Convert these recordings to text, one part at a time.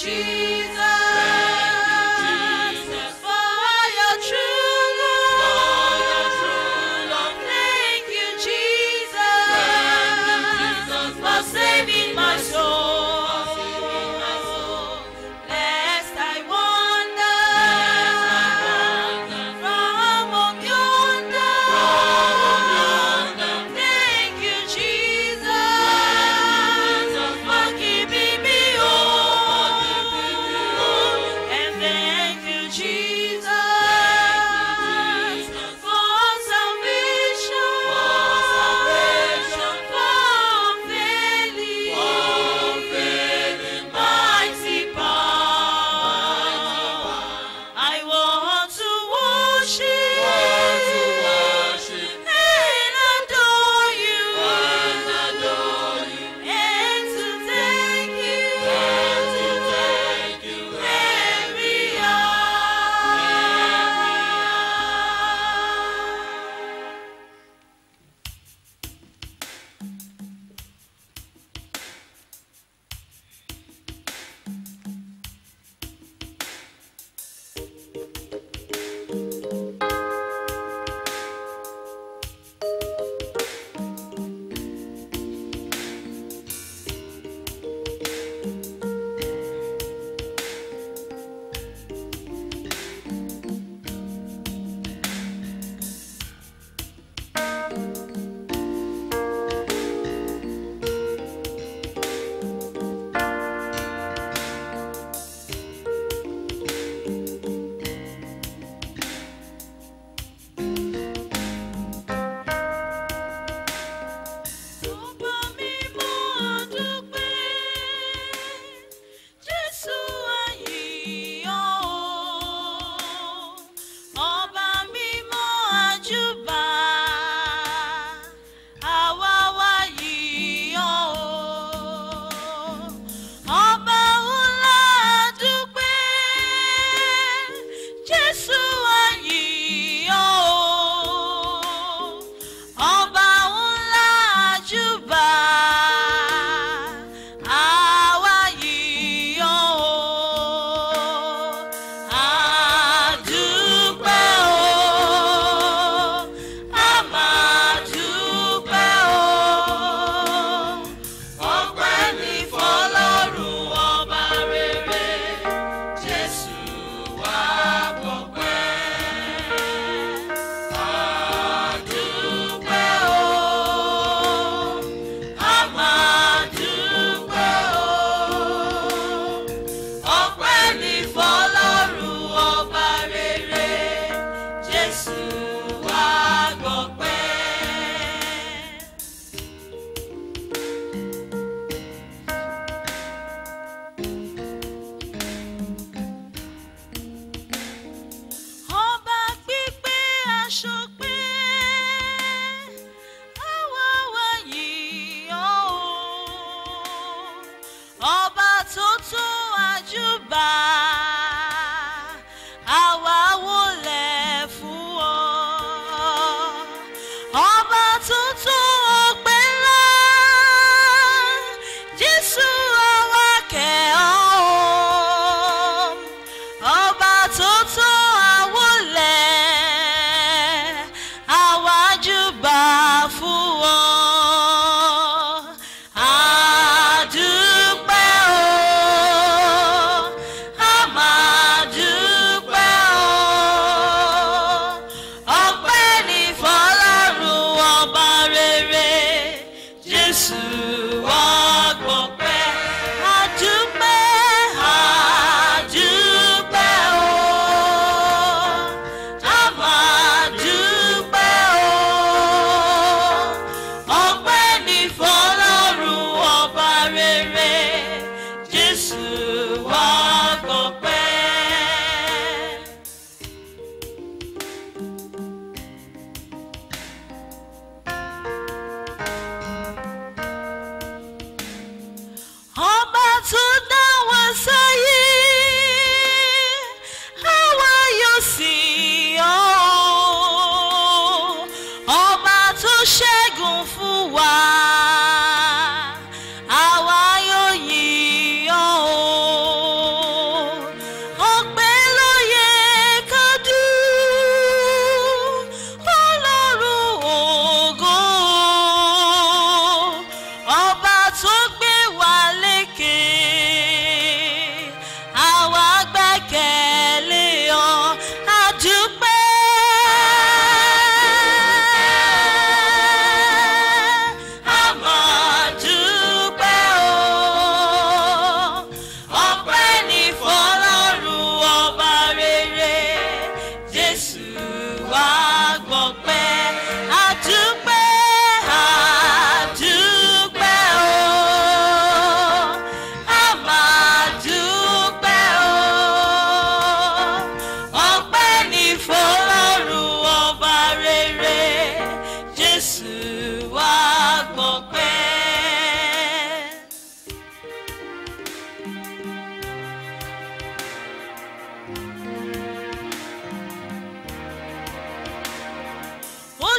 Jesus, for your true love. Thank you, Jesus, for saving my soul. Lest I wander from among yonder. Thank you, Jesus, for keeping me whole.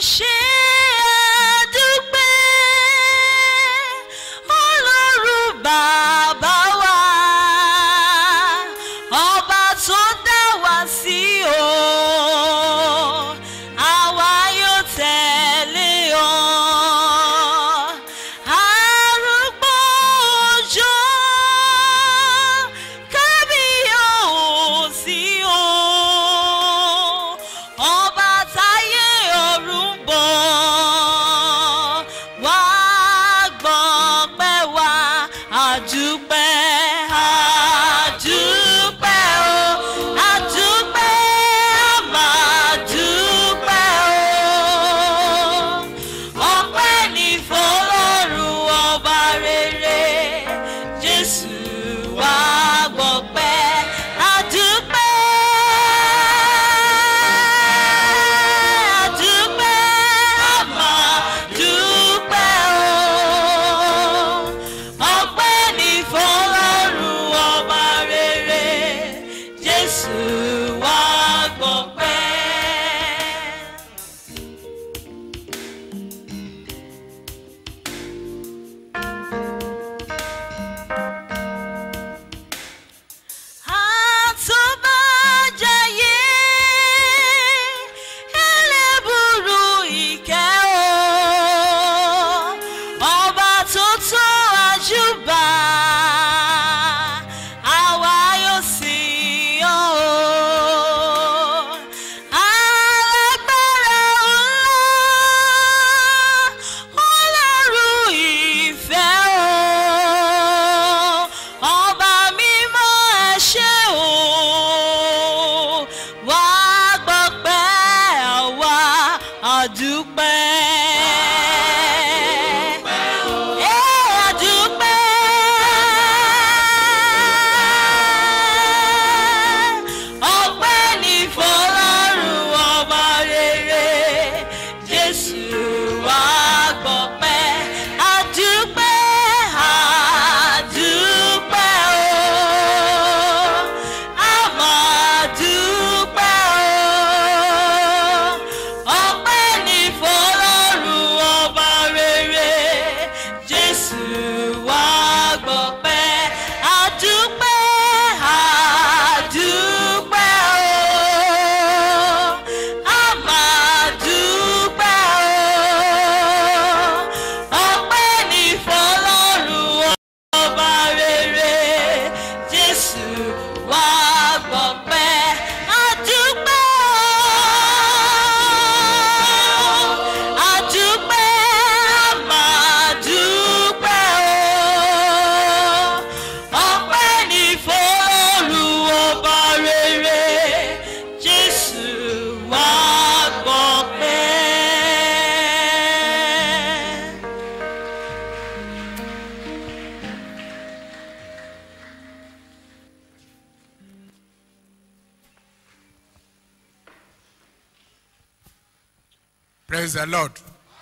ṣe àdúpẹ́ ọlọ́run bàbá wa ọba tó dá wa sí o àwa yóò tẹ̀lé ọ arúgbó òjò kábíyèsí o ọba táyé ọ̀run bọ̀ wá gbọ̀pẹ́ wá àdúpẹ́ àdúpẹ́ o àdúpẹ́ àmàdúpẹ́ o ọpẹ́ ní fọlọ́run ọba rere jésù wá gbọpẹ́ àdúpẹ́ àdúpẹ́ àmàdúpẹ́ o ọpẹ́ ní fọlọ́run ọba rere jésù wá gbọpẹ́. àtúbàjáyé ẹlẹ́bùrú ìkẹ́ o ọba tó tó àjùbà àwa yóò sì yọ̀ o alágbára ńlá ọlọ́run ìfẹ́ o ọba mímọ́ ẹ ṣé o wá gbọ́pẹ́ àwa àdúpẹ́. Ẹ àdúpẹ́. Ọpẹ́ ní fọlọ́run ọba rere Jésù wá gbọ́pẹ́ àdúpẹ́ àdúpẹ́ o àmàdúpẹ́ o ọpẹ́ ní fọlọ́run ọba rere Jésù wá gbọ́pẹ́ àdúpẹ́ àdúpẹ́ o àmàdúpẹ́ o ọpẹ́ ní fọlọ́run ọba rere Jésù wá gbọ́pẹ́ àdúpẹ́ o àdúpẹ́ àmàdúpẹ́ o ọpẹ́ ní fọlọ́run ọba rere Jésù wá gbọ́pẹ́. Praise the Lord.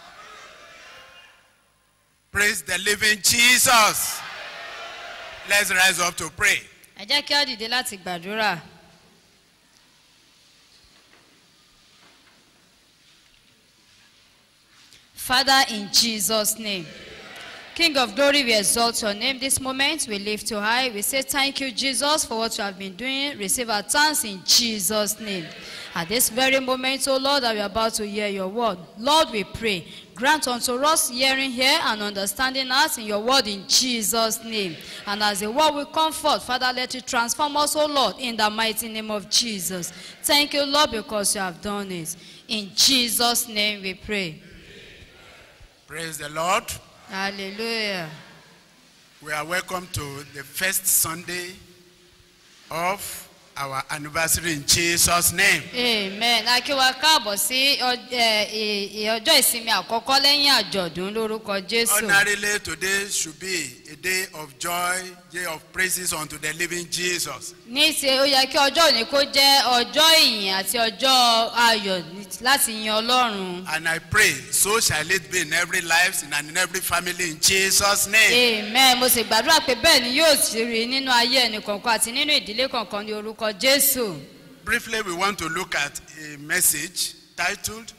Praise the living Jesus. Let's rise up to pray. ẹ jẹ́ kí á dìde láti gbàdúrà. Father, in Jesus' name. King of glory, we exalt your name this moment. We lift you high. We say thank you, Jesus, for what you have been doing. Receive our thanks in Jesus' name. At this very moment, oh Lord, that we are about to hear your word. Lord, we pray. Grant unto us hearing here and understanding us in your word in Jesus' name. And as the word will come forth, Father, let it transform us, oh Lord, in the mighty name of Jesus. Thank you, Lord, because you have done it. In Jesus' name we pray. Praise the Lord. Hallelujah. We are welcome to the first Sunday of our anniversary in Jesus' name. amen a kí wa káàbọ̀ sí ọ- ẹ, ì- ì- ọjọ́ ìsinmi àkọ́kọ́ lẹ́yìn àjọ̀dún lórúkọ jésù Ordinarily, today should be a day of joy, day of praises unto the living Jesus. ní ṣe ó yẹ kí ọjọ́ òní kó jẹ́ ọjọ́ ìyìn àti ọjọ́ ayọ̀ ní- láti yin ọlọ́run And I pray, so shall it be in every life and in every family in Jesus' name. amen mo sì gbàdúrà pé bẹ́ẹ̀ ni yóò sì rí nínú ayé ẹnì kọ̀ọ̀kan àti nínú ìdílé kọ̀ọ̀kan ní orúkọ jésù Briefly, we want to look at a message titled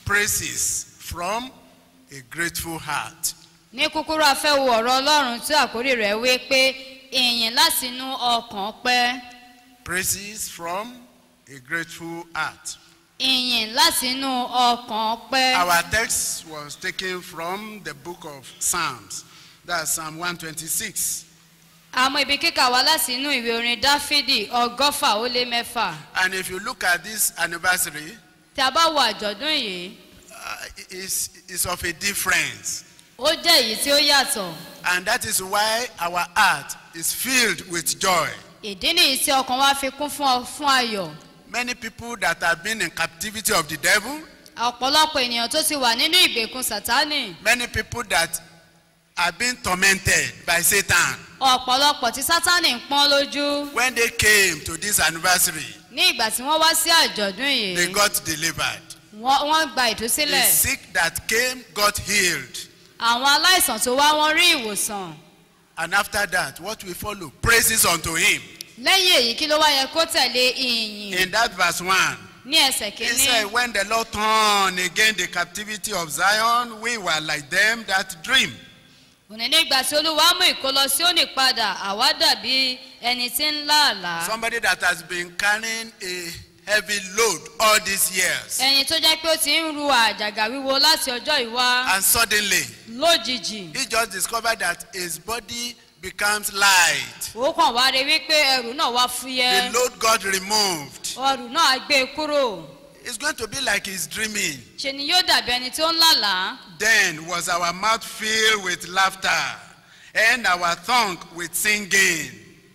praises from a grateful heart. ní kúkúrú afẹ́ wo ọ̀rọ̀ ọlọ́run tí àkórí rẹ̀ wé pé ìyìn láti inú ọkàn pẹ́ Praises from a grateful heart. ìyìn láti inú ọkàn pẹ́. Our text was taken from the book of Psalms. That's Psalm 126. àmọ́ ibi kíkà wá láti inú ìwé orin dáfídì ọgọ́fà ó lé mẹ́fà And if you look at this anniversary, tí a bá wo àjọ̀dún yìí uh, it's, it's of a difference. ó jẹ́ èyí tí ó yàtọ̀ And that is why our heart is filled with joy. ìdí nìyí tí ọkàn wa fi kún fún ọ- fún ayọ̀ Many people that have been in captivity of the devil, ọ̀pọ̀lọpọ̀ ènìyàn tó ti wà nínú ìgbèkùn sátánì many people that have been tormented by Satan, ọ̀pọ̀lọpọ̀ tí sátánì ń pọ́n lójú when they came to this anniversary, ní ìgbà tí wọ́n wá sí àjọ̀dún they yìí got delivered. wọ́n wọ́n gba The ìtúsílẹ̀ sick that came got healed. àwọn aláìsàn tó wá wọ́n rí ìwòsàn And after that, what we follow? Praises unto him. lẹ́yìn èyí kí ló wá yẹ kó tẹ̀lé ìyìn In that verse 1, ní ẹsẹ̀ he kínní said, When the Lord turned again the captivity of Zion, we were like them that dream. òní nígbà tí olúwa mú ìkólọ sí òní padà àwa dàbí ẹni tí ń lá àlá Somebody that has been carrying a heavy load all these years. ẹni tó jẹ́ pé ó ti ń ru àjàgà wíwo láti ọjọ́ ìwá And suddenly, lójijì he just discovered that his body becomes light. ó kàn wá rí wípé ẹrù náà wá The fúyẹ́ load got removed. ọrù náà á gbé e kúrò It's going to be like he's dreaming. ṣe ni yóò dàbí ẹni tó ń lálàá Then was our mouth filled with laughter and our tongue with singing.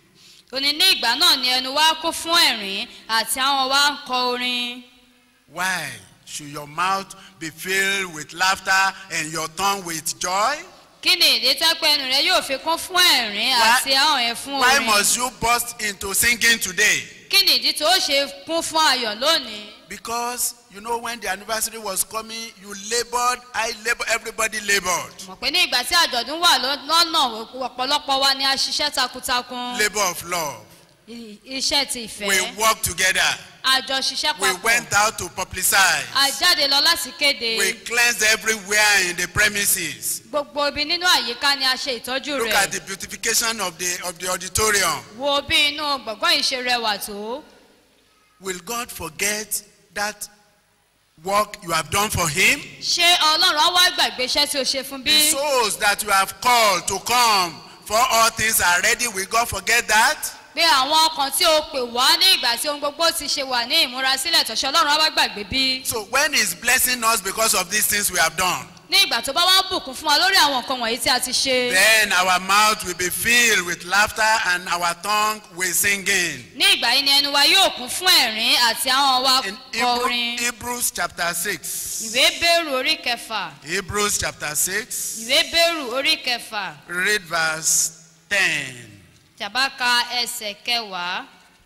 òní ní ìgbà náà ni ẹnu wa kún fún ẹ̀rín àti àwọn wa ń kọ orin Why should your mouth be filled with laughter and your tongue with joy? kí ni ìdí tẹ́pẹ́ ẹnu rẹ yóò fi kún fún ẹ̀rín Why- àti àwọn yẹn fún Why orin must you burst into singing today? kí ni ìdí tó ṣe kún fún ayọ̀ lónìí Because you know when the anniversary was coming, you labored, I labored, everybody labored. mọ̀ pé ní ìgbà tí àjọ̀dún wà lọ́- lọ́nà ọ̀pọ̀lọpọ̀ wa ni a ṣiṣẹ́ takuntakun Labor of love. I- iṣẹ́ ti We ìfẹ́ worked together. àjọ ṣiṣẹ́ We papọ̀ went out to publicize. a jáde lọ láti kéde We cleansed everywhere in the premises. gbogbo ibi nínú àyíká ni a ṣe ìtọ́jú Look at rẹ̀ the beautification of the of the auditorium. wo bí inú gbọ̀ngàn yìí ṣe rẹwà tó Will God forget that work you have done for Him? ṣé ọlọ́run á wá gbàgbé iṣẹ́ tí o ṣe fún bí The souls that you have called to come for all things are ready. Will God forget that? pé àwọn ọkàn tí o pè wá ní ìgbà tí ohun gbogbo ti ṣe wà ní ìmúrasílẹ̀ tọ̀ṣẹ́ ọlọ́run á wá gbàgbé bí So when He's blessing us because of these things we have done, ní ìgbà tó bá wá ń bùkún fún wa lórí àwọn nǹkan wọ̀nyí tí a ti ṣe then our mouth will be filled with laughter and our tongue with singing. ní ìgbà yìí ni ẹnu wa yóò kún fún ẹ̀rín àti àwọn wa In kọ Hebrew, orin Hebrews chapter 6. ìwé bẹ́rù orí kẹfà Hebrews chapter 6. ìwé bẹ́rù orí kẹfà Read verse 10. tàbá ka ẹsẹ̀ kẹwàá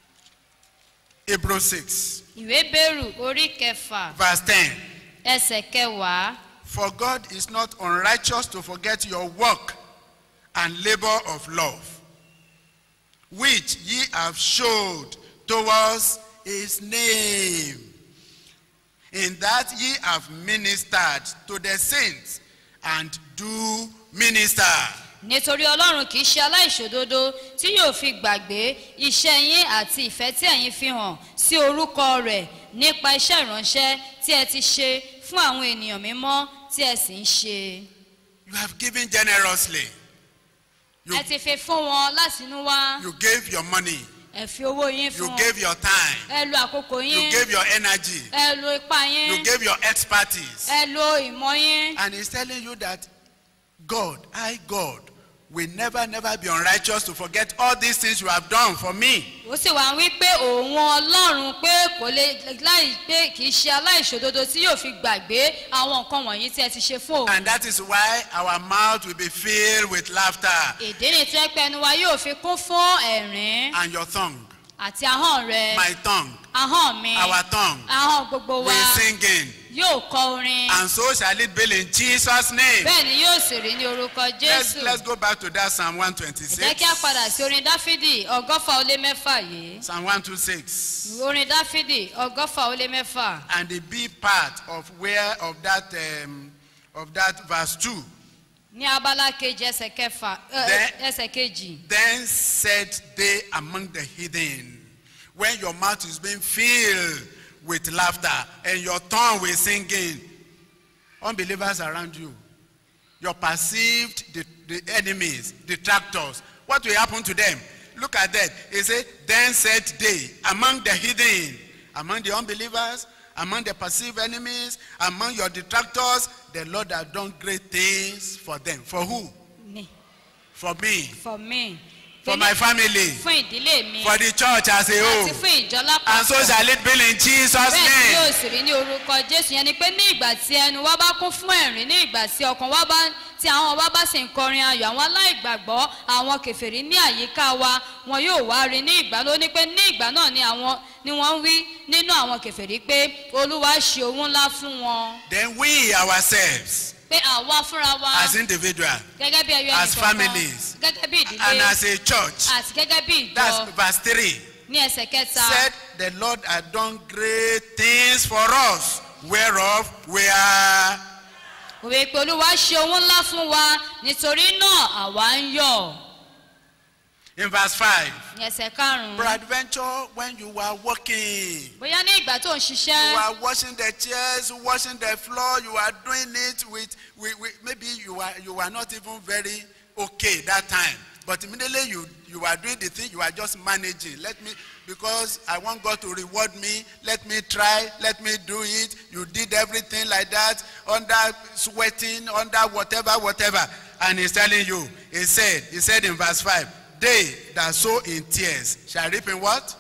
Hebrews 6, ìwé bẹ́rù orí kẹfà verse 10. ẹsẹ̀ kẹwàá For God is not unrighteous to forget your work and labor of love, which ye have showed towards his name, in that ye have ministered to the saints and do minister. nítorí ọlọ́run kì í ṣe aláìṣòdodo tí yóò fi gbàgbé iṣẹ́ yín àti ìfẹ́ tí ẹ̀yin fi hàn sí orúkọ rẹ̀ nípa iṣẹ́ ìránṣẹ́ tí ẹ ti ṣe fún àwọn ènìyàn mímọ́ tí ẹ sì ń ṣe. You have given generously. You, ẹ ti fi fún wọn láti inú wá you gave your money. ẹ fi owó yín You fún wọn gave your time. ẹ lo àkókò You yín gave your energy. ẹ lo ipá You yín gave your expertise. ẹ lo ìmọ̀ yín And he's telling you that God, I, God, will never, never be unrighteous to forget all these things you have done for me. ó sì wá ń wí pé òun ọlọ́run pé kò lè láì pé kì í ṣe aláìṣòdodo tí yóò fi gbàgbé àwọn nǹkan wọ̀nyí tí ẹ ti ṣe fún òun. And that is why our mouth will be filled with laughter ìdí ni tí ẹ pé ẹnu wa yóò fi kún fún ẹ̀rín and your tongue àti ahọ́n rẹ my tongue, ahọ́n mi our tongue, ahọ́n gbogbo wa will singing. yóò kọ orin And so shall it be in Jesus' name. bẹ́ẹ̀ ni yóò sì rí ní orúkọ Let's, jésù let's go back to that Psalm jẹ́ kí a 126. padà sí orin dáfídì ọgọ́fà ó lé mẹ́fà yìí Psalm 126. orin dáfídì ọgọ́fà ó lé mẹ́fà And the B part of where of that um, of that verse 2. ní abala kejì ẹsẹ̀ kẹfà ẹ, Then- ẹsẹ̀ kejì Then said they among the heathen, when your mouth is being filled with laughter and your tongue with singing, unbelievers around you, your perceived the, the enemies, detractors, what will happen to them? Look at that. He said, then said they among the heathen, among the unbelievers, among the perceived enemies, among your detractors, the Lord has done great things for them. For who? ní For me. for me For my family. fún ìdílé mi For the church as a àti whole. fún ìjọ And so lápapọ̀ shall it be in Jesus' bẹ́ẹ̀ ni name. yóò sì rí ní orúkọ jésù yẹn ni pé ní ìgbà tí ẹnu wa bá kún fún ẹ̀rín ní ìgbà tí ọkàn wa bá tí àwọn wa bá sì ń kọrin ayọ̀ àwọn aláìgbàgbọ́ àwọn kèfèrí ní àyíká wa wọn yóò wá rí ní ìgbà ló ní pé ní ìgbà náà ni àwọn ni wọ́n ń wí nínú àwọn kèfèrí pé olúwa ṣe ohun ńlá fún wọn Then we ourselves, pé àwa fúnra wa as individuals gẹ́gẹ́ bí ẹyọ as ẹnìkọ̀ọ̀kan families, gẹ́gẹ́ bí and ìdílé as a church, àti gẹ́gẹ́ bí ìjọ that's verse 3, ní ẹsẹ̀ kẹta said the Lord had done great things for us, whereof we are. òwe pé olúwa ṣe ohun ńlá fún wa nítorí náà àwa ń yọ̀ In verse 5, ní ẹsẹ̀ karùn-ún peradventure when you were walking, bóyá ní ìgbà tó ń you ṣiṣẹ́ are washing the chairs, washing the floor, you are doing it with, with, with maybe you are, you are not even very okay that time. But immediately you, you are doing the thing, you are just managing. Let me, because I want God to reward me, let me try, let me do it. You did everything like that, under sweating, under whatever, whatever. And he's telling you, he said, he said in verse 5, they that sow in tears shall reap in what?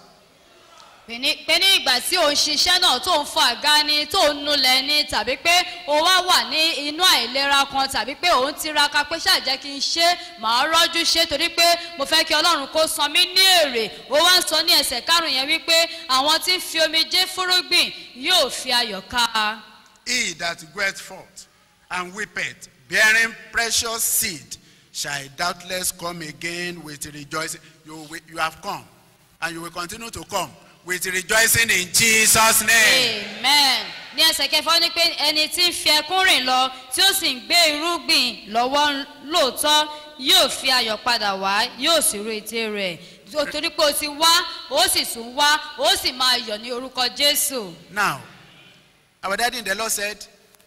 pé ní pé ní ìgbà tí ò ń ṣiṣẹ́ náà tó ń fọ àga ni tó ń nulẹ̀ ni tàbí pé o wá wà ní inú àìlera kan tàbí pé òun tiraka pé ṣàjẹ́ kí n ṣe màá rọ́jú ṣe torí pé mo fẹ́ kí ọlọ́run kó san mí ní èrè ó wá ń sọ ní ẹsẹ̀ karùn-ún yẹn wípé àwọn tí ń fi omijé fúrúgbìn yóò fi ayọ̀ ká He that goeth forth and weepeth, bearing precious seed, shall doubtless come again with rejoicing. You, will- you have come, and you will continue to come with rejoicing in Jesus' name. amen ní ẹsẹ̀ kẹfà ó ní pé ẹni tí ń fi ẹkún rìn lọ tí ó sì ń gbé irúgbìn lọ́wọ́ lóòótọ́ yóò fi ayọ̀ padà wá yóò sì ru ète rẹ̀ torí pé o ti wá o sì tún wá o sì máa yọ̀ ní orúkọ jésù Now, our daddy in the Lord said,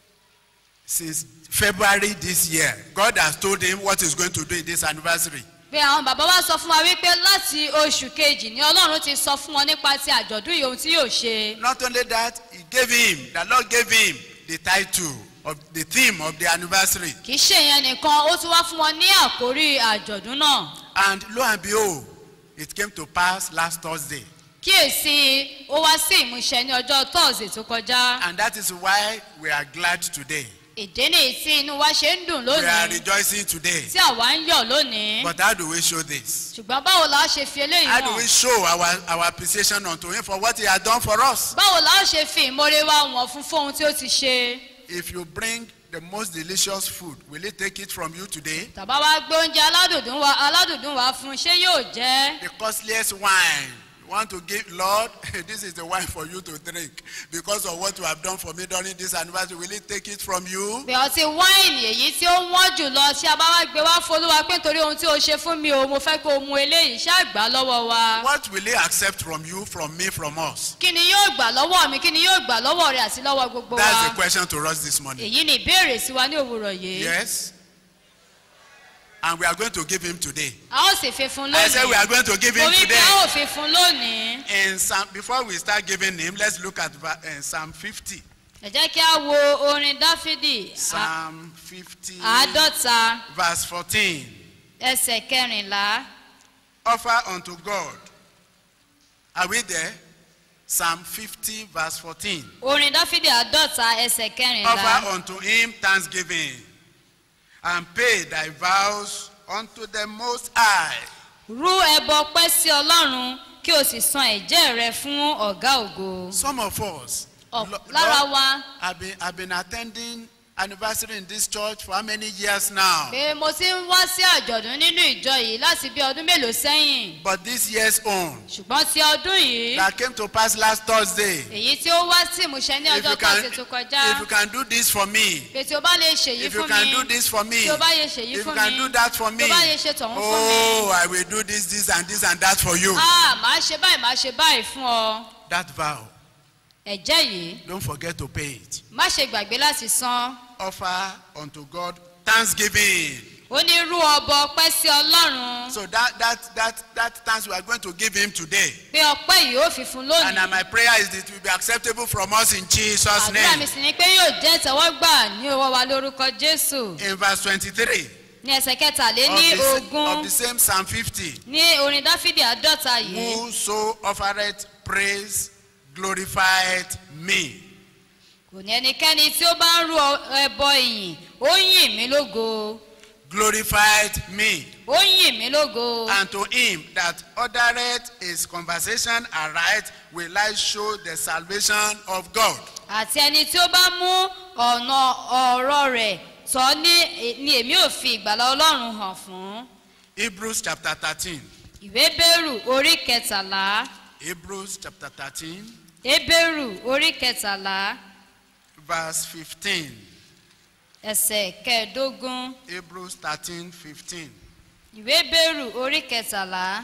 since February this year, God has told him what he's going to do in this anniversary. pé àwọn bàbá wa sọ fún wa wípé láti oṣù kejì ni ọlọ́run ti sọ fún wọn nípa ti àjọ̀dún yìí ohun tí yóò ṣe Not only that, he gave him, the Lord gave him the title of the theme of the anniversary. kì í ṣe ìyẹn nìkan ó tún wá fún wọn ní àkórí àjọ̀dún náà And lo and behold, it came to pass last Thursday. kíyèsí ó wá sí ìmúṣẹ ní ọjọ́ tọ́ọ̀sì tó kọjá And that is why we are glad today. ìdí nìyí tí inú wa ṣe ń dùn We are lónìí rejoicing today. tí àwa ń yọ̀ lónìí But how do we show this? ṣùgbọ́n báwo la ṣe fi eléyìí How do we hàn show our, our appreciation unto him for what he has done for us? báwo la ṣe fi ìmoore wa wọ̀n fún fún ohun tí ó ti ṣe If you bring the most delicious food, will he take it from you today? tàbá wa gbé oúnjẹ aládùndún wa aládùndún wa fún ṣé yóò jẹ́ The costliest wine. You want to give, Lord, this is the wine for you to drink. Because of what you have done for me during this anniversary, will he take it from you? pé ọtí wáìnì èyí tí ó wọ́n jù lọ tí a bá wá gbé wá folúwa pé nítorí ohun tí o ṣe fún mi o mo fẹ́ kó o mu eléyìí ṣáà gbà á lọ́wọ́ wa. What will he accept from you, from me, from us? kí ni yóò gbà lọ́wọ́ mi kí ni yóò gbà lọ́wọ́ rẹ̀ àti lọ́wọ́ gbogbo That's the wa. question to us this morning. èyí ni ìbéèrè sí wa ní òwúrọ̀ yìí. Yes? And we are going to give him today. a ó sì fi fún I said we are lónìí. going to give mo him wí pé today. a ó fi fún lónìí. In Psalm, before we start giving him, let's look at va- uh, Psalm 50. ẹ jẹ́ kí a wo orin dáfídì a- Psalm 50, àádọ́ta verse 14. ẹsẹ̀ kẹrìnlá. Offer unto God. Are we there? Psalm 50, verse 14. orin dáfídì àádọ́ta ẹsẹ̀ kẹrìnlá. Offer unto him thanksgiving and pay thy vows unto the Most High. rú ẹbọ pẹ́ sí ọlọ́run kí kí o sì san ẹ̀jẹ̀ rẹ fún ọ̀gá ògo. Some of us Ọ̀- lo- lára Lord, wa have been, have been attending anniversary in this church for how many years now? pé mo ti ń wá sí àjọ̀dún nínú ìjọ yìí láti bí ọdún mélòó sẹ́yìn But this year's own ṣùgbọ́n ti ọdún yìí that came to pass last Thursday. èyí tí ó wá sí ìmúṣẹ ní If ọjọ́ you can, tọ́sí tó kọjá if you can do this for me, pé tí o bá lè ṣèyí if you fún can mi do this for me, tí o bá lè ṣèyí if you fún can mi do that for me, tí o bá lè ṣe tọ̀hún fún mi oh, I will do this, this, and this, and that for you. ah màá ṣe báyìí màá ṣe báyìí fún ọ That vow, ẹ̀jẹ̀ yìí don't forget to pay it. má ṣe gbàgbé láti san Offer unto God thanksgiving. ó ní rú ọbọ ọpẹ́ sí ọlọ́run So that that that that thanks we are going to give him today. pé ọpẹ́ yìí ó fi fún And uh, lónìí my prayer is that it will be acceptable from us in Jesus' àdúrà mi name. sì ni pé yóò jẹ́ ìtẹ́wọ́gbà ní owó wa lórúkọ jésù In verse 23 ní ẹsẹ̀ kẹtàlé of ní the, of ogún the same Psalm 50, ní orin dáfídì àádọ́ta yìí whoso offereth praise glorified me. kò ní ẹnikẹ́ni tí ó bá ń rú ọ- ẹbọ ìyìn ó yìn mí lógo Glorified me. ó yìn mí lógo And to him that ordereth his conversation aright will I show the salvation of God. àti ẹni tí ó bá mú ọ̀nà ọ̀rọ̀ rẹ̀ tọ́ ní ni èmi ò fi ìgbàlá ọlọ́run hàn fún Hebrews chapter 13. ìwé bẹ́rù orí kẹtàlá Hebrews chapter 13, ebéèrù orí kẹtàlá verse 15. ẹsẹ̀ kẹẹ̀ẹ́dógún Hebrews 13, 15. ìwé bẹ́rù orí kẹtàlá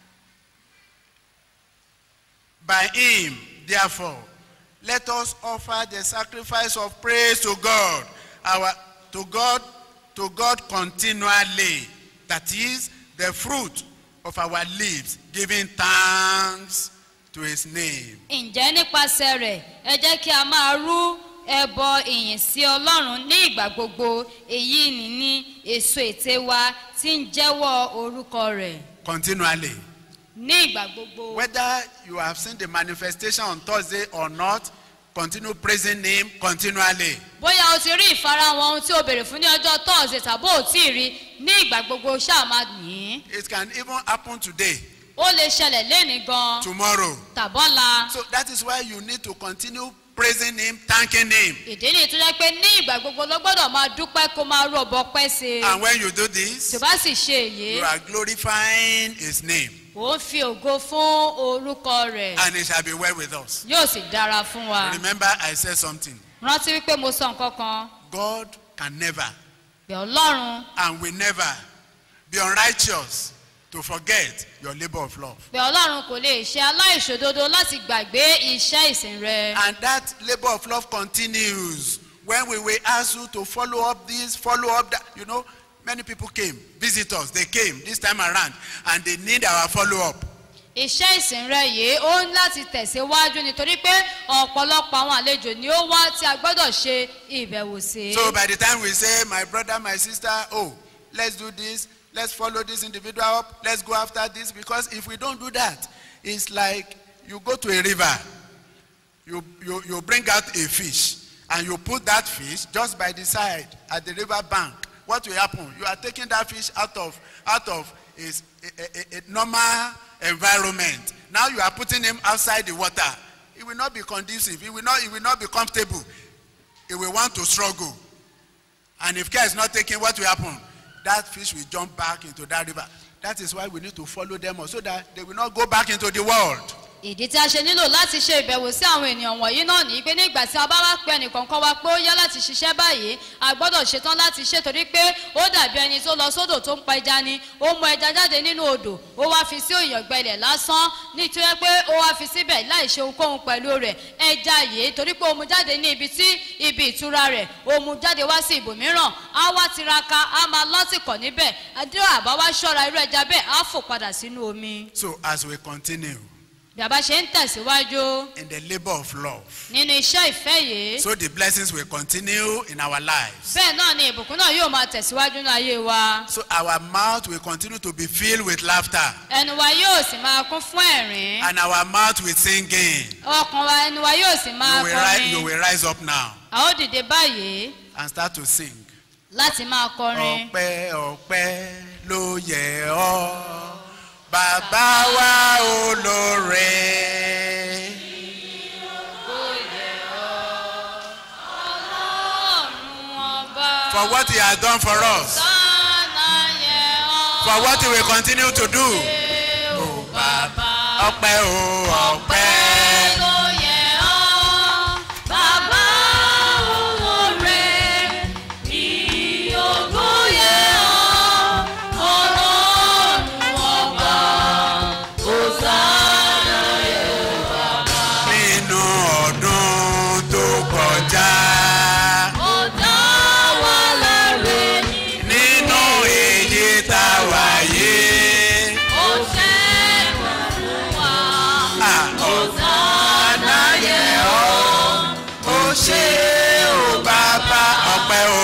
By him, therefore, let us offer the sacrifice of praise to God, our to God, to God continually. That is the fruit of our lips, giving thanks to his name. ǹjẹ́ nípasẹ̀ rẹ̀ ẹ jẹ́ kí a máa rú ẹbọ ìyìn sí ọlọ́run ní ìgbà gbogbo èyí ni ní èso ète wa tí ń jẹ́wọ́ orúkọ rẹ̀ Continually. ní ìgbà gbogbo. Whether you have seen the manifestation on Thursday or not, continue praising him continually. bóyá o ti rí ìfarahàn ohun tí o béèrè fún ní ọjọ́ tọ́ọ̀sì tàbí ò tí ì rí ní ìgbà gbogbo ṣáà máa yìn ín. It can even happen today, ó lè ṣẹlẹ̀ léni gan tomorrow. tàbọ́la. So that is why you need to continue praising him, thanking him. ìdí nìyí tó jẹ́ pé ní ìgbà gbogbo ló gbọ́dọ̀ máa dúpẹ́ kó máa rú ọbọ pẹ́ sí i. And when you do this, tó bá sì ṣe èyí you are glorifying his name. ò ń fi ògo fún orúkọ rẹ̀ And it shall be well with us. yóò sì dára fún wa. Remember, I said something. rántí wípé mo sọ nǹkan kan God can never pé ọlọ́run and will never be unrighteous to forget your labor of love. pé ọlọ́run kò lè ṣe aláìṣòdodo láti gbàgbé iṣẹ́ ìsìn rẹ̀. And that labor of love continues when we will ask you to follow up this, follow up that. You know, many people came, visitors, they came this time around, and they need our follow up. iṣẹ́ ìsìn rẹ̀ yìí ó ń láti tẹ̀síwájú nítorí pé ọ̀pọ̀lọpọ̀ àwọn àlejò ni ó wá tí a gbọ́dọ̀ ṣe ìbẹ̀wò sí. So by the time we say, my brother, my sister, oh, let's do this, let's follow this individual up, let's go after this, because if we don't do that, it's like you go to a river, you, you, you bring out a fish, and you put that fish just by the side at the river bank. What will happen? You are taking that fish out of, out of his, a, a, a normal environment. Now you are putting him outside the water. It will not be conducive. It will not, it will not be comfortable. It will want to struggle. And if care is not taken, what will happen? That fish will jump back into that river. That is why we need to follow them up so that they will not go back into the world. ìdí tí a ṣe nílò láti ṣe ìbẹ̀wò sí àwọn ènìyàn wọ̀nyí náà ní pé nígbà tí a bá wá pé ẹnìkọ̀ọ̀kan wa pé ó yá láti ṣiṣẹ́ báyìí a gbọ́dọ̀ ṣetán láti ṣe torí pé ó dàbí ẹni tó lọ sódò tó ń pa ẹja ni ó mú ẹja jáde nínú odò ó wá fi sí òyìnbó ilẹ̀ lásán nítorí pé ó wá fi síbẹ̀ láì ṣe ohunkóhun pẹ̀lú rẹ̀ ẹja yìí torí pé ó mú jáde ní ibi tí ibi ìtura rẹ̀ ó mú jáde wá sí ibòmíràn á wá tiraka á máa lọ́tìkọ̀ níbẹ̀ àdúrà àbá wá ṣọ́ra irú ẹja bẹ́ẹ̀ á fò padà sínú omi So as we continue bí a bá ṣe ń tẹ̀síwájú in the labor of love, nínú iṣẹ́ ìfẹ́ yìí so the blessings will continue in our lives. bẹ́ẹ̀ náà ni ìbùkún náà yóò máa tẹ̀síwájú ní ayé wa So our mouth will continue to be filled with laughter ẹnu wa yóò sì máa kún fún ẹ̀rín and our mouth with singing. ọkàn wa ẹnu wa yóò sì máa You will, ri- you kọrin will rise up now a ó dìde báyìí and start to sing. láti máa kọrin ọpẹ́ ọpẹ́ ló yẹ ọ́ bàbá wa olóore. For what he has done for us. For what he will continue to do. Ọpẹ́ o, ọpẹ́. Nínú ọdún tó kọjá. Nínú èyí tá a wà yé. Ah, Ọ̀sánà yẹ ọ́. Ó ṣe o bàbá ọpẹ́ o.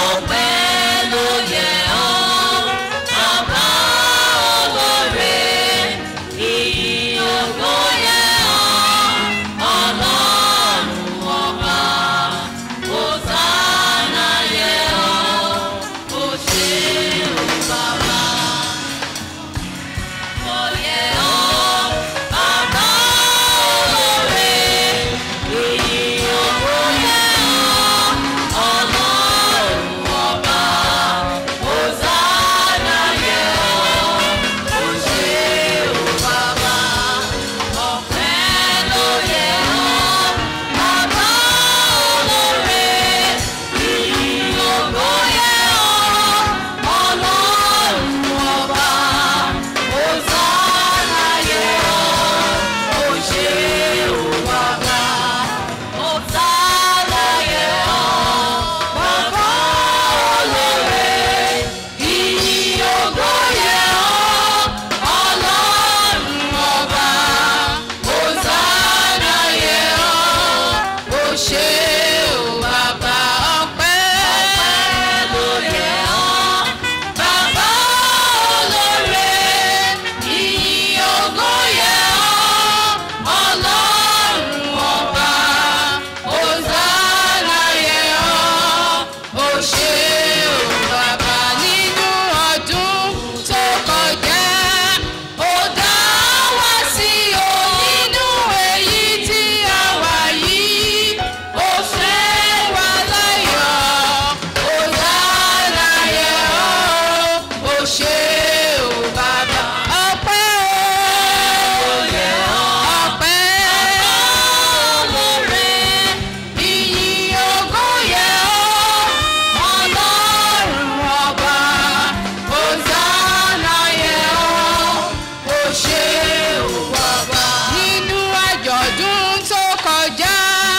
nínú àjọ̀dún tó kọjá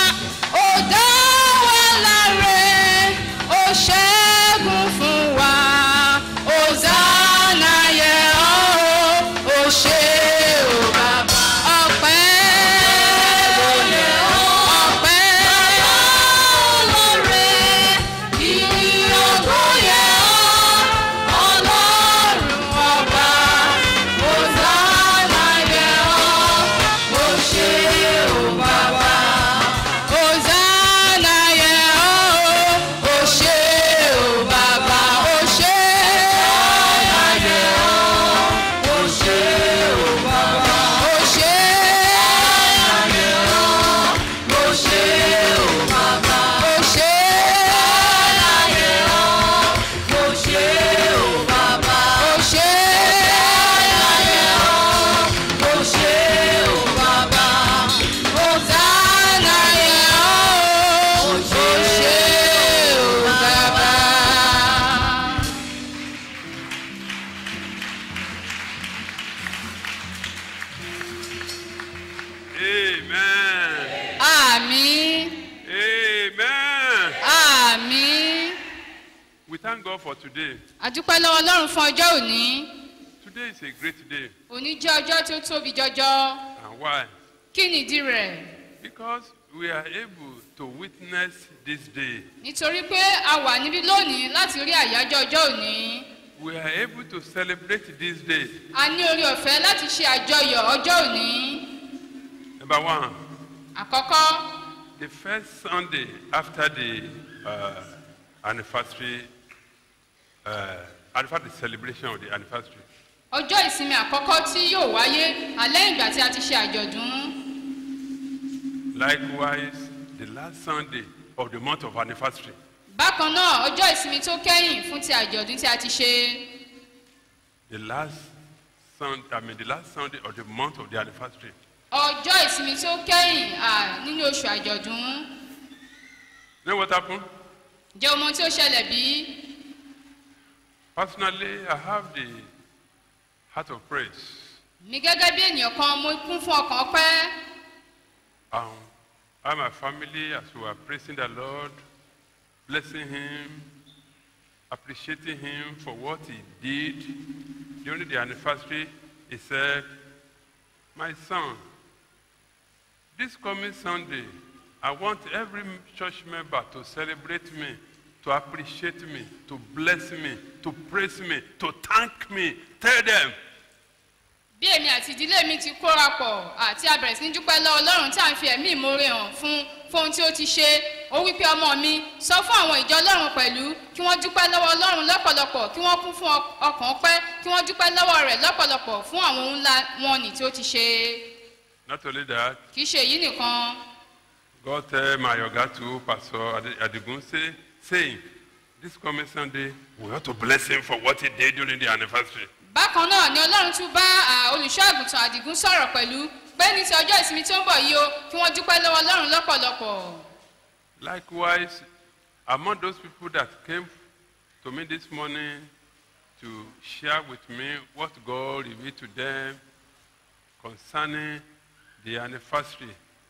ó dá wa láre ó ṣẹ́gun fún wa Hosanna yẹ ọ́ ó ṣe ó bàbá ọpẹ́ ló yẹ ọ́ ọpẹ́ lóore ìyìn ògo yẹ ọ́ ọlọ́run ọba Hosanna yẹ ọ́ ó ṣe ó bàbá. Hosanna yẹ ọ́ ó ṣe ó bàbá ó ṣe. Hosanna yẹ ọ́ ó ṣe ó bàbá ó ṣe. Hosanna yẹ ọ́ ó ṣe ó bàbá ó ṣe. Hosanna yẹ ọ́ ó ṣe ó bàbá ó ṣe. Hosanna yẹ ọ́ ó ṣe ó bàbá. Hosanna yẹ ọ́ ó ṣe ó bàbá. Amen. Àmín. Amen. Àmín. We thank God for today. A dúpẹ́ lọ́wọ́ Ọlọ́run fún ọjọ́ òní. Today is a great day. Òní jẹ́ ọjọ́ tí ó tóbi jọjọ. And why? Kí nìdí rẹ̀? Because we are able to witness this day. Nítorí pé a wà níbí lónìí láti rí àyájọ́ ọjọ́ òní. We are able to celebrate this day. A ní orí ọ̀fẹ́ láti ṣe àjọyọ̀ ọjọ́ òní. Number one, Àkọ́kọ́, the first Sunday after the uh, anniversary, uh, anniversary celebration of the anniversary. ọjọ́ ìsinmi àkọ́kọ́ tí yóò wáyé alẹ́ ìgbà tí a ti ṣe àjọ̀dún Likewise, the last Sunday of the month of anniversary. bákan náà ọjọ́ ìsinmi tó kẹ́yìn fún ti àjọ̀dún tí a ti ṣe The last Sunday, I mean, the last Sunday of the month of the anniversary. ọjọ́ ìsinmi tó kẹ́yìn à, nínú oṣù àjọ̀dún You know what happened? jẹ́ ọmọ tí ó ṣẹlẹ̀ bí Personally, I have the heart of praise. mi gẹ́gẹ́ bí ènìyàn kan mo kún fún ọkàn ọpẹ́ Um, I and my family, as we were praising the Lord, blessing Him, appreciating Him for what He did during the anniversary, He said, My son, this coming Sunday, I want every church member to celebrate me, to appreciate me, to bless me, to praise me, to thank me. Tell them, bí èmi àti ìdílé mi ti kóra pọ̀ àti a bẹ̀rẹ̀ sí ní dúpẹ́ lọ́wọ́ ọlọ́run tí à ń fi ẹ̀mí ìmoore hàn fún fún ohun tí ó ti ṣe ó wí pé ọmọ mi sọ fún àwọn ìjọ ọlọ́run pẹ̀lú kí wọ́n dúpẹ́ lọ́wọ́ ọlọ́run lọ́pọ̀lọpọ̀ kí wọ́n kún fún ọk- ọkàn ọpẹ́ kí wọ́n dúpẹ́ lọ́wọ́ rẹ̀ lọ́pọ̀lọpọ̀ fún àwọn ohun ńlá wọn nì tí ó ti ṣe not only that, kì í ṣe èyí nìkan God tell my yoga to Pastor Ade- Adigun say, saying, this coming Sunday, we ought to bless him for what he did during the anniversary. bákan náà ni ọlọ́run tún bá à, olùṣọ́ àgùntàn àdìgún sọ̀rọ̀ pẹ̀lú pé ní ti ọjọ́ ìsinmi tó ń bọ̀ yìí o kí wọ́n dúpẹ́ lọ́wọ́ ọlọ́run lọ́pọ̀lọpọ̀ Likewise, among those people that came to me this morning to share with me what God revealed to them concerning the anniversary,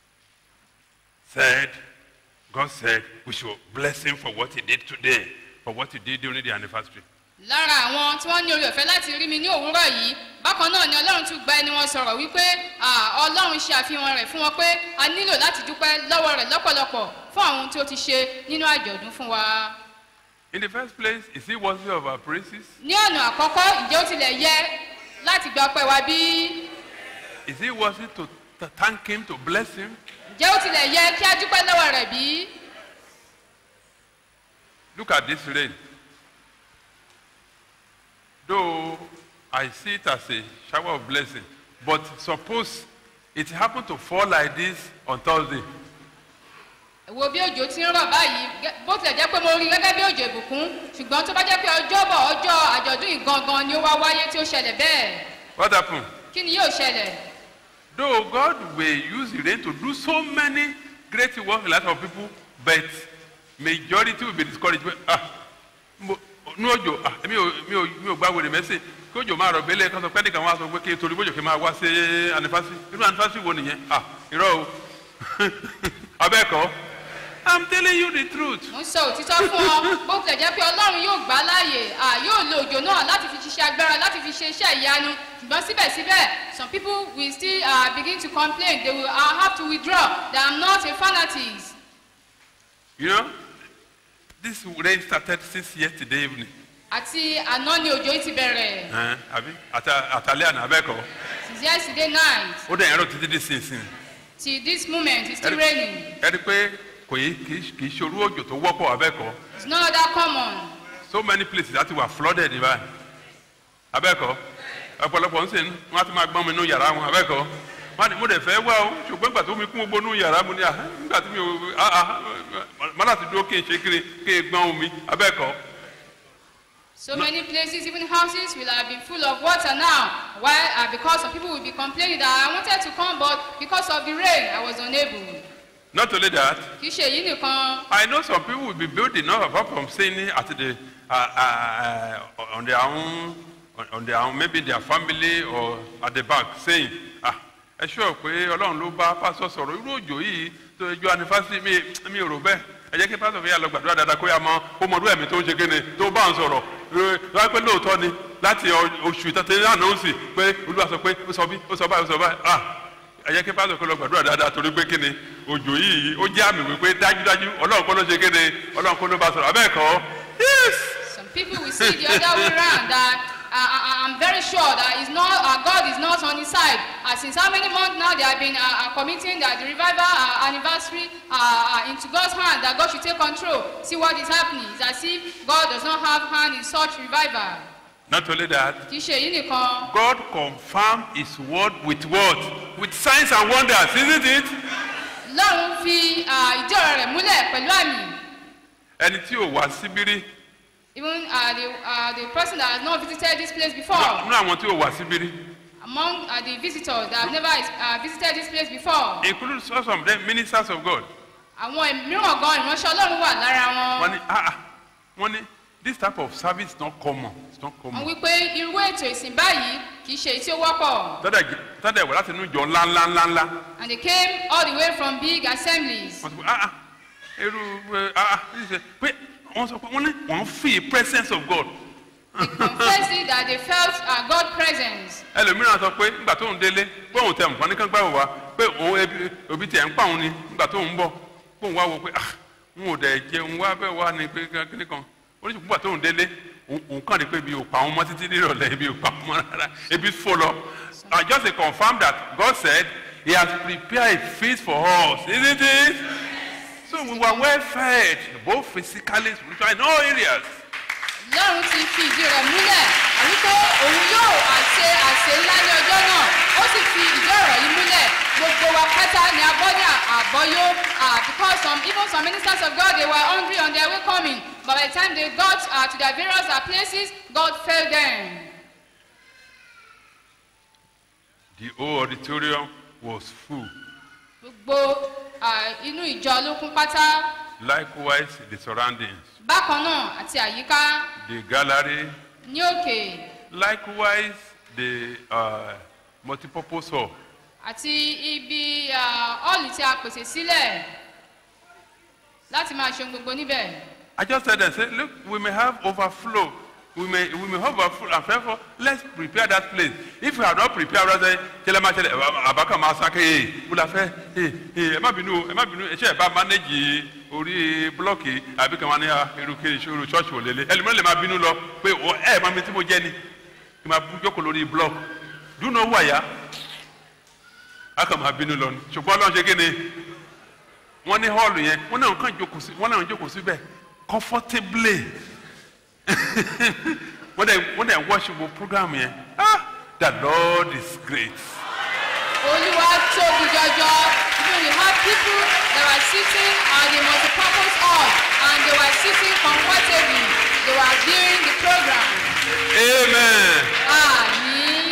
said, God said, we should bless him for what he did today, for what he did during the anniversary. lára àwọn tí wọ́n ní orí ọ̀fẹ́ láti rí mi ní òwúrọ̀ yìí bákan náà ni ọlọ́run tún gba ẹni wọn sọ̀rọ̀ wípé à, ọlọ́run ṣe àfihàn rẹ̀ fún wọn pé a nílò láti dúpẹ́ lọ́wọ́ rẹ̀ lọ́pọ̀lọpọ̀ fún àwọn ohun tí ó ti ṣe nínú àjọ̀dún fún wa. In the first place, is he worthy of our praises? ní ọ̀nà àkọ́kọ́ ǹjẹ́ ó tilẹ̀ yẹ láti gba ọpẹ́ wa bí? Is he worthy to, to thank him, to bless him? ǹjẹ́ ó tilẹ̀ yẹ kí a dúpẹ́ lọ́wọ́ rẹ̀ bí? Look at this rain. Though I see it as a shower of blessing, but suppose it happened to fall like this on Thursday. wo bí òjò ti ń rọ̀ báyìí gẹ́- bó tilẹ̀ jẹ́ pé mo rí gẹ́gẹ́ bí òjò ìbùkún ṣùgbọ́n tó bá jẹ́ pé ọjọ́bọ̀ ọjọ́ àjọ̀dún yìí gangan ni ó wá wáyé tí ó ṣẹlẹ̀ bẹ́ẹ̀ What happened? kí ni yóò ṣẹlẹ̀? Though God will use the rain to do so many great works in the life of people, but majority will be discouraged. Well, Ah, mo- ní òjò, ah, mi ò mi ò mi ò gbá wèrè mẹ́sìn kí òjò máa rọ̀ bẹ́lẹ̀ kan sọ pé nìkan wá sọ pé kí torí bójò kí n máa wá sí anifásitì. Irú anifásitì wo nìyẹn? Ah, irọ́ o. Abẹ́ẹ̀kọ́. I'm telling you the truth. mo ń sọ òtítọ́ fún ọ bó tilẹ̀ jẹ́ pé ọlọ́run yóò gbà á láàyè à yóò lo òjò náà láti fi ṣiṣẹ́ agbára láti fi ṣe iṣẹ́ ìyanu ṣùgbọ́n síbẹ̀síbẹ̀ some people will still uh, begin to complain they will uh, have to withdraw they are not a fanatic You know, this rain started since yesterday evening. àti àná ni òjò yìí ti bẹ̀rẹ̀ Ẹ̀, Àbí Àtà- àtàlẹ́ àná abẹ́ẹ̀kọ́. since yesterday night Ó dẹ̀ ẹ̀rọ títí dí sínsìn. till this moment it's still Ẹ̀rí- raining ẹ̀rí pé kò yí kì í kì í ṣorú òjò tó wọ́pọ̀ abẹ́ẹ̀kọ́. it's not that common So many places láti wà flooded ní báyìí. Abẹ́ẹ̀kọ́. Ọ̀pọ̀lọpọ̀ ń sìn wọ́n á ti máa gbọ́n mi nú yàrá wọn abẹ́ẹ̀kọ́. Wọ́n á ní mo dẹ̀ fẹ́ wá o ṣùgbọ́n ìgbà tó mi kún gbogbo nú yàrá mo ní à nígbà tí mi ò ah ah má láti dúró kí n ṣe kiri kí n gbọ́n omi abẹ́ẹ̀kọ́. so many places even houses will have been full of water now why uh, because some people will be complaining that i wanted to come but because of the rain i was unable Not only that, kì í ṣe èyí nìkan I know some people will be building up apart from saying it at the uh, uh, uh, on their own on, on their own maybe their family or at the back saying ah ẹ ṣọ́ pé ọlọ́run ló bá pásọ sọ̀rọ̀ irú òjò yìí tó ẹjọ́ anifásitì mi mi ò rò bẹ́ẹ̀ ẹ jẹ́ kí pásọ fi yà lọ gbàdúrà dáadáa kó yà mọ kó mọ ọdún ẹ̀mí tó ń ṣe kéne tó bá ń sọ̀rọ̀ lọ́wọ́ pé lóòótọ́ ni láti ọ- oṣù tẹ́tẹ́ náà ó sì pé olúwa sọ pé ó sọ bí ó sọ báyìí ó sọ báyìí ah ẹ jẹ́ kí pásítọ̀ kó lọ gbàdúrà dáadáa torí pé kíni òjò yìí ó jẹ́ àmì wípé dájúdájú ọlọ́run kọ́ ló ṣe kíni ọlọ́run kọ́ ló bá sọ̀rọ̀ abẹ́ẹ̀kọ́ yes some people will see the other way round that uh, I, i'm very sure that is not uh, god is not on his side uh, since how many months now they have been uh, uh, committing that the revival uh, anniversary uh, uh, into god's hand that god should take control see what is happening it's as if god does not have hand in such revival Not only that, kì í ṣe èyí nìkan God confirmed his word with what? With signs and wonders, isn't it? lọ́run fi ah, ìdí ọ̀rọ̀ rẹ̀ múlẹ̀ pẹ̀lú àmì Ẹni tí ò wá síbírí, even uh, the, uh, the person that has not visited this place before nínú àwọn tí ò wá síbírí, among uh, the visitors that have never uh, visited this place before including some of them ministers of God. àwọn mìíràn gan ìránṣẹ́ ọlọ́run wà lára Wọ́n wọn ní, ah, ah, wọ́n ní, this type of service is not common. It's not wọ́n common. wí pé irú ètò ìsìn báyìí kì í ṣe èyí tí ó wọ́pọ̀ Tọ́dẹ̀ wẹ̀ láti inú ìjọ ńláńláńláńlá. and they came all the way from big assemblies wọ́n ti pé ah ah irú ẹ, ah ah this is- pé wọ́n sọ pé wọ́n ní wọ́n fi presence of God they confessed it that they felt uh, God presence ẹlòmíràn sọ pé nígbà tó ń délé pé òun tẹ nǹkan ní kán gbàgbọ́ wá pé òun ebi òbí tiẹ̀ ń pa òun ni nígbà tó ń bọ̀ pé òun wá wo pé ah n ò dẹ̀ jẹun wá bẹ́ẹ̀ wá ni pé kíní kan oníṣègùn nígbà tó ń délé òun òun kàn rí pé ebi ò pa òun mọ́ títí nírọ̀lẹ́ ebi ò pa òun mọ́ rárá ebi fò lọ I just to confirm that God said he has prepared a feast for us isn't it so we were well fed both physically spiritually in all areas. lọ́run ti fi ìdí rẹ̀ múlẹ̀ àwípé òun yóò àṣe àṣe ńlá ní ọjọ́ náà ó sì fi ìdí ọ̀rọ̀ yìí múlẹ̀ gbogbo wa pátá ni a gbọ́ ní àbọ̀yó ah, because some even some ministers of God they were hungry on their way coming but by the time they got uh, to their various uh, places God failed them. The whole auditorium was full. gbogbo ah, inú ìjọ ló kún pátá Likewise, the surroundings, bákan náà àti àyíká the gallery, ní òkè likewise, the uh, multipurpose hall. àti ibi ọ́ọ̀lù tí a pèsè sílẹ̀ láti máa ṣe ohun gbogbo níbẹ̀. I just said and said, look, we may have overflow. We may, we may have overflow, and therefore, let's prepare that place. If we have not prepared, we say, Kele ma ṣẹlẹ̀, àbákan máa sá kéye, mo la fẹ́, ee, ee, ẹ má bínú, o, ẹ má bínú, ẹ ṣe ẹ bá manage orí blọọkì àbí kan wá ní irúkẹ́ ìṣòro ṣọ́ọ̀ṣì ò lélẹ̀. Ẹlòmíràn lè máa bínú lọ pé o ẹ máa mi tí mo jẹ́ ni, kí n máa bú jókòó lórí blọọkì. Dúnà wà yá, a kàn máa bínú lọ ni. Ṣùgbọ́n Ọlọ́run ṣe kí ni? wọ́n ní hall yẹn wọ́n náà kàn jókòó sí wọ́n náà jókòó síbẹ̀ comfortably wọ́n dẹ̀ wọ́n dẹ̀ watch gbogbo program yẹn ah the lord is great olúwa tóbi jọjọ even we have people that were sitting at the multipurpose hall and they were sitting comfortably they were viewing the program. amen àmì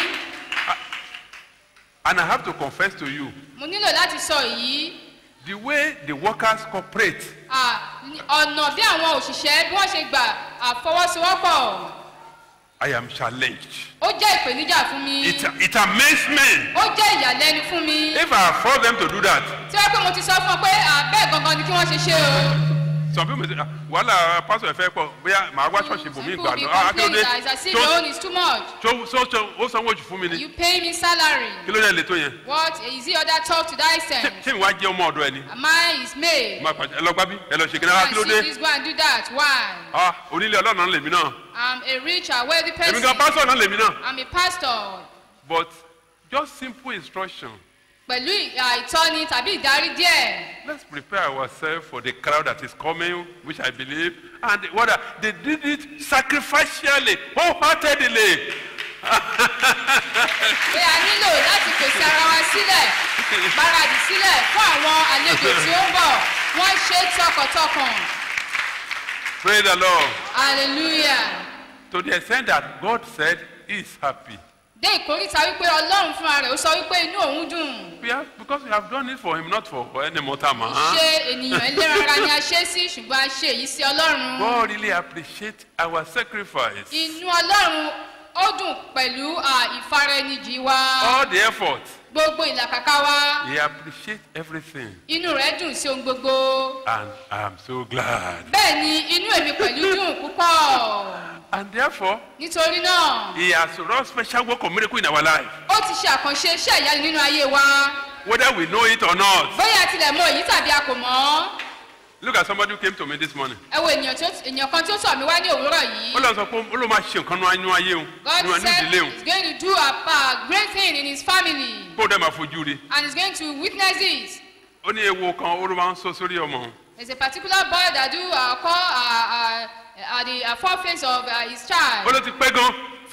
and i have to confess to you mo nílò láti sọ èyí the way the workers cooperate ah, ní ọ̀nà bí àwọn òṣìṣẹ́ bí wọ́n ṣe gbà àfọwọ́sowọ́pọ̀ i am challenged ó jẹ́ ìpèníjà fún mi it it amazes me ó jẹ́ ìyàlẹ́nu fún mi if i afford them to do that tí wọ́n pé mo ti sọ fún ọ pé ah, bẹ́ẹ̀ gangan ni kí wọ́n ṣe ṣe o. some people say ah wàhálà pastor ẹ fẹ́ pọ̀ bóyá màá wá ṣọ́ọ̀ṣì Some bòmí people ìgbà be lọ ah kí ló complaining dé that it's as if your own is too much. tó tó tó ó sanwó jù fún mi ni You pay me salary. kí ló dé lè tó yẹn What is he other talk to that ṣé extent? ṣé ìwà jẹ́ ọmọ ọ̀dọ̀ ẹ ni. Am I his maid? máa pàṣẹ ẹ lọ gbá bí ẹ lọ ṣe kí Go náà and kí ló see dé this, go and do that. Why? ah onílé ọlọ́run lèmi náà I'm a rich and wealthy èmi person. gan pásọ̀ náà lèmi náà I'm a pastor. but just simple instruction Pẹ̀lú ìhà ìtọ́ni tàbí ìdarí díẹ̀. let's prepare ourselves for the crowd that is coming which I believe and what are- they did it sacrificially wholeheartedly Pé a nílò láti pèsè ara wa sílẹ̀, gbáradì sílẹ̀ fún àwọn àlejò tí ó ń bọ̀. Wọ́n ṣe é tọkàntọkàn. praise the Lord Hallelujah. to the extent that God said he is happy Dé ìkórìtà wípé Ọlọ́run fúnra rẹ̀ ó sọ wípé inú òun dùn. we have because we have done it for him not for any mortal man ṣe ènìyàn ẹlẹ́ranra ni a ṣe sí ṣùgbọ́n a ṣe èyí sí ọlọ́run. God really appreciate our sacrifice inú ọlọ́run ó dùn pẹ̀lú à, ìfaraẹnijì wa all the effort gbogbo ìlàkàkà wa he appreciate everything inú rẹ̀ dùn sí ohun gbogbo. and I am so glad bẹ́ẹ̀ ni inú èmi pẹ̀lú dùn púpọ̀ and therefore nítorí náà he has wrought special work of miracle in our life ó ti ṣe àkànṣe iṣẹ́ ìyanu nínú ayé wa whether we know it or not bóyá a tilẹ̀ mọ èyí tàbí a kò mọ̀ look at somebody who came to me this morning ẹ wo ènìyàn tí ó- ènìyàn kan tí ó tọ̀ mí wá ní òwúrọ̀ yìí. ó lọ sọ pé ó ló máa ṣe nǹkan nínú ayé ayé òun God nínú said ìdílé òun he's going to do a, a great thing in his family kó o dẹ́ máa fojú rí and he's going to witness it. ó ní ewu kan ó ló máa ń sọ sórí ọmọ òun There's a particular boy that do uh, call uh, uh, uh, the uh, foreface of uh, his ó child ló ti pẹ́ gan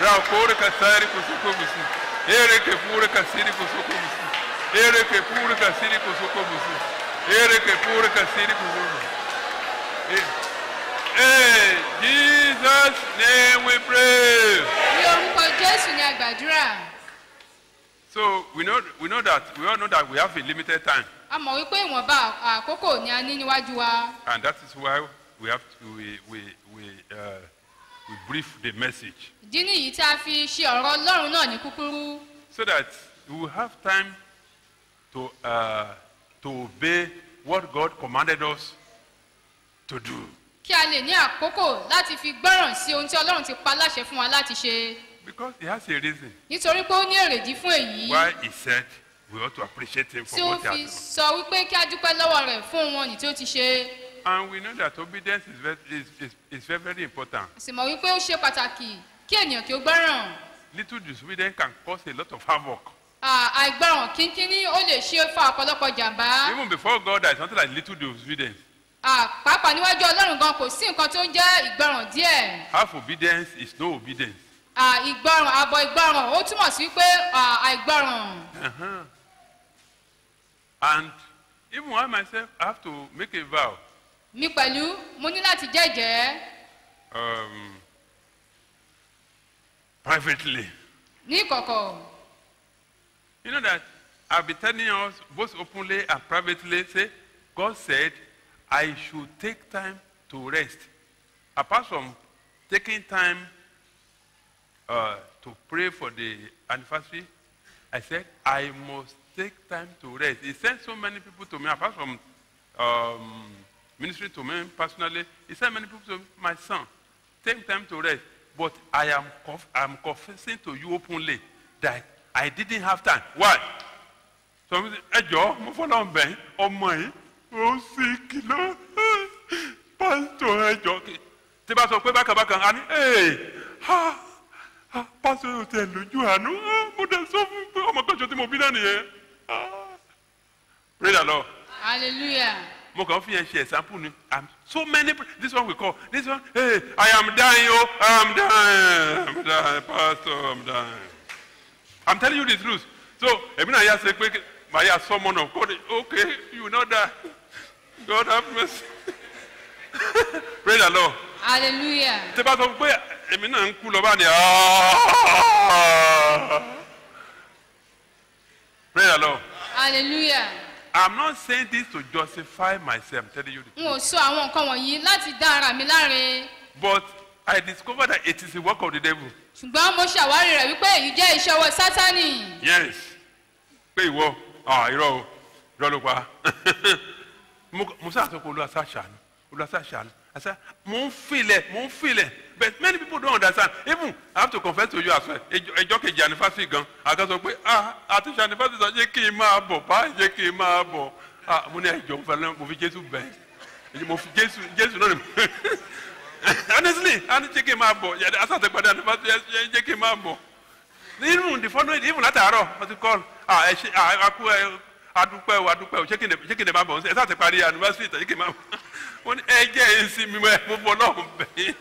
Rakore kasari kusoko musi. Ere ke pure kasiri kusoko musi. Ere ke pure kasiri kusoko musi. Ere ke pure kasiri kusoko musi. Hey, Jesus name we pray. ní orúkọ jésù ni a gbàdúrà So we know we know that we all know that we have a limited time, a mọ̀ wípé ìwọ̀nba àkókò ni a ní níwájú wa and that is why we have to we we we, uh, we brief the message ìdí nìyí tí a fi ṣe ọ̀rọ̀ ọlọ́run náà ní kúkúrú so that we will have time to uh, to obey what God commanded us to do. kí a lè ní àkókò láti fi gbọ́ràn sí ohun tí ọlọ́run ti pa láṣẹ fún wa láti ṣe Because he has a reason nítorí pé ó ní èrèdí fún èyí why he said we ought to appreciate him tí for ó what he fi has done. sọ wípé kí a dúpẹ́ lọ́wọ́ rẹ̀ fún ohun ọ̀nì tí ó ti ṣe And we know that obedience is very, is, is, is very, very important. a sì mọ̀ wípé ó ṣe pàtàkì kí ènìyàn kí ó gbọ́ràn Little disobedience can cause a lot of havoc. À, àìgbọràn kínkínní ó lè ṣe fa ọ̀pọ̀lọpọ̀ jàǹbá Even before God, there is something like little disobedience. À, pàápàá níwájú ọlọ́run gan kò sí nǹkan tó ń jẹ́ ìgbọràn díẹ̀ Half obedience is no obedience. À, ìgbọràn àbọ̀ ìgbọràn ó túmọ̀ sí pé à, àìgbọràn Uh-huh. And even I myself have to make a vow. mi pẹ̀lú mo ní láti jẹ́jẹ́ Um, privately. ní ìkọ̀kọ̀ You know that I've been telling us both openly and privately, say, God said, I should take time to rest. Apart from taking time uh, to pray for the anniversary, I said, I must take time to rest. He sent so many people to me, apart from um, ministry to me personally, he sent many people to my son. Take time to rest. But I am conf- I'm confessing to you openly that I didn't have time. Why? So ẹ jọ mo fọlọ́ ń bẹ̀ ọmọ yìí ó sì kìlọ̀ pásítọ̀ ẹ jọ kí tí bá sọ pé bákan bákan á ní ee ha ha pásítọ̀ yóò tẹ̀ lójú àánú ah, mo dẹ̀ sọ fún pé ọmọ kọjọ tí mo bí náà nìyẹn Ah. pray the lord hallelujah mo kàn fi yẹn ṣe example ni i'm so many this one we call this one hey i am dying o i am dying i'm dying pastor i'm dying i'm telling you the truth so èmi náà yà sẹ pé màá yà sọmọ náà kó de okay you know that god have mercy pray the lord hallelujah tí bá sọ pé èmi náà ń kú lọ bá ní pray the lord hallelujah i'm not saying this to justify myself i'm telling you the n ò sọ àwọn nǹkan wọ̀nyí láti dá ara mi láre But I discovered that it is the work of the devil. ṣùgbọ́n mo ṣàwárí rẹ̀ wípé èyí jẹ́ iṣẹ́ ọwọ́ sátánì Yes. Pé ìwọ, ah irọ́ o, irọ́ ló pa. Mo mo sáà sọ pé olúwa sá ṣàánú, olúwa sá ṣàánú. I said, mo ń filẹ̀, mo ń filẹ̀. But many people don't understand. Even I have to confess to you as well. Ẹjọ́ ẹjọ́ kejì anifásitì gan. Àga sọ pé ah àti ṣe anifásitì sọ jẹ́ kí n máa bọ̀, bá jẹ́ kí n máa bọ̀. Ah mo ní ẹjọ́ mo fẹ́ mo fi Jésù bẹ̀. Mo fi Jésù Jésù náà ni mo. honestly a ní jẹ́ kí n máa bọ̀ yàtọ̀ asàtẹ̀gbàdé àdìbàtò yẹ jẹ́ kí n máa bọ̀ even the following even látàárọ̀ wọ́n ti call ah ẹ ṣe ah akú ẹ adúpẹ́ o adúpẹ́ o ṣé kí n ṣé kí n máa bọ̀ ẹ sáà ti parí anniversary tàbí kí n máa bọ̀ wọ́n ní ẹ jẹ́ ẹ sí mi mọ́ ẹ mo bọ̀ náà bẹ̀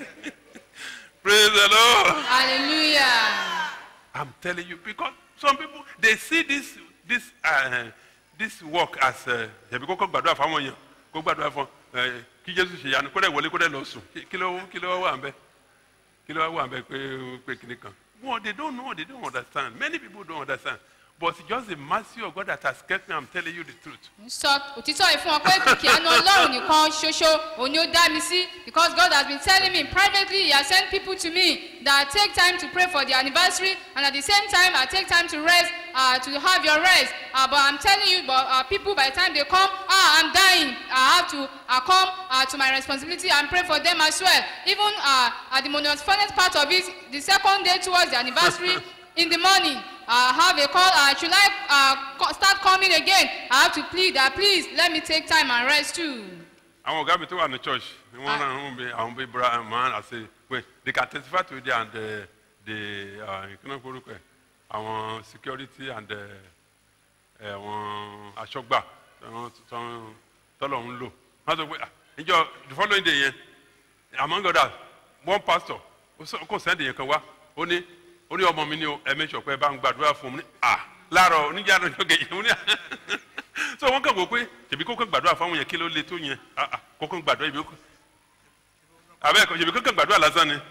praise the lord hallelujah i'm telling you because some people they see this this uh, this work as ẹbí kókó gbàdúrà fáwọn èèyàn kó gbàdúrà fún ẹ kí jésù ṣe yanu kó dẹ̀ wọlé kó dẹ̀ lọ sùn Kí- kí ló kí ló wà ń bẹ kí ló wà ń bẹ pé pé kíní kan well they don't know they don't understand many people don't understand but it's just the mercy of God that has kept me i'm telling you the truth ń sọ òtítọ́ yìí fún ọ pé kìkì àánú ọlọ́run nìkan ṣoṣo òun ni ó dá mi sí because God has been telling me privately he has sent people to me that take time to pray for the anniversary and at the same time I take time to rest uh, to have your rest uh, but I'm telling you but uh, people by the time they come ah I'm dying I have to uh, come uh, to my responsibility and pray for them as well even uh, at the most funnest part of it the second day towards the anniversary in the morning I have a call uh, should I uh, co- start coming again I have to plead that please let me take time and rest too. àwọn ọ̀gá mi tó wà ní church ni wọ́n rán àwọn bí àwọn bí abraham man àti pé they can testify to it and the the ìkíná forúkọ ẹ̀ àwọn security and ẹ̀, àwọn aṣọ́gbà tọ́lọ̀ tọ́lọ̀ ń lò wọ́n sọ pé ah, ìjọ the following day yẹn among others one pastor ó sọ- kò sẹ́ndì yẹn kan wá ó ó ní ó ní ọmọ mi ní o ẹ make sure pé ẹ bá ń gbàdúrà fún mi ní à láàárọ̀ oníjà lọ́jọ́ kejì mo ní à so wọ́n kàn wò pé tèmi kókó gbàdúrà fún àwọn yẹn kí ló le tó yẹn ah ah kókó gbàdúrà ibi kókó àbẹ́ tèmi kókó gbàdúrà lásán ni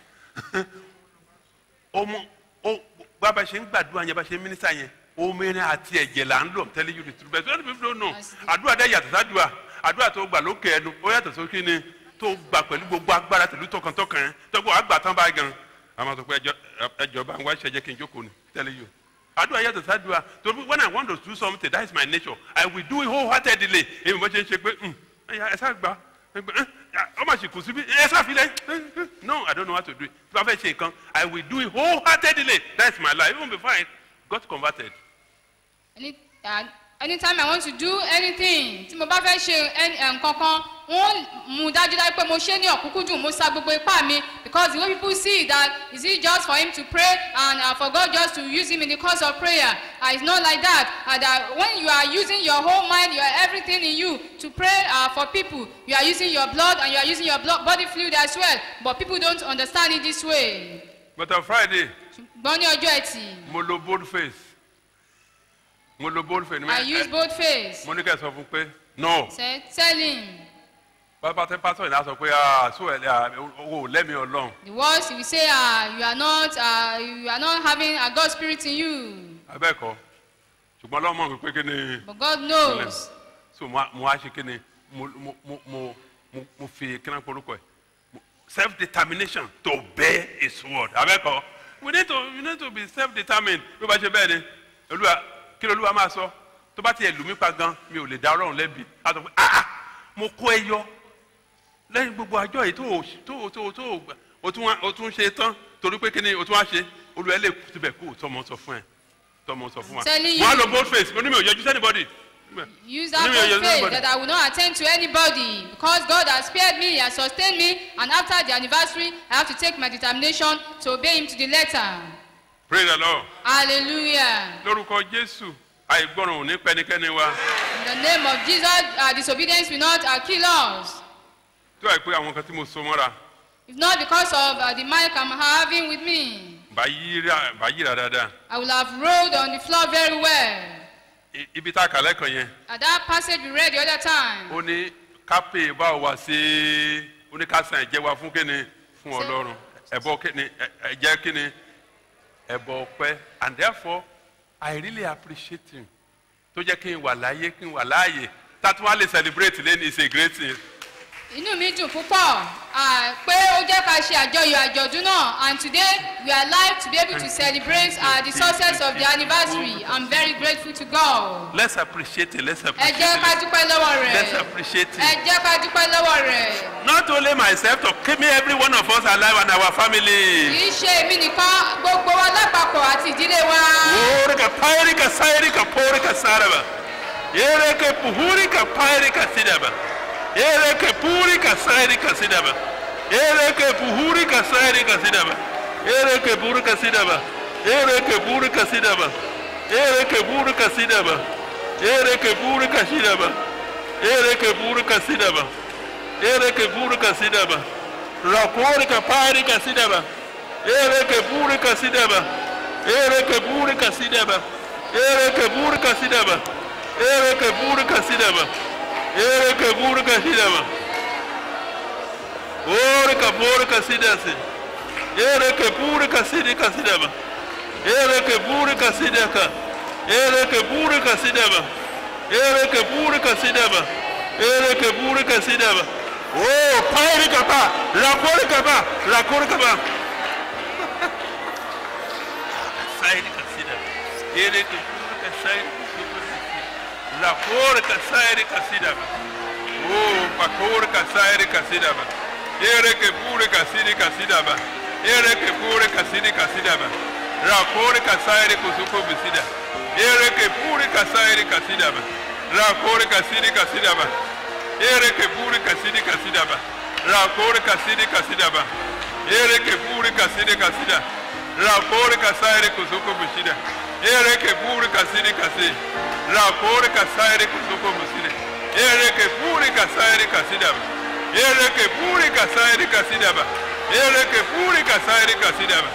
ọmọ ó bá ṣe ń gbàdúrà yẹn bá ṣe ń mínísà yẹn omirin àti ẹ̀jẹ̀ là ń lò tẹ́lẹ̀ yóò di turu bẹ́ẹ̀ sọ́dọ̀ fífi lónà àdúrà dẹ́ yàtọ̀ sádùá àdúrà tó gbà lókè ẹnu ó yàtọ̀ sókè ni tó gbà pẹ̀lú gbogbo agbára tẹ̀lú tọkàntọkàn yẹn tọ́gbọ́ àgbà tán báyìí gan àwọn sọ pé ẹjọ́ ẹjọ́ bá ń wá ṣẹjẹ́ kí n jókòó ni tẹ́lẹ̀ yóò àdúrà yàtọ̀ sádùá tó when I want to do something that is my nature I will do it wholeheartedly èmi bó ṣe ń ṣe pé ẹ sá gbà ọmọ àṣìkò síbi ẹ sá filẹ̀ no I don't know how to do it tí wọ́n fẹ́ ṣe nǹkan I will do it wholeheartedly that is my life even before I got converted. Any, uh, anytime I want to do anything tí mo bá fẹ́ ṣe any- eh, nǹkan kan wọ́n mú dájúdájú pé mo ṣe ní ọ̀kúnkúndùn mo sa gbogbo ipá mi because the way people see that is it just for him to pray and uh, for God just to use him in the cause of prayer uh, it's not like that and uh, when you are using your whole mind your everything in you to pray uh, for people you are using your blood and you are using your blood, body fluid as well but people don't understand it this way but on Friday ṣùgbọ́n ní ọjọ́ ẹtì mo lo bold face mo lo bold face. I use both face mo ní kẹ́ ẹ sọ fún pé no say tell him. bàbá tẹ pásítọ̀ yìí náà sọ pé ah so ẹ̀ owó lẹ́mìí ọlọ́run The words you will say ah you are not ah you are not having a God spirit in you abẹ́ẹ̀kọ́ ṣùgbọ́n ọlọ́mọ mi pé kí ni but God knows so mo á- mo á ṣe kí ni mo mo mo mo mo mo fi kí náà porúkọ ẹ̀ self determination to obey his word abẹ́ẹ̀kọ́ we need to we need to be self determined bí o bá ṣe bẹ́ẹ̀ ni olúwa kí ló olúwa máa sọ tó bá tiẹ̀ lù mí pa gan mi ò lè dá ọlọ́run lẹ́bi á sọ pé ah ah mo kó ẹ yọ lẹ́yìn gbogbo àjọ yìí tó o tó o tó o tó o gbà o tún wá- o tún ṣe tán torí pé kíni o tún wá ṣe olùwẹ̀ lè tibẹ̀ kó o tọmọ sọ fún ẹ tọmọ sọ fún wa Telling wọ́n á you. lo bold face onímọ̀ òyẹ́jú sẹ́nibọ́dì use that Anyway, you're bold faith nobody. that I will not attend to anybody because God has spared me he has sustained me and after the anniversary I have to take my determination to obey him to the letter pray the lord hallelujah lórúkọ jésù àìgbọràn ò ní pẹnikẹ́ni wa in the name of Jesus uh, disobedience will not uh, kill us tó àìpé àwọn kan tí mo so mọ́ra if not because of uh, the mic I'm having with me bá yíra bá yíra dáadáa I will have rolled on the floor very well I- ibi tá a kà lẹ́kàn yẹn at that passage we read the other time ó ní kápẹ́ báwo wá sí ó ní ká san ẹ̀jẹ̀ wa fún kíni fún Ṣé- ọlọ́run ẹ̀bọ kíni ẹ̀- ẹ̀jẹ̀ kíni ẹ̀bọ ọpẹ́ and therefore I really appreciate him tó jẹ́ kí n wà láyé kí n wà láàyè tátún wá lè celebrate lẹ́nu is a great thing inú mi dùn púpọ̀ ah, pé ó jẹ́ ká ṣe àjọyọ̀ àjọ̀dún náà and today we are alive to be able to celebrate uh, the success of the anniversary i'm very grateful to God. let's appreciate it let's ẹ appreciate jẹ́ ká it dúpẹ́ lọ́wọ́ let's rẹ̀ appreciate ẹ it jẹ́ ká dúpẹ́ lọ́wọ́ rẹ̀ not only myself to keep me every one of us alive and our family. kì í ṣe èmi nìkan gbogbo wa lápapọ̀ àti ìdílé wa. Orika pairika sairika porika saraba. Ereke puhurika pairika sidaba. Ereke purika sairika sidaba. Ereke puhurika sairika sidaba. Ereke purika sidaba. Ereke purika sidaba. Ereke purika sidaba. Ereke purika sidaba. Ereke purika sidaba. Ereke purika sidaba. Rakorika pairika sidaba. Ereke purika sidaba. Ereke burika sidaba. Ereke burika sidaba. Ereke burika sidaba. Ereke burika sidaba. Orika burika sidasi. Ereke burika sidika sidaba. Ereke burika sidaka. Ereke burika sidaba. Ereke burika sidaba. Ereke burika sidaba. Oh, pairika pa. Rakorika pa. Rakorika pa. sairi kasida ere ke kuru ka sairi la kore ka sairi kasida ba o pa kore ka sairi kasida ba ere ke pure ka siri kasida ba ere ke pure ka siri kasida ba la kore ka sairi kusuko bisida ere ke pure ka sairi kasida ba la kore ka siri kasida ba ere ke pure ka siri kasida ba la kore ka siri kasida ba ere ke pure ka siri kasida rakore kasaire kusuko bushida ere ke puri kasiri kasi rakore kasaire kusuko bushida ere ke puri kasaire kasida ere ke puri kasaire kasida ere ke puri kasaire kasida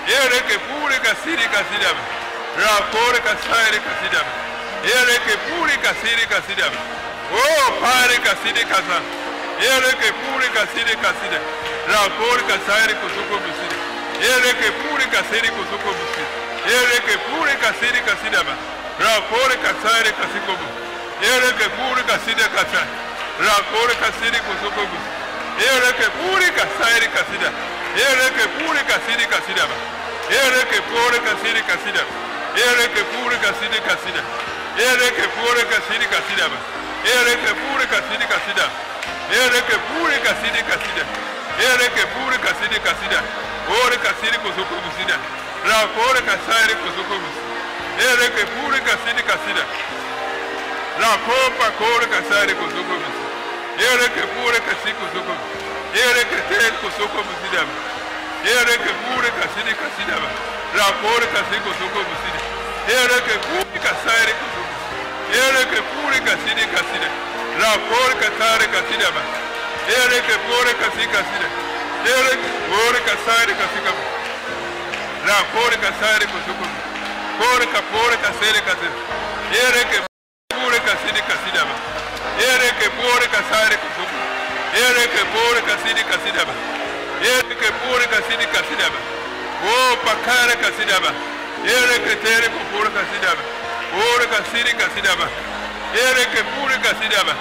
ere ke puri kasiri kasiri aba rakore kasairi kasiri aba ere ke puri kasiri kasiri aba oh pare kasiri kasa ere ke puri kasiri kasiri rakore kasairi kusuko bisiri ere ke puri kasiri kusuko bisiri ere ke puri kasiri kasiri aba rakore kasairi kasiko bisiri ere ke puri kasiri kasiri rakore kasiri kusuko bisiri ere ke puri kasairi kasiri ere ke puri kasiri kasiri aba ere ke puri kasiri kasiri aba ere ke puri kasiri kasiri ere ke puri kasiri kasiri aba ere ke puri kasiri kasiri aba ere ke puri kasiri kasiri ere ke puri kasiri kasiri ore kasiri kusuko bisiri rakore kasairi kusuko bisiri ere ke puri kasiri kasiri la copa kore kasari kusuko bisi ere ke pure kasi kusuko ere ke tel kusuko bisi dama ere ke pure kasiri kasi dama la kore kasi kusuko bisi ere ke pure kasari kusuko ere ke pure kasiri kasi dama la kore kasari kasi dama ere ke pure kasi kasi dama ere ke pure kasari kasi dama la kore kasari kusuko kore ka pure kasari kasi ere ke pure kasidi kasidaba ere ke pure kasare kusuku ere ke pure kasidi kasidaba ere ke pure kasidi kasidaba o pakare kasidaba ere ke tere ku pure kasidaba pure kasidi kasidaba ere ke pure kasidaba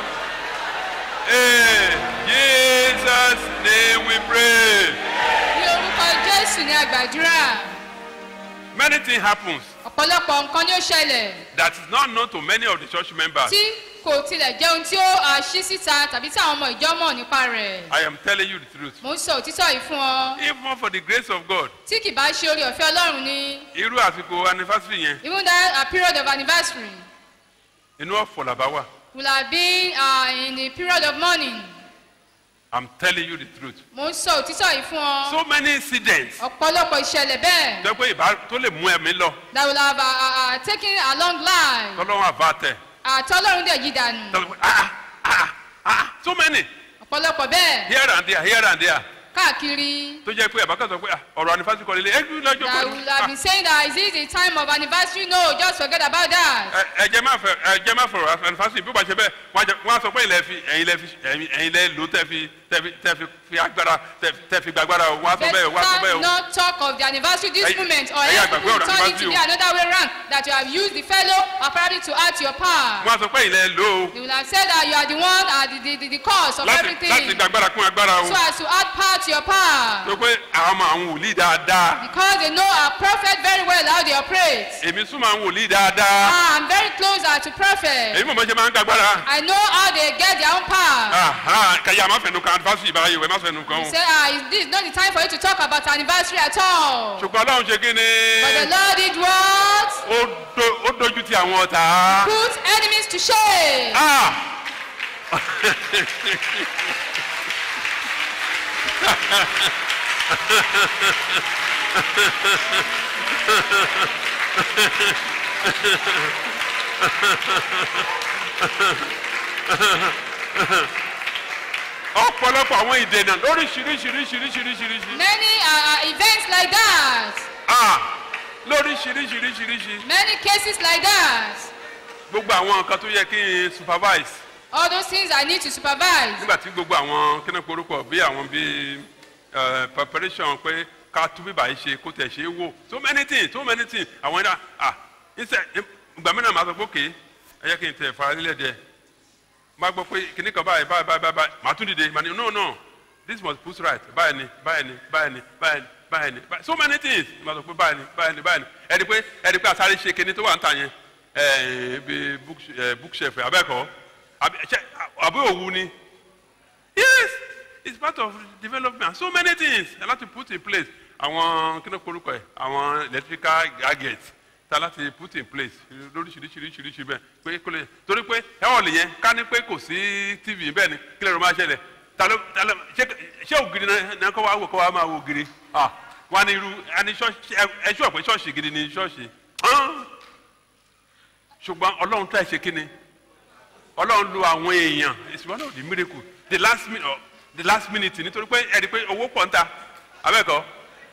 eh jesus name we pray ní orúkọ jésù ní àgbàdúrà many things happens ọ̀pọ̀lọpọ̀ nǹkan ni ó ṣẹlẹ̀ that is not known to many of the church members tí kò tilẹ̀ jẹ́ ohun tí ó à, ṣí síta tàbí tí àwọn ọmọ ìjọ mọ̀ nípa rẹ̀ i am telling you the truth mo ń sọ òtítọ́ yìí fún ọ even for the grace of god tí kì bá ṣe orí ọ̀fẹ́ ọlọ́run ni irú àsìkò anniversary yẹn even that a period of anniversary inú ọ̀fọ̀ làbá wà will have been uh, in the period of mourning i'm telling you the truth mo ń sọ òtítọ́ yìí fún ọ so many incidents ọ̀pọ̀lọpọ̀ ìṣẹ̀lẹ̀ bẹ́ẹ̀ jẹ́ pé ìbá tó lè mú ẹ̀mí lọ that will have uh, uh, uh, taken a long life tọ́lọ́wọ́n àbá tẹ̀ àtọ́lọ́run dẹ̀ yí dànù tọ́lọ́ pé ah ah ah so many ọ̀pọ̀lọpọ̀ bẹ́ẹ̀ here and there here and there káàkiri tó jẹ́ pé àbá kan sọ pé ah, ọ̀rọ̀ anniversary kọ́ lélẹ̀ ẹ̀jú lọ́jọ́ that will have been saying that is it the time of anniversary no just forget about that. ẹ̀jẹ̀ máa fẹ́ ẹ̀jẹ̀ máa fọ̀rọ̀ anniversary bí wọ́n ṣe bẹ́ẹ̀ wọ́n á jẹ- wọ́n á sọ pé ilẹ̀ fi ẹ̀yin lẹ́ fi ẹ̀yin ẹ̀yin lẹ́ lò tẹ́ fi tẹ́ fi tẹ́ fi fi agbára tẹ́ fi- tẹ́ fi gbàgbára o wọ́n á sọ bẹ́ẹ̀ wọ́n á sọ bẹ́ẹ̀ Let's o. not talk of the anniversary this Ẹ̀yin- moment or ẹ̀yin else àgbàgbé we will ọ̀rọ̀ turn it anniversary to be o. another way round that you have used the fellow apparently to add to your power. wọ́n á sọ pé ilẹ̀ lò ó They will have said that you are the one uh, the, the, the, the cause of láti everything. láti gbàgbára kún agbára o So as to add power to your power. tó pé àwọn ọmọ àwọn wòlíì dáadáa Because they know our prophet very well how they operate. èmi súnmọ́ àwọn wòlíì dáadáa Ah, I'm very close uh, to prophet. èmi mọ̀ bọ́ ṣe máa ń gbàgbára I know how they get their own power. Aha, kẹyà má fẹnu kan anniversary ìbára yìí wẹ̀ má fẹnu kan He o said, ah, is this not the time for you to talk about anniversary at all? ṣùgbọ́n ọlọ́run ṣe kí ni But the Lord did what? ó do- ó dojú ti àwọn ọ̀tá. Put enemies to shame. Ah! ọ̀pọ̀lọpọ̀ àwọn ìdènà lóríṣiríṣiríṣiríṣiríṣiríṣi Many uh, uh, events like that. ah lóríṣiríṣiríṣiríṣi Many cases like that. gbogbo àwọn nǹkan tó yẹ kí n supervise All those things I need to supervise. nígbà tí gbogbo àwọn kíni korúkọ bí àwọn bí eh, preparation pé ká tún bíbà yìí ṣe kó tẹ̀ ṣe é wò so many things so many things àwọn ẹ̀dá ah ìṣe ìgbà mìíràn máa sọ pé òkè ẹ yẹ kí n tẹ̀ fara lílẹ̀ díẹ̀ máa gbọ́ pé kíní kan báyìí báyìí báyìí báyìí màá tún dìde màá ní no no this must put right báyìí ni báyìí ni báyìí ni báyìí ni báyìí ni báyìí so many things máa sọ pé báyìí ni báyìí ni báyìí ni ẹni pé ẹni pé àsáré ṣe kíní tó wà ń tà yẹn ẹ bí book- eh, bookshelf abẹ́ẹ̀kọ́ àbí ṣe- àbí òwu ni yes it's part of development so many things ẹ láti put in place àwọn kíni korúkọ ẹ àwọn electrical gadgets ta láti put in place lóríṣiríṣiríṣiríṣi bẹ́ẹ̀ pé kó lè torí pé ẹ̀wọ̀n lè yẹn ká ní pé kò sí tv bẹ́ẹ̀ ni kí lè ló máa ṣẹlẹ̀ ta ló ta ló ṣé ṣé ògiri náà náà kọ́ wa wò kọ́ wa máa wo ògiri ah wọ́n á ní irú ẹni ṣọ́ọ̀ṣì ẹ ṣọ́ pé ṣọ́ọ̀ṣì gidi ni ṣọ́ọ̀ṣì hàn ṣùgbọ́n ọlọ́run tó ẹ̀ ṣe kí ni ọlọ́run lo àwọn èèyàn it's one of the miracle the last minute oh, the last minute nítorí pé ẹ̀rí pé owó pọ̀ ń ta abẹ́ẹ̀kọ́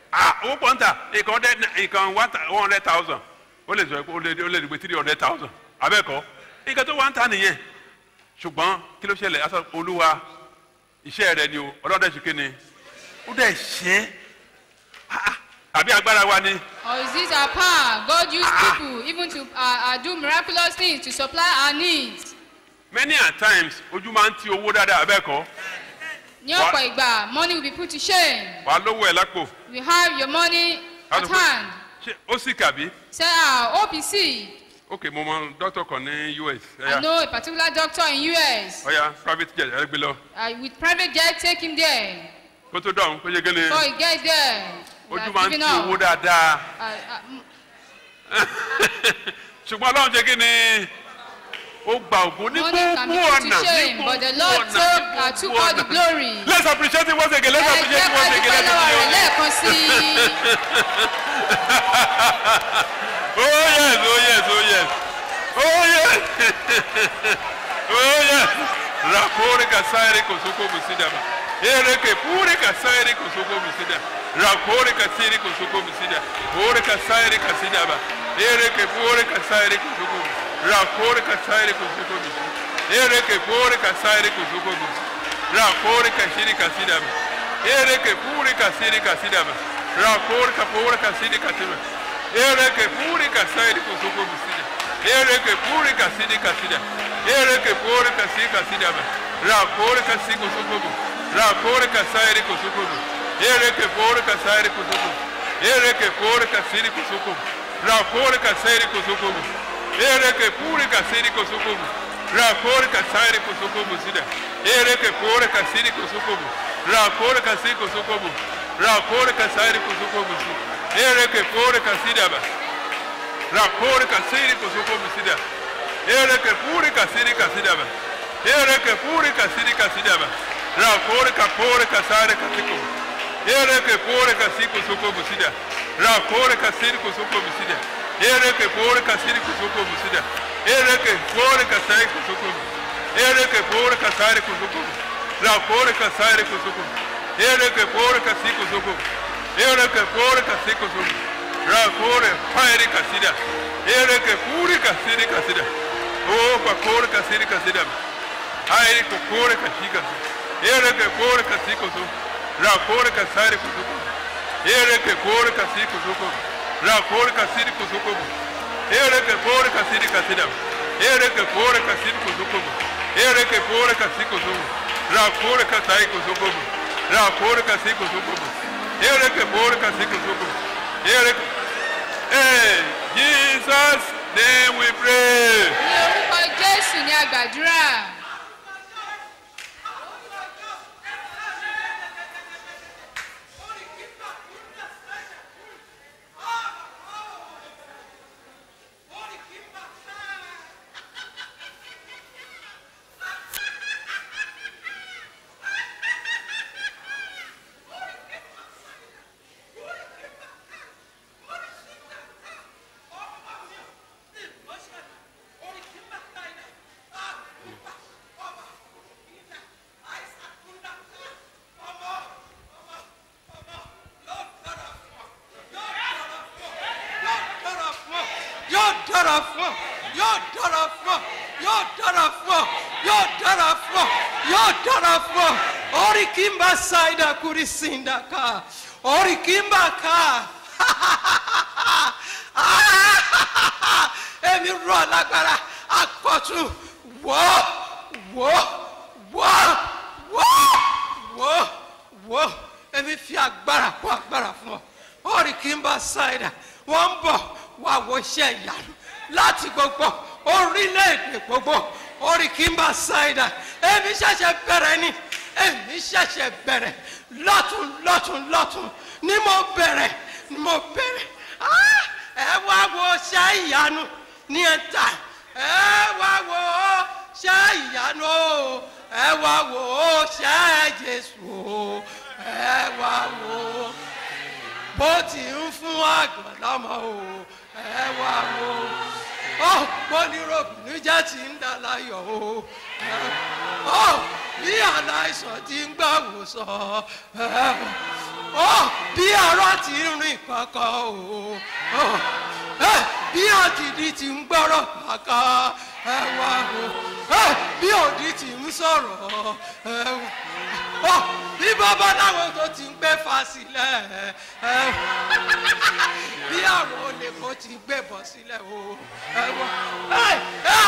ah owó pọ̀ ń tà ìkan hundred ìkan one thou- one hundred thousand ó lè sọ pé ó lè ó lè dìgbò three hundred thousand abẹ́ẹ̀kọ́ nǹkan tó wá ń tà nìyẹn ṣùgbọ́n kí ló ṣẹlẹ̀ aṣọ olúwa iṣẹ́ rẹ ni o ọlọ́dẹ ṣe kí ni ó dẹ̀ ṣe é Ah, ah, àbí agbára wa ni Or is it our power? God used people even to uh, uh, do miraculous things to supply our needs. many a times ojú máa ń ti owó dáadáa abẹ́ẹ̀kọ́ Ní Wha- ọ̀pọ̀ ìgbà, money will be put to shame. wàá lówó ẹ̀ lápò You have your money at hand. ṣé ó sì kàbí Say, ah, OPC. ok mo mọ dókítà kan ní us I ẹ̀yà know a particular doctor in US. ọ̀yà private jet ẹ̀ gbé lọ Uh, with private jet, take him there. kó tó dọ̀hún kó yẹ gẹ́lẹ́ Before he gets there, we ojú have máa ń given ti owó up. dáadáa Uh, uh, mm, ṣùgbọ́n ọlọ́run ṣe kí ni ó gba ògùn ní Money can be gbogbo put to ọ̀nà ní shame, but the gbogbo Lord ọ̀nà took, ní uh, took gbogbo all the ọ̀nà. glory. let's appreciate it once again let's Ẹ appreciate jẹ́ it ká once again dúpẹ́ let's lọ́wọ́ rẹ̀ appreciate it. lẹ́ẹ̀kan sí i. oh yes oh yes oh yes oh yes oh yes rakore kasaire kosoko musidama ereke pure kasaire kosoko musida rakore kasiri kosoko musida pure kasaire kasidaba ereke pure kasaire kosoko mu- rakore kasaire kosoko musida ereke pure kasaire kosoko musida rakore kashiri kasidaba ereke pure kasiri kasidaba rakore kapure kasiri kasidaba ereke pure kasaire kosoko musida ereke pure kasiri kasida ereke pure kasi kasida ba rakore kasi kosoko mu rakore kasaire kosoko mu ereke pure kasaire kosoko mu ereke pure kasiri kosoko mu rakore kasaire kosoko mu ereke pure kasiri kosoko mu rakore kasaire kosoko mu sida ereke pure kasiri kosoko mu rakore kasi kosoko mu rakore kasaire kosoko mu sida ereke pure kasida ba rakore kasiri kosoko musida ereke puri kasiri kasida ba ereke puri kasiri kasida ba rakore kapore kasare kasiko ereke pore kasi kosoko musida rakore kasiri kosoko musida ereke pore kasiri kosoko musida ereke pore kasai kosoko mu ereke pore kasare kosoko mu rakore kasare kosoko mu ereke pore kasi kosoko mu ereke pore kasi kosoko mu rakore pairi kasida ereke puri kasiri kasida o pakore kasiri kasida airi kokore kashika ereke pore kasi koso rakore kasari kosoko ereke pore kasi kosoko rakore kasiri kosoko ereke pore kasiri kasida ereke pore kasiri kosoko ereke pore kasi kosoko rakore kasai kosoko rakore kasi kosoko ereke pore kasi kosoko ereke Hey, Jesus name we pray. Ní orúkọ Jésù ni a gbàdúrà. yóò dára fún ọ yóò dára fún ọ yóò dára fún ọ yóò dára fún ọ yóò dára fún ọ orí kí n bá ṣáìdà kúrí sínda ká orí kí n bá ká èmi rọ lágbára akọ̀tún wọ́ wọ́ wọ́ wọ́ wọ́ wọ́ èmi fi agbára kó agbára fún ọ orí kí n bá ṣáìdà wọ́n ń bọ̀ wá wo iṣẹ́ ìyanu láti gbogbo orílẹ̀-èdè gbogbo orí kí n bá ṣáìdà èmi ṣẹ̀ṣẹ̀ bẹ̀rẹ̀ ni èmi ṣẹ̀ṣẹ̀ bẹ̀rẹ̀ lọ́tún lọ́tún lọ́tún ni mo bẹ̀rẹ̀ ni mo bẹ̀rẹ̀ Ah! ẹ wá wo iṣẹ́ ìyanu ní ẹ̀ta ẹ wá wo iṣẹ́ ìyanu o ẹ wá wo iṣẹ́ jésù o ẹ wá wo bó ti ń fún àgbà lọ́mọ o ẹ wá wo ọ gbóníròbìnú jẹ́ ti ń dà láyọ̀ o ẹ- ọ bí aláìsàn ti ń gbà wòsàn ẹ wá ó bí ọ̀rọ̀ ti ń rìn kankan o ó ẹ bí òdìdí ti ń gbọ́rọ̀ kankan ẹ wá o ẹ bí òdì ti ń sọ̀rọ̀ ẹ wá ó bí babaláwo tó ti ń gbé fa sílẹ̀ ẹ wá bí àwọn olè kó ti gbé bọ̀ sílẹ̀ o ẹ wá ẹ ẹ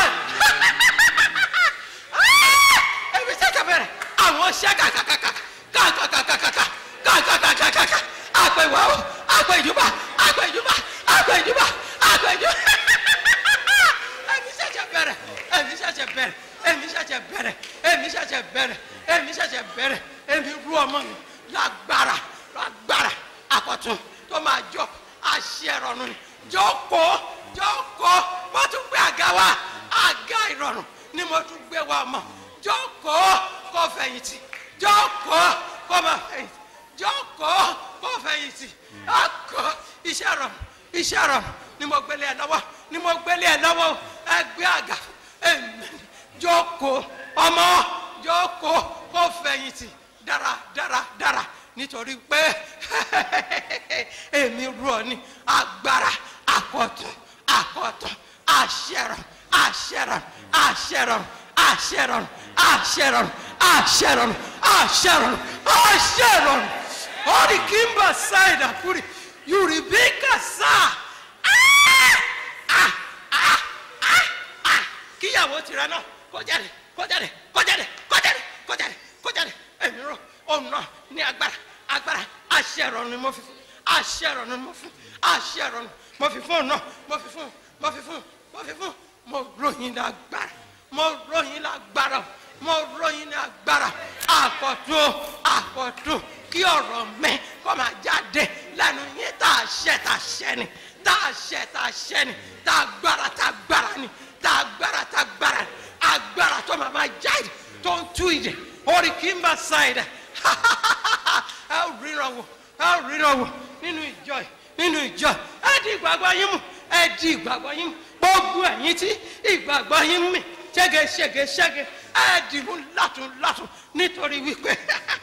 ẹbí sẹ́kẹ̀ bẹ̀rẹ̀ àwọn ṣẹ́ kàkàkàkà kàkàkàkàkà kàkàkàkàkà àpèwà ó àpèjúbà àpèjúbà àpèjúbà àpèjúbà ẹbí sẹ́kẹ̀ bẹ̀rẹ̀ ẹbí sẹ́kẹ̀ bẹ̀rẹ̀ ẹbí sẹ́kẹ̀ bẹ̀rẹ̀ ẹbí sẹ́kẹ̀ bẹ̀rẹ̀ ẹbí sẹ́kẹ̀ bẹ̀rẹ̀ ẹbí rú ọmọ mi lágbára lágbára àkọ́tún tó máa jọ àṣẹ ìrọ̀rùn ni jókòó jókòó wọ́n tún gbé àga wa àga ìrọ̀rùn ni mo tún gbé wa mọ̀ jókòó kó fẹ̀yìntì jókòó kó máa fẹ̀yìntì jókòó kó fẹ̀yìntì ọkọ̀ iṣẹ́ rọrùn iṣẹ́ rọrùn ni mo gbélé ẹ lọ́wọ́ ni mo gbélé ẹ lọ́wọ́ ẹgbẹ́ àga èmi jókòó ọmọ jókòó kó fẹ̀yìntì dára dára dára nítorí pé èmi rú ọ ní agbára àkọ́tún àkọ́tún àṣẹrọ àṣẹrọ àṣẹrọ àṣẹrọ àṣẹrọ àṣẹrọ àṣẹrọ àṣẹrọ ọdí kímbà sáìdà kúrì yorùbá sá kíyàwó tirẹ̀ náà kó jáde kó jáde kó jáde kó jáde kó jáde kó jáde èmi rọ òun náà ní agbára agbára àṣẹrọ ni mo fi fún àṣẹrọ ni mo fún àṣẹrọ ni mo fi fún òun náà mo fi fún mo fi fún mo fi fún mo ròyìn lágbára mo ròyìn lágbára mo ròyìn lágbára àkọ́tún àkọ́tún kí ọ̀rọ̀ mi kó máa jáde lẹ́nu yín tá a ṣẹ tá a ṣẹ ni tá a ṣẹ tá a ṣẹ ni tá a gbára tá a gbára ni tá a gbára tá a gbára ni agbára tó máa máa jáde tó ń tú ìdè orí kí n bá ṣáìdà ẹ ò ríran wò ẹ ò ríran wò nínú ìjọ yìí nínú ìjọ yìí ẹ di ìgbàgbọ́ yín mú ẹ di ìgbàgbọ́ yín mú gbogbo ẹ̀yin tí ìgbàgbọ́ yín mì ṣẹ́ge ṣẹ́ge ṣẹ́ge ẹ dìbò látún látún nítorí wípé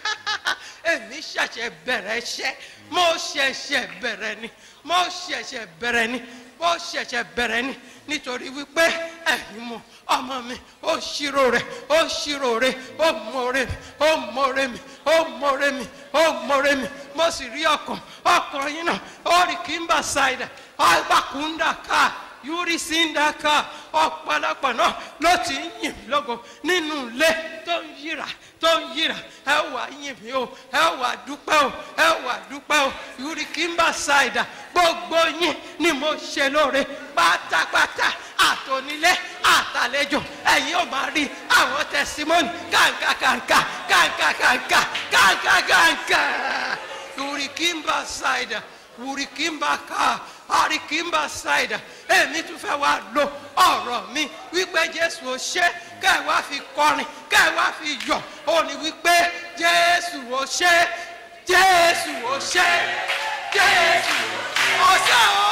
èmi ṣẹ̀ṣẹ̀ bẹ̀rẹ̀ iṣẹ́ mo ṣẹ̀ṣẹ̀ bẹ̀rẹ̀ ni mo ṣẹ̀ṣẹ̀ bẹ̀rẹ̀ ni mo ṣẹ̀ṣẹ̀ bẹ̀rẹ̀ ni nítorí wípé ẹ̀yin mo ọmọ mi ó ṣírò rẹ̀ ó ṣírò rẹ̀ ó mọ̀ọ́rẹ́ mi ó mọ̀ọ́rẹ́ mi ó mọ̀ọ́rẹ́ mi ó mọ̀ọ́rẹ́ mi mo sì rí ọkàn ọkàn yín náà ó rí kí n bá ṣáìdà ọgbàkúndà ká yúrí síndàkà ọ̀pọ̀lọpọ̀ náà ló ti ń yìn mí lógo nínú ilé tó ń yíra tó ń yíra ẹ wà yìn mí o ẹ wà dúpẹ́ o ẹ wà dúpẹ́ o yúrí kí n bá ṣáìdà gbogbo yín ni mo ṣe lóore pátápátá àtònílé àtàlejò ẹ̀yin ò máa rí àwọn tẹsímọ́nì kàǹkàkàǹkà kàǹkàkàǹkà kàǹkàkàǹkà yúrí kí n bá ṣáìdà wùrí kí n bá ká àrí kí n bá ṣáìdà èmi tún fẹ́ wá lo ọ̀rọ̀ mi wípé jésù ò ṣe kẹ́ ẹ wá fi kọrin kẹ́ ẹ wá fi yọ̀ ó ní wípé jésù ò ṣe jésù ò ṣe jésù ò ṣe o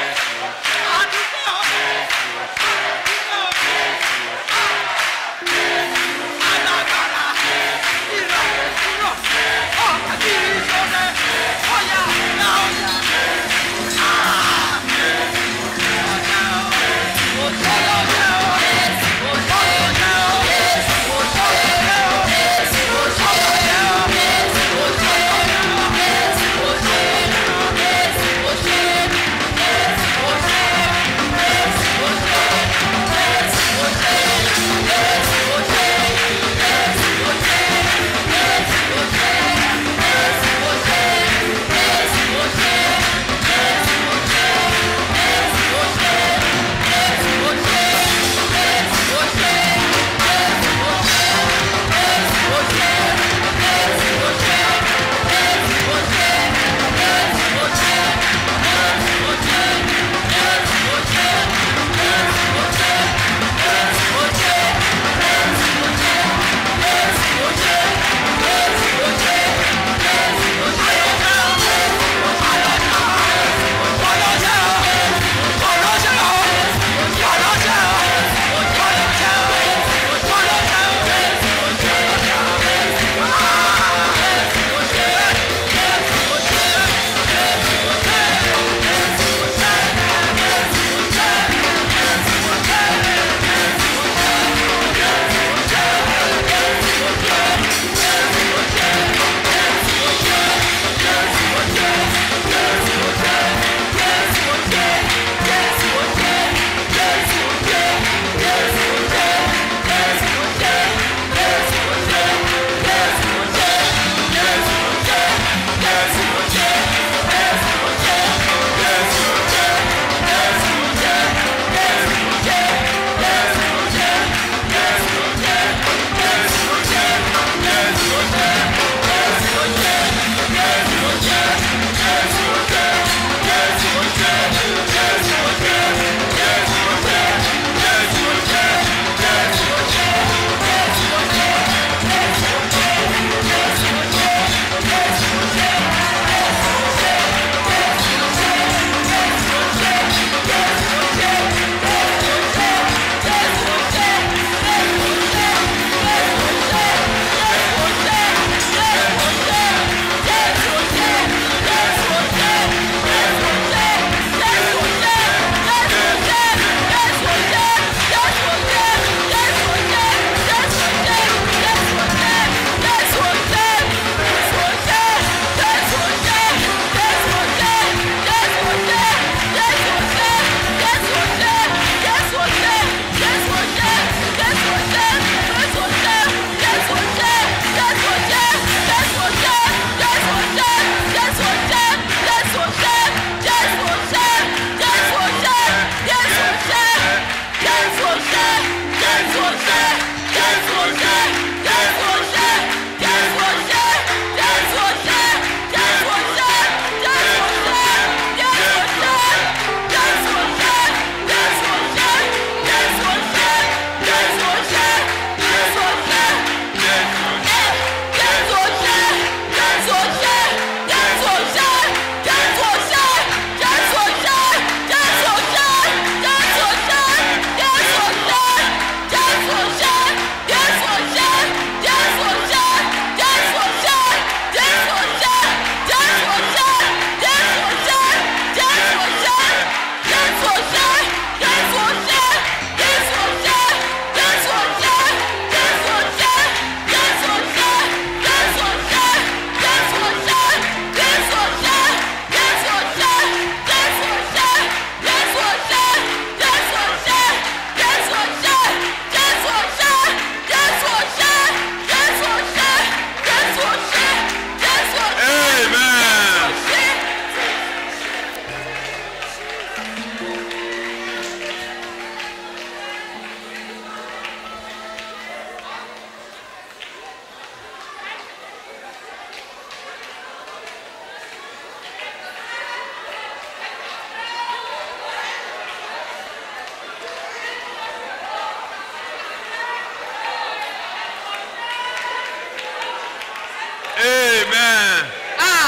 àdúgbò alágbára ìrọ̀lẹ́ kúrò ọ̀gá kiri sọ́dẹ̀ ọ̀yà ọ̀yà ọ̀yà. Yes.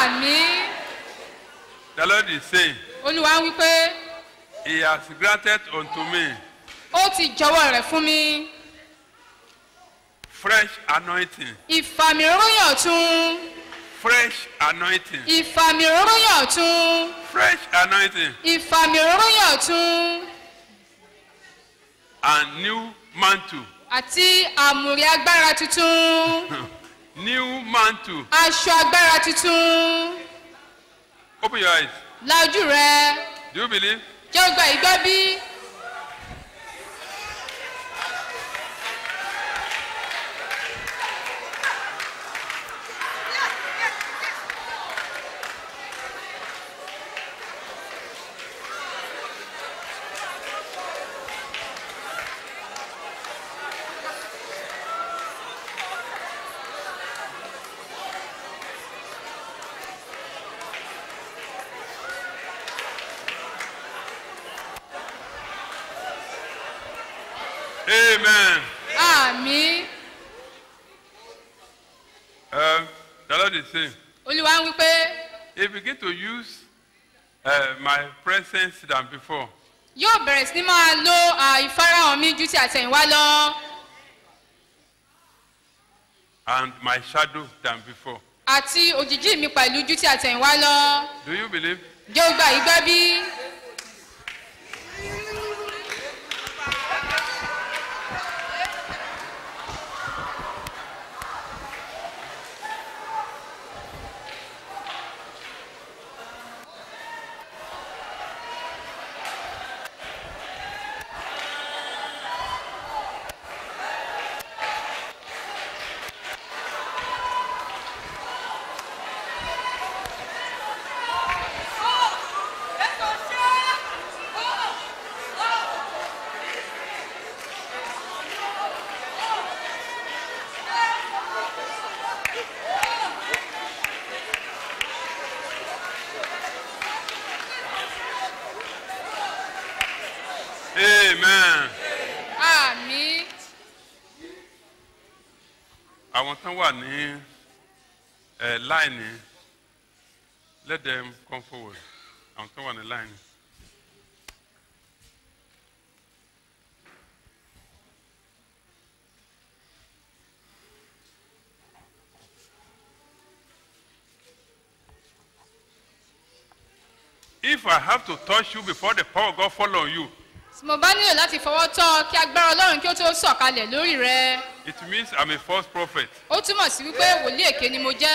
àmì The Lord is saying, olúwa ń wí pé He has granted unto me ó ti jọwọ́ rẹ̀ fún mi fresh anointing, ìfàmì òróyìn ọ̀tún fresh anointing, ìfàmì òróyìn ọ̀tún fresh anointing, ìfàmì òróyìn ọ̀tún and new mantle. àti àmùrè agbára tuntun New mantle. aṣọ agbára tuntun Open your eyes. la ojú rẹ Do you believe? jẹ́ ó gba ìgbọ́ bí Amen. àmì Um, the Lord is saying, olúwa ń wí pé He begin to use uh, my presence than before. yóò bẹ̀rẹ̀ sí ní máa lo à, ìfarahàn mi ju ti àtẹ̀yìnwá lọ and my shadow than before. àti òjìjí mi pẹ̀lú ju ti àtẹ̀yìnwá lọ Do you believe? jẹ́ ó gba ìgbọ́ bí Amen. àmì Àwọn tán wà ní ẹ̀ láìní let them come forward. Àwọn tán wà ní láìní. If I have to touch you before the power of God fall on you, tí mo bá nílò láti fọwọ́ tọ́ ọ kí agbára ọlọ́run kí ó tó sọ̀kalẹ̀ lórí rẹ it means I'm a false prophet. ó túmọ̀ sí wípé wòlíì èké ni mo jẹ́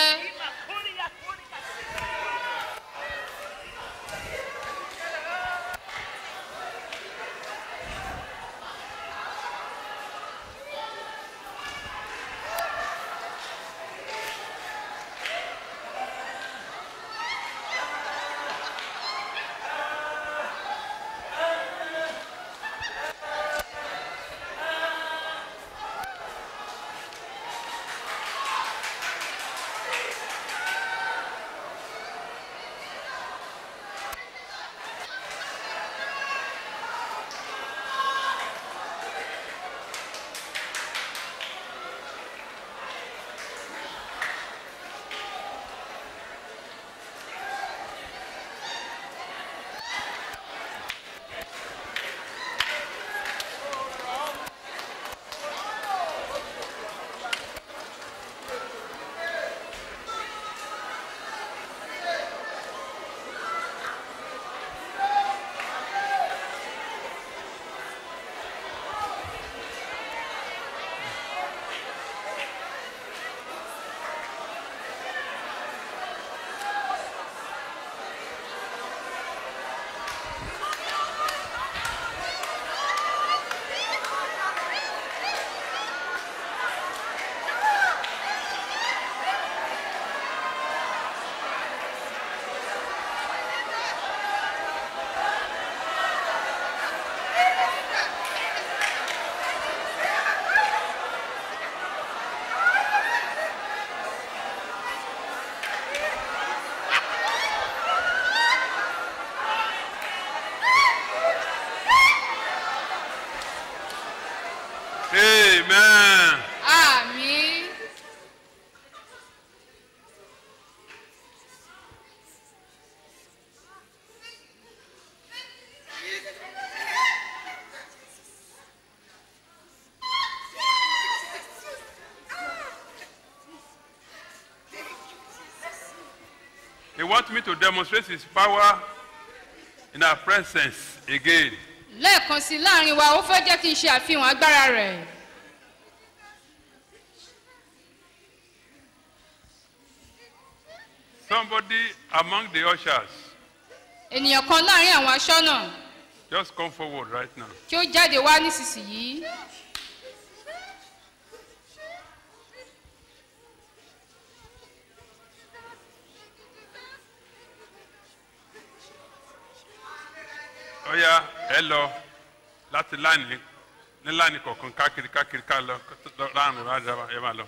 He wants me to demonstrate his power in our presence again. lẹ́ẹ̀kan sí i láàrin wa ó fẹ́ jẹ́ kí n ṣe àfihàn agbára rẹ̀ Somebody among the ushers, ènìyàn kan láàrin àwọn aṣọ́nà just come forward right now. kí ó jáde wá nísinsìnyí Ó yá ẹ lọ láti láàní ní láàní kọ̀ọ̀kan káàkiri káàkiri ká lọ láàrin rájà ẹ máa lọ.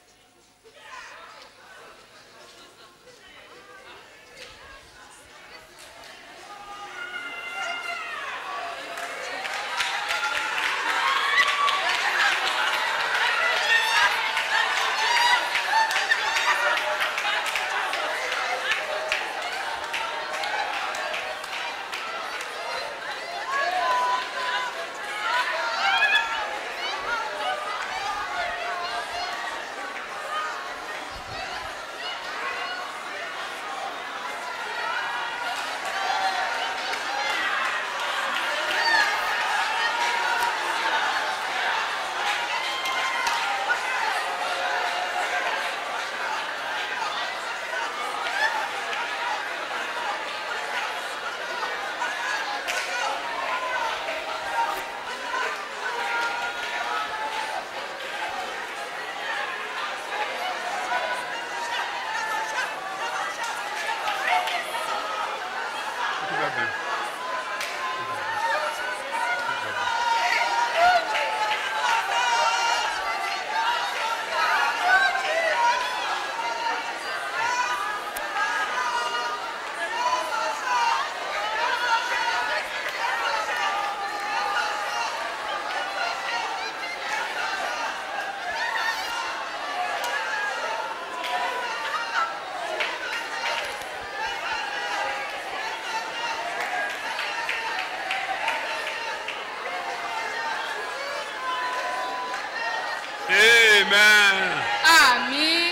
Amen. àmì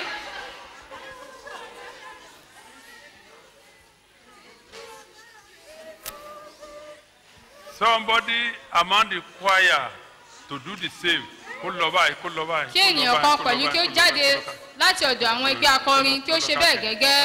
Somebody among the choir to do the same. Kó lọ báyìí, kó lọ báyìí. kí kó lọ ènìyàn báyìí, kan kó lọ pẹ̀lú báyìí, kí ó kó lọ jáde báyìí, kó lọ báyìí. láti ọ̀dọ̀ àwọn ẹgbẹ́ akọrin kí ó ṣe bẹ́ẹ̀ gẹ́gẹ́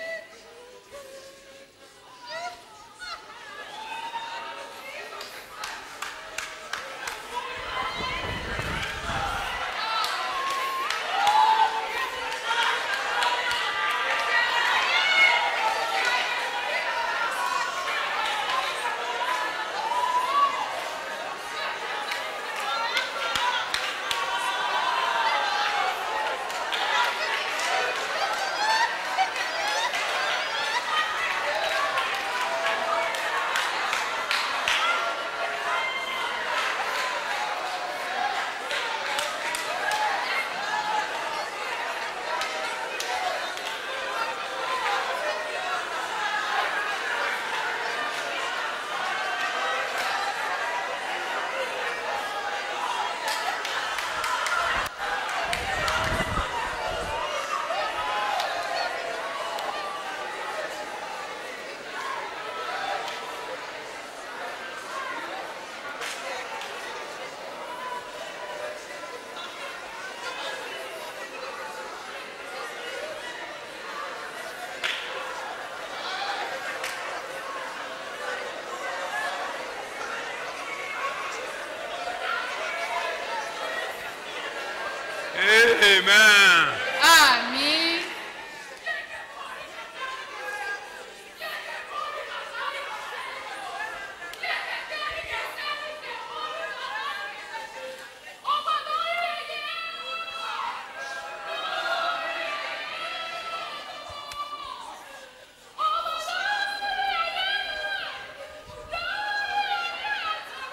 Amen. àmì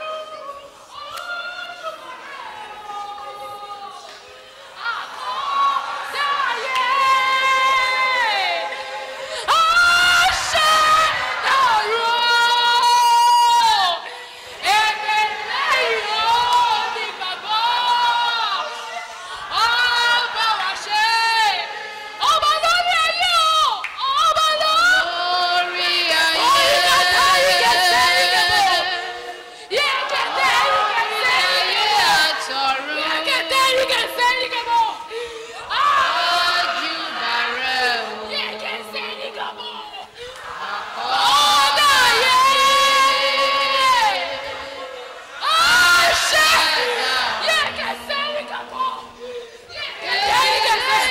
Àmín.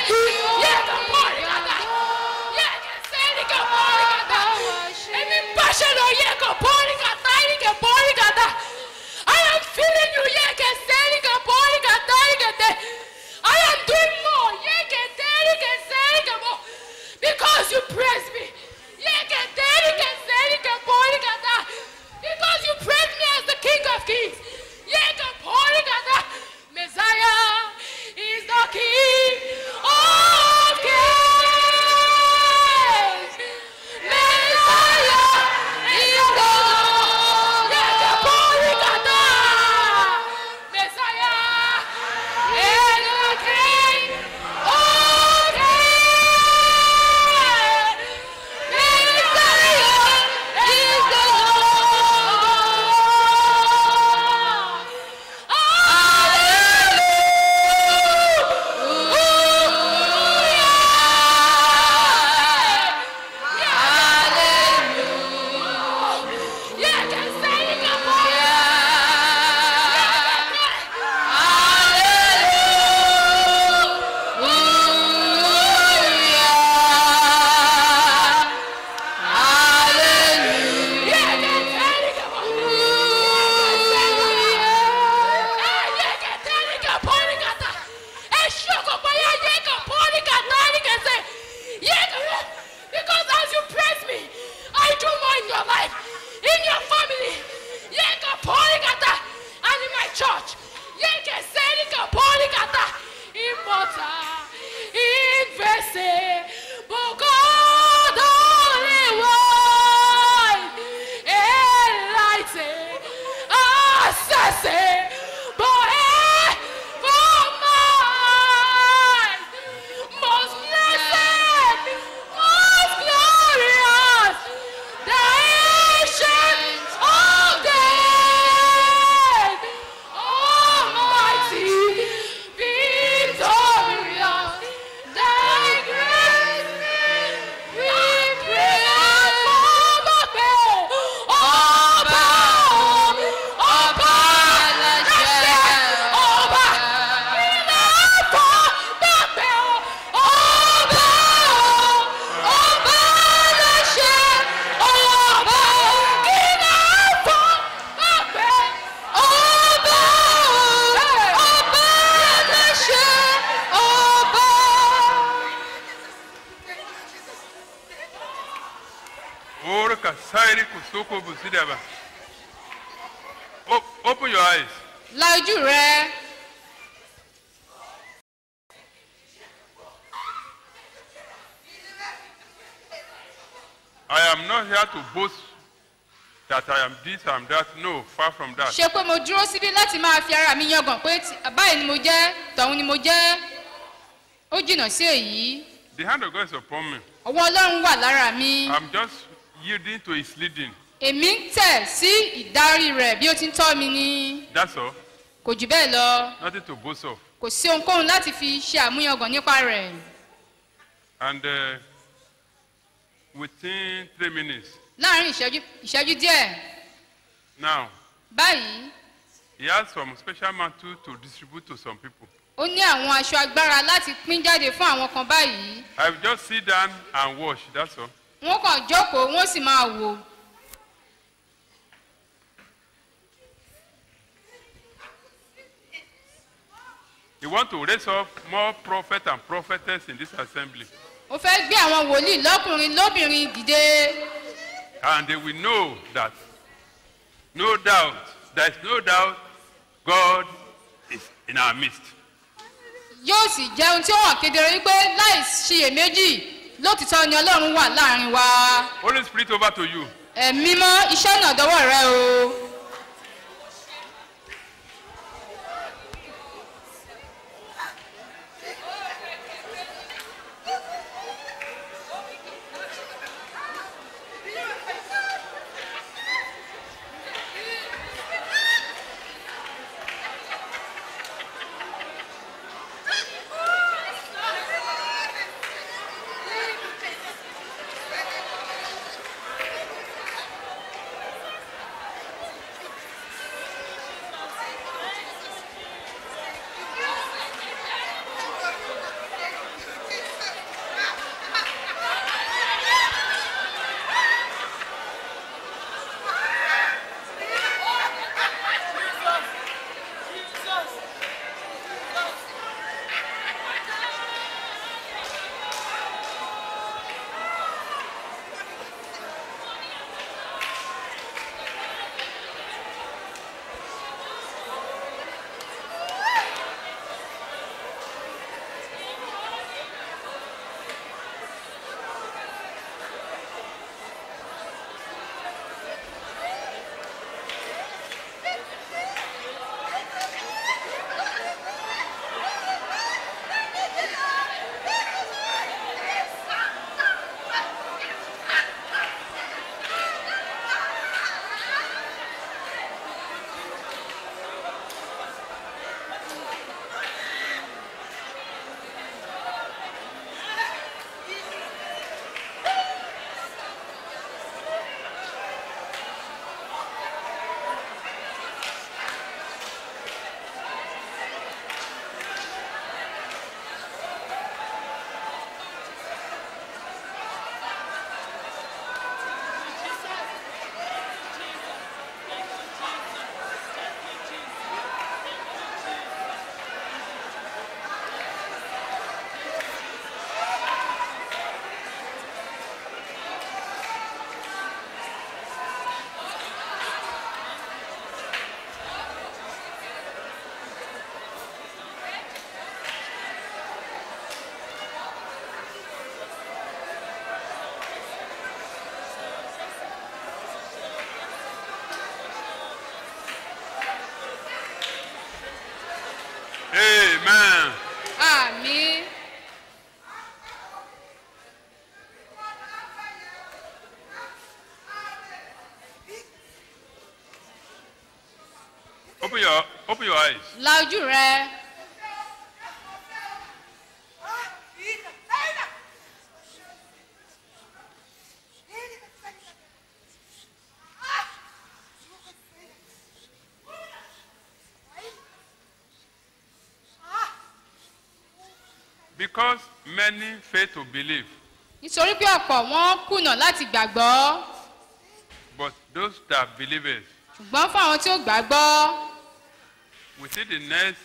Yeka porikata. Yeka serika porikata. Emi bashelo yeka porikata. Yeka porikata. I am feeling you. Yeka serika porikata. Yeka I am doing more. Yeka serika serika more. Because you praise me. Yeka serika serika porikata. Because you praise me as the King of Kings. Yeka porikata. Messiah is the King of Kings. Messiah is the Lord. Yeka porikata. Messiah is the King of Kings. Messiah is the Lord. Because as you praise me, I do more in your life, in your family, and in my church. Immortal, invisible God, only one, enlightened, assassin, most blessed, most glorious, the ancient of days, almighty, victorious, thy grace we pray Ọba, ọba, láṣẹ, ọba, iná fọ́ gbàgbẹ́ ọba, ọba láṣẹ, ọba, iná fọ́ gbàgbẹ́ ọba, ọba láṣẹ, ọba. Ora kasairi kusoko busidaba. O- Open your eyes. La ojú rẹ. I am not here to boast that I am this, I am that. No, far from that. ṣe pé mo dúró síbí láti máa fi ara mi yangàn pé tí- báyìí ni mo jẹ́ tọ̀hún ni mo jẹ́ ó jìnnà sí èyí The hand of God is upon me. ọwọ́ ọlọ́run wà lára mi I'm just yielding to his leading. èmi ń tẹ̀ sí ìdarí rẹ̀ bí ó ti ń tọ́ mi ni That's all. kò jù bẹ́ẹ̀ lọ Nothing to boast of. kò sí ohunkóhun láti fi ṣe àmúyangàn nípa rẹ̀ And uh, within three minutes, láàrin ìṣẹ́jú ìṣẹ́jú díẹ̀ now, báyìí he has some special mantle to distribute to some people. ó ní àwọn aṣọ agbára láti pín jáde fún àwọn kan báyìí I've just sit down and watch. That's all. wọ́n kàn jókòó wọ́n sì máa wò He want to raise up more prophets and prophetess in this assembly. ó fẹ́ gbé àwọn wòlíì lọ́kùnrin lóbìnrin dìde And they will know that, no doubt, there is no doubt, God is in our midst. yóò sì jẹ́ ohun tí ó hàn kedere wípé láì ṣiyèméjì lótìtọ́ ni ọlọ́run wà láàrin wa Holy Spirit over to you. ẹ̀mí mọ́ iṣẹ́ náà dọ́wọ́ rẹ o. Open your open your eyes. la ojú rẹ Because many fail to believe, nítorí pé ọ̀pọ̀ wọn kùnà láti gbàgbọ́ but those that believe it, ṣùgbọ́n fún àwọn tí ó gbàgbọ́ within the next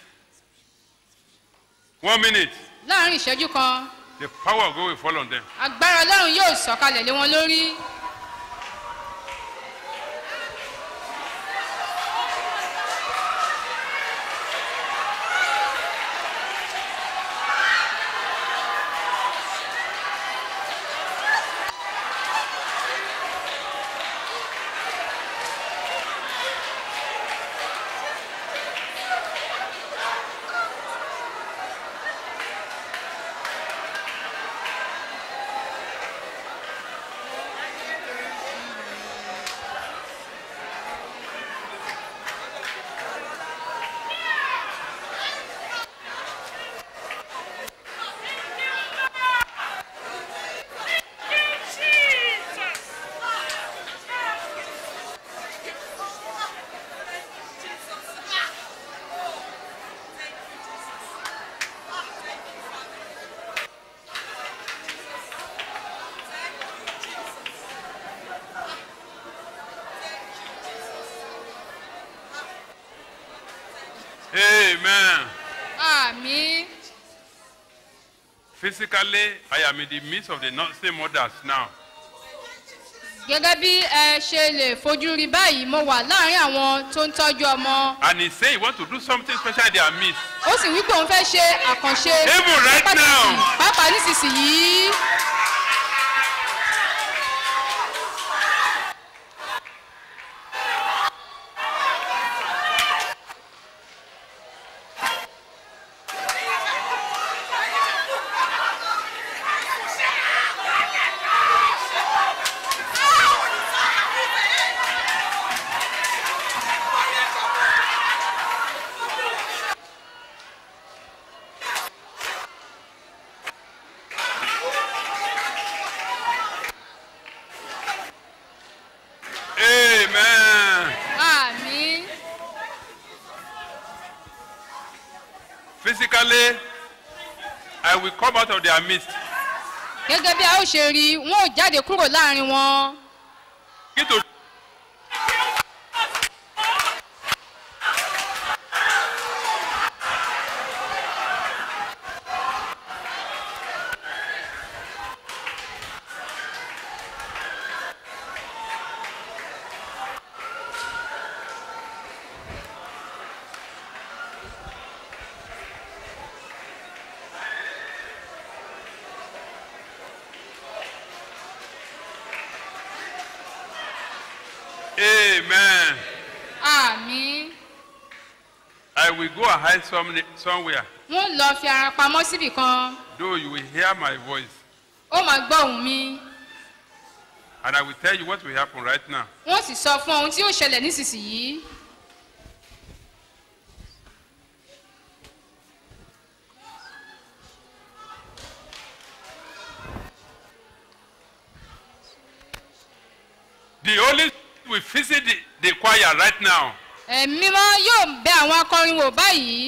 one minute, láàrin ìṣẹ́jú kan the power of God will fall on them. agbára ọlọ́run yóò sọ̀kalẹ̀ lé wọn lórí Amen. àmì Physically, I am in the midst of the nursing mothers now. gẹ́gẹ́ bí ẹ ṣe lè fojú rí báyìí mo wà láàrin àwọn tó ń tọ́jú ọmọ And he say he want to do something special in their midst. ó sì wípé òun fẹ́ ṣe àkànṣe Even right pàtàkì now. pàápàá nísinsìnyí Amen. àmì Physically, I will come out of their midst. gẹ́gẹ́ bí a ó ṣe rí wọn ò jáde kúrò láàrin wọn Begin to Amen. àmì I will go and hide some, somewhere, wọn lọ fi ara pamọ́ síbì kan though you will hear my voice. ó máa gbọ́ ohùn mi And I will tell you what will happen right now. wọ́n sì sọ fún ohun tí yóò ṣẹlẹ̀ nísinsìnyí The Holy Spirit will visit the, the choir right now. ẹ̀mí mímọ́ yóò bẹ àwọn akọrin wò báyìí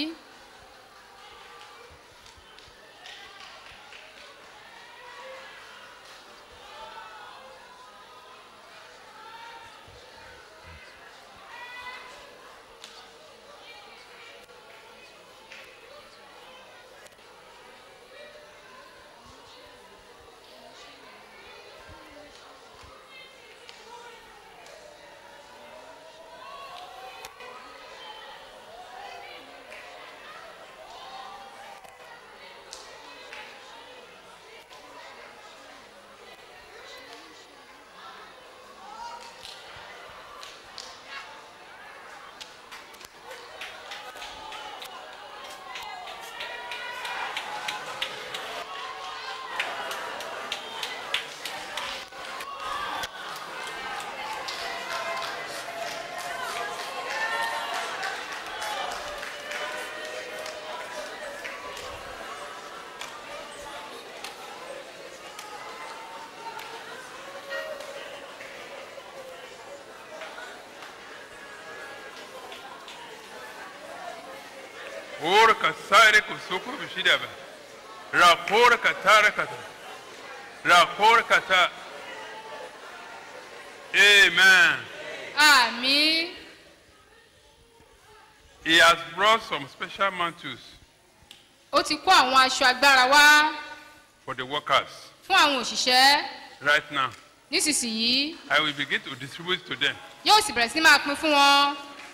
Ora kasare kusoko bishidaba. Rakora katara kata. Rakora kata. Amen. àmì He has brought some special mantles ó ti kó àwọn aṣọ agbára wá for the workers. fún àwọn òṣìṣẹ́ Right now, nísinsìnyí I will begin to distribute to them. yóò sì bẹ̀rẹ̀ sí máa pín fún wọn.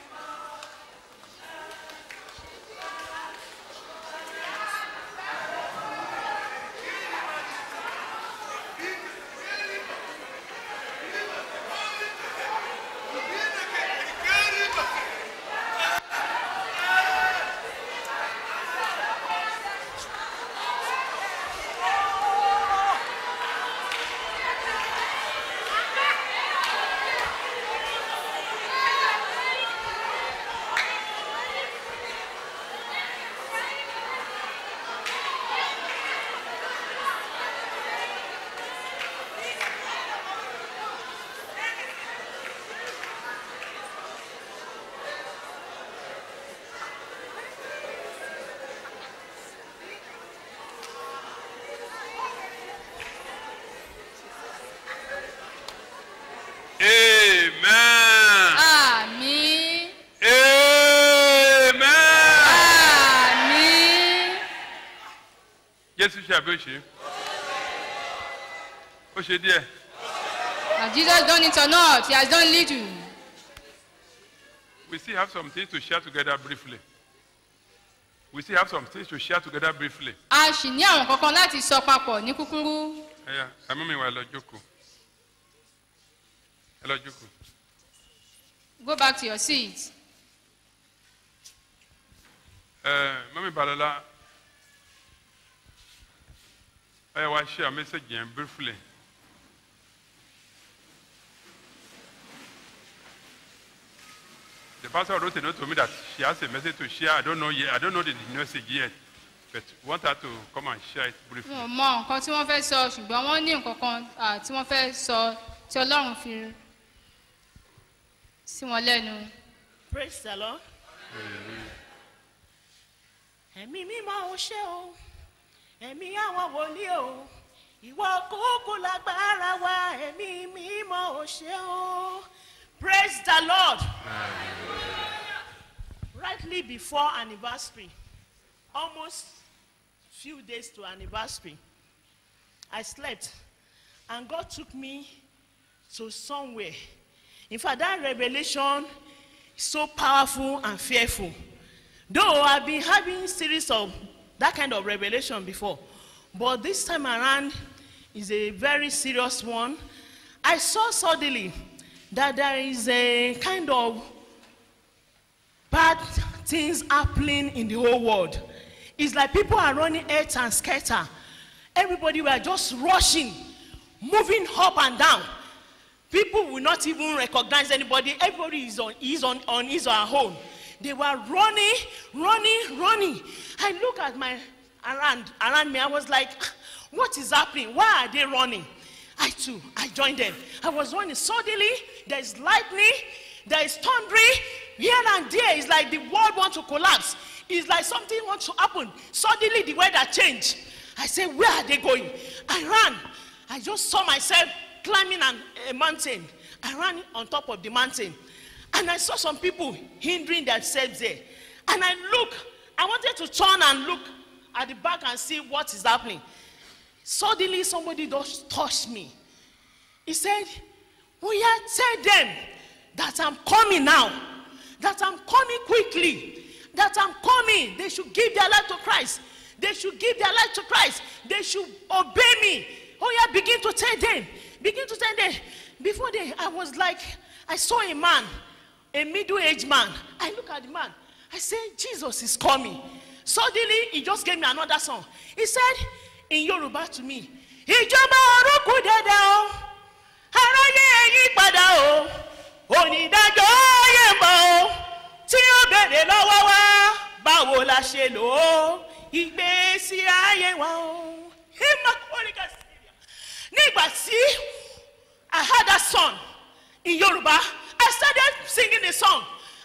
Amen. àmì Amen. àmì Jésù ṣe àbí ó ṣe? Ó ṣe díẹ̀. na jesus done it or not he has done little We still have some things to share together briefly. We still have some things to share together briefly. a sì ní àwọn kankan láti sọ papọ̀ ní kúkúrú Ẹ̀yà ẹ̀mú mi wá ẹ lọ jókòó. Ẹ lọ jókòó. go back to your seat Ẹ mọ́mí Balọ̀lá ẹ yẹ wá share message yẹn briefly. The pastor wrote a note to me that she has a message to share. I don't know yet. I don't know the message yet, but want her to come and share it briefly. wọn ò mọ nǹkan tí wọ́n fẹ́ sọ ṣùgbọ́n wọ́n ní nǹkan kan ah, tí wọ́n fẹ́ sọ tí ọlọ́run fi sí wọn lẹ́nu. Praise the Lord. Ẹ̀mí mímọ́ ò ṣe o, ẹ̀mí àwọn wòlíì o, ìwọ kúkú lágbára wa, ẹ̀mí mímọ́ ò ṣe o. Praise the Lord. Rightly before anniversary, almost few days to anniversary, I slept and God took me to somewhere. In fact, that revelation is so powerful and fearful. Though I've been having series of that kind of revelation before, but this time around is a very serious one. I saw suddenly that there is a kind of bad things happening in the whole world. It's like people are running earth and scatter. Everybody were just rushing, moving up and down. People will not even recognize anybody. Everybody is on is on, on his or her own. They were running, running, running. I look at my around around me. I was like, what is happening? Why are they running? I too, I joined them. I was running. Suddenly, there is lightning, there is thundering. Here and there, it's like the world wants to collapse. It's like something wants to happen. Suddenly, the weather changed. I said, Where are they going? I ran. I just saw myself climbing an, a mountain. I ran on top of the mountain. And I saw some people hindering themselves there. And I look, I wanted to turn and look at the back and see what is happening. Suddenly, somebody just touched me. He said, We are tell them that I'm coming now, that I'm coming quickly, that I'm coming. They should give their life to Christ. They should give their life to Christ. They should obey me. Oh, yeah, begin to tell them. Begin to tell them. Before they, I was like, I saw a man, a middle aged man. I look at the man. I said, Jesus is coming. Suddenly, he just gave me another song. He said, in Yoruba to me, ìjọba ọ̀run kù dẹ́dẹ́ o aráyé yí padà o onídàájọ́ yé mọ́ o tí ó bèrè lọ́wọ́ wa báwo la ṣe lò ó ìgbésí ayé wa o. Ìmọ̀kúrìkà Syria. nígbà tí I heard that song in Yoruba I started singing the song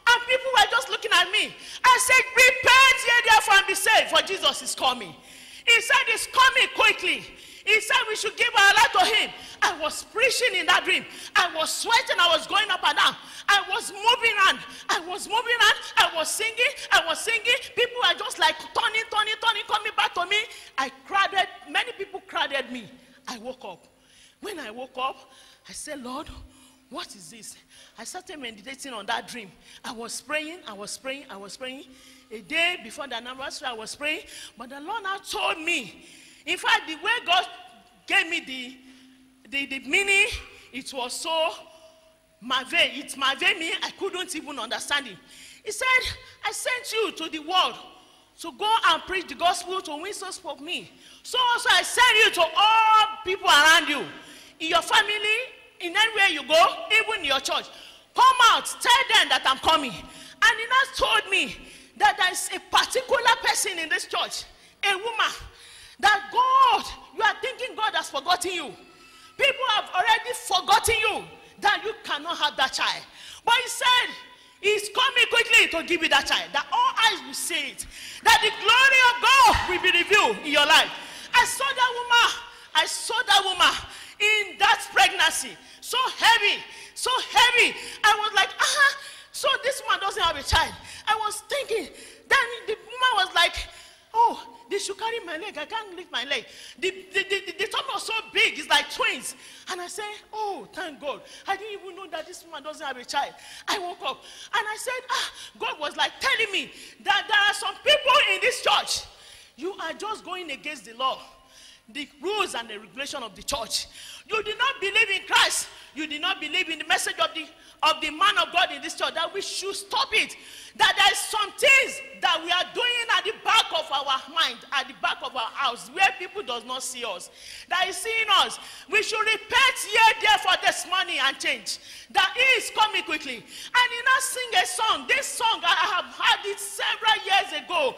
And people were just looking at me. I said, Repent ye therefore and be saved, for Jesus is coming. He said, He's coming quickly. He said we should give our life to him. I was preaching in that dream. I was sweating. I was going up and down. I was moving around. I was moving around. I was singing. I was singing. People were just like turning, turning, turning, coming back to me. I crowded. Many people crowded me. I woke up. When I woke up, I said, Lord, what is this? I started meditating on that dream. I was praying, I was praying, I was praying. A day before the anniversary, I was praying. But the Lord now told me, in fact, the way God gave me the, the, the meaning, it was so mave. It mave me, I couldn't even understand it. He said, I sent you to the world to go and preach the gospel to win souls for me. So also I send you to all people around you, in your family, in anywhere you go, even in your church. Come out, tell them that I'm coming. And he now told me that there is a particular person in this church, a woman, that God, you are thinking God has forgotten you. People have already forgotten you, that you cannot have that child. But he said, He's coming quickly to give you that child, that all eyes will see it, that the glory of God will be revealed in your life. I saw that woman, I saw that woman in that pregnancy, so heavy, so heavy. I was like, ah, so this woman doesn't have a child. I was thinking, then the woman was like, oh, they should carry my leg. I can't lift my leg. The, the, the, the, the top was so big, it's like twins. And I said, oh, thank God. I didn't even know that this woman doesn't have a child. I woke up and I said, ah, God was like telling me that there are some people in this church. You are just going against the law the rules and the regulation of the church. You did not believe in Christ. You did not believe in the message of the of the man of God in this church. That we should stop it. That there is some things that we are doing at the back of our mind, at the back of our house, where people does not see us. That is seeing us. We should repent here, therefore, this money and change. That he is coming quickly. And he now sing a song. This song I have heard it several years ago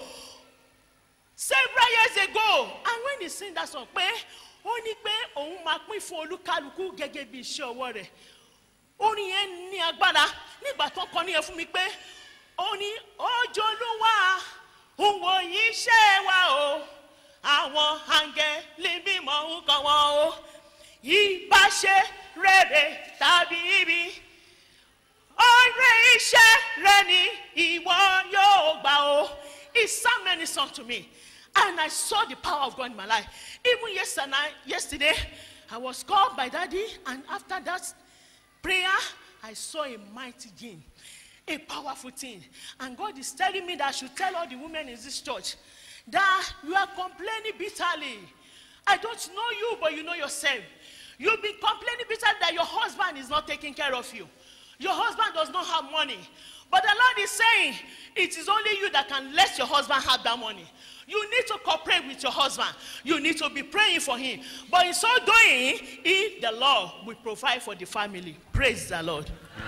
several years ago and when he sing that song pé ó ní pé òun máa pín fún olúkálukú gẹ́gẹ́ bí iṣẹ́ ọwọ́ rẹ̀ orin yẹn ní agbára nígbà tó kọ ní yẹn fún mi pé ó ní ojúlúwa òwò iṣẹ́ wa o àwọn àǹgẹ̀lì mímọ́ ń kọ́ wọn o ìbáṣe rere tàbí ibi ọ̀rẹ́ iṣẹ́ rẹ ni ìwọ yóò gbà o he sang many songs to me and I saw the power of God in my life. Even yesterday, yesterday, I was called by daddy, and after that prayer, I saw a mighty gain, a powerful thing. And God is telling me that I should tell all the women in this church that you are complaining bitterly. I don't know you, but you know yourself. You've been complaining bitterly that your husband is not taking care of you. Your husband does not have money. But the Lord is saying, it is only you that can let your husband have that money. You need to cooperate with your husband. You need to be praying for him. But in so doing, he, the Lord, will provide for the family. Praise the Lord.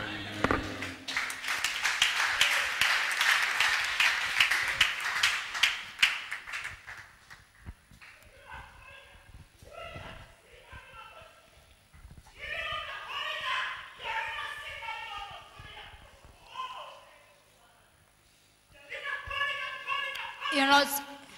ìrántí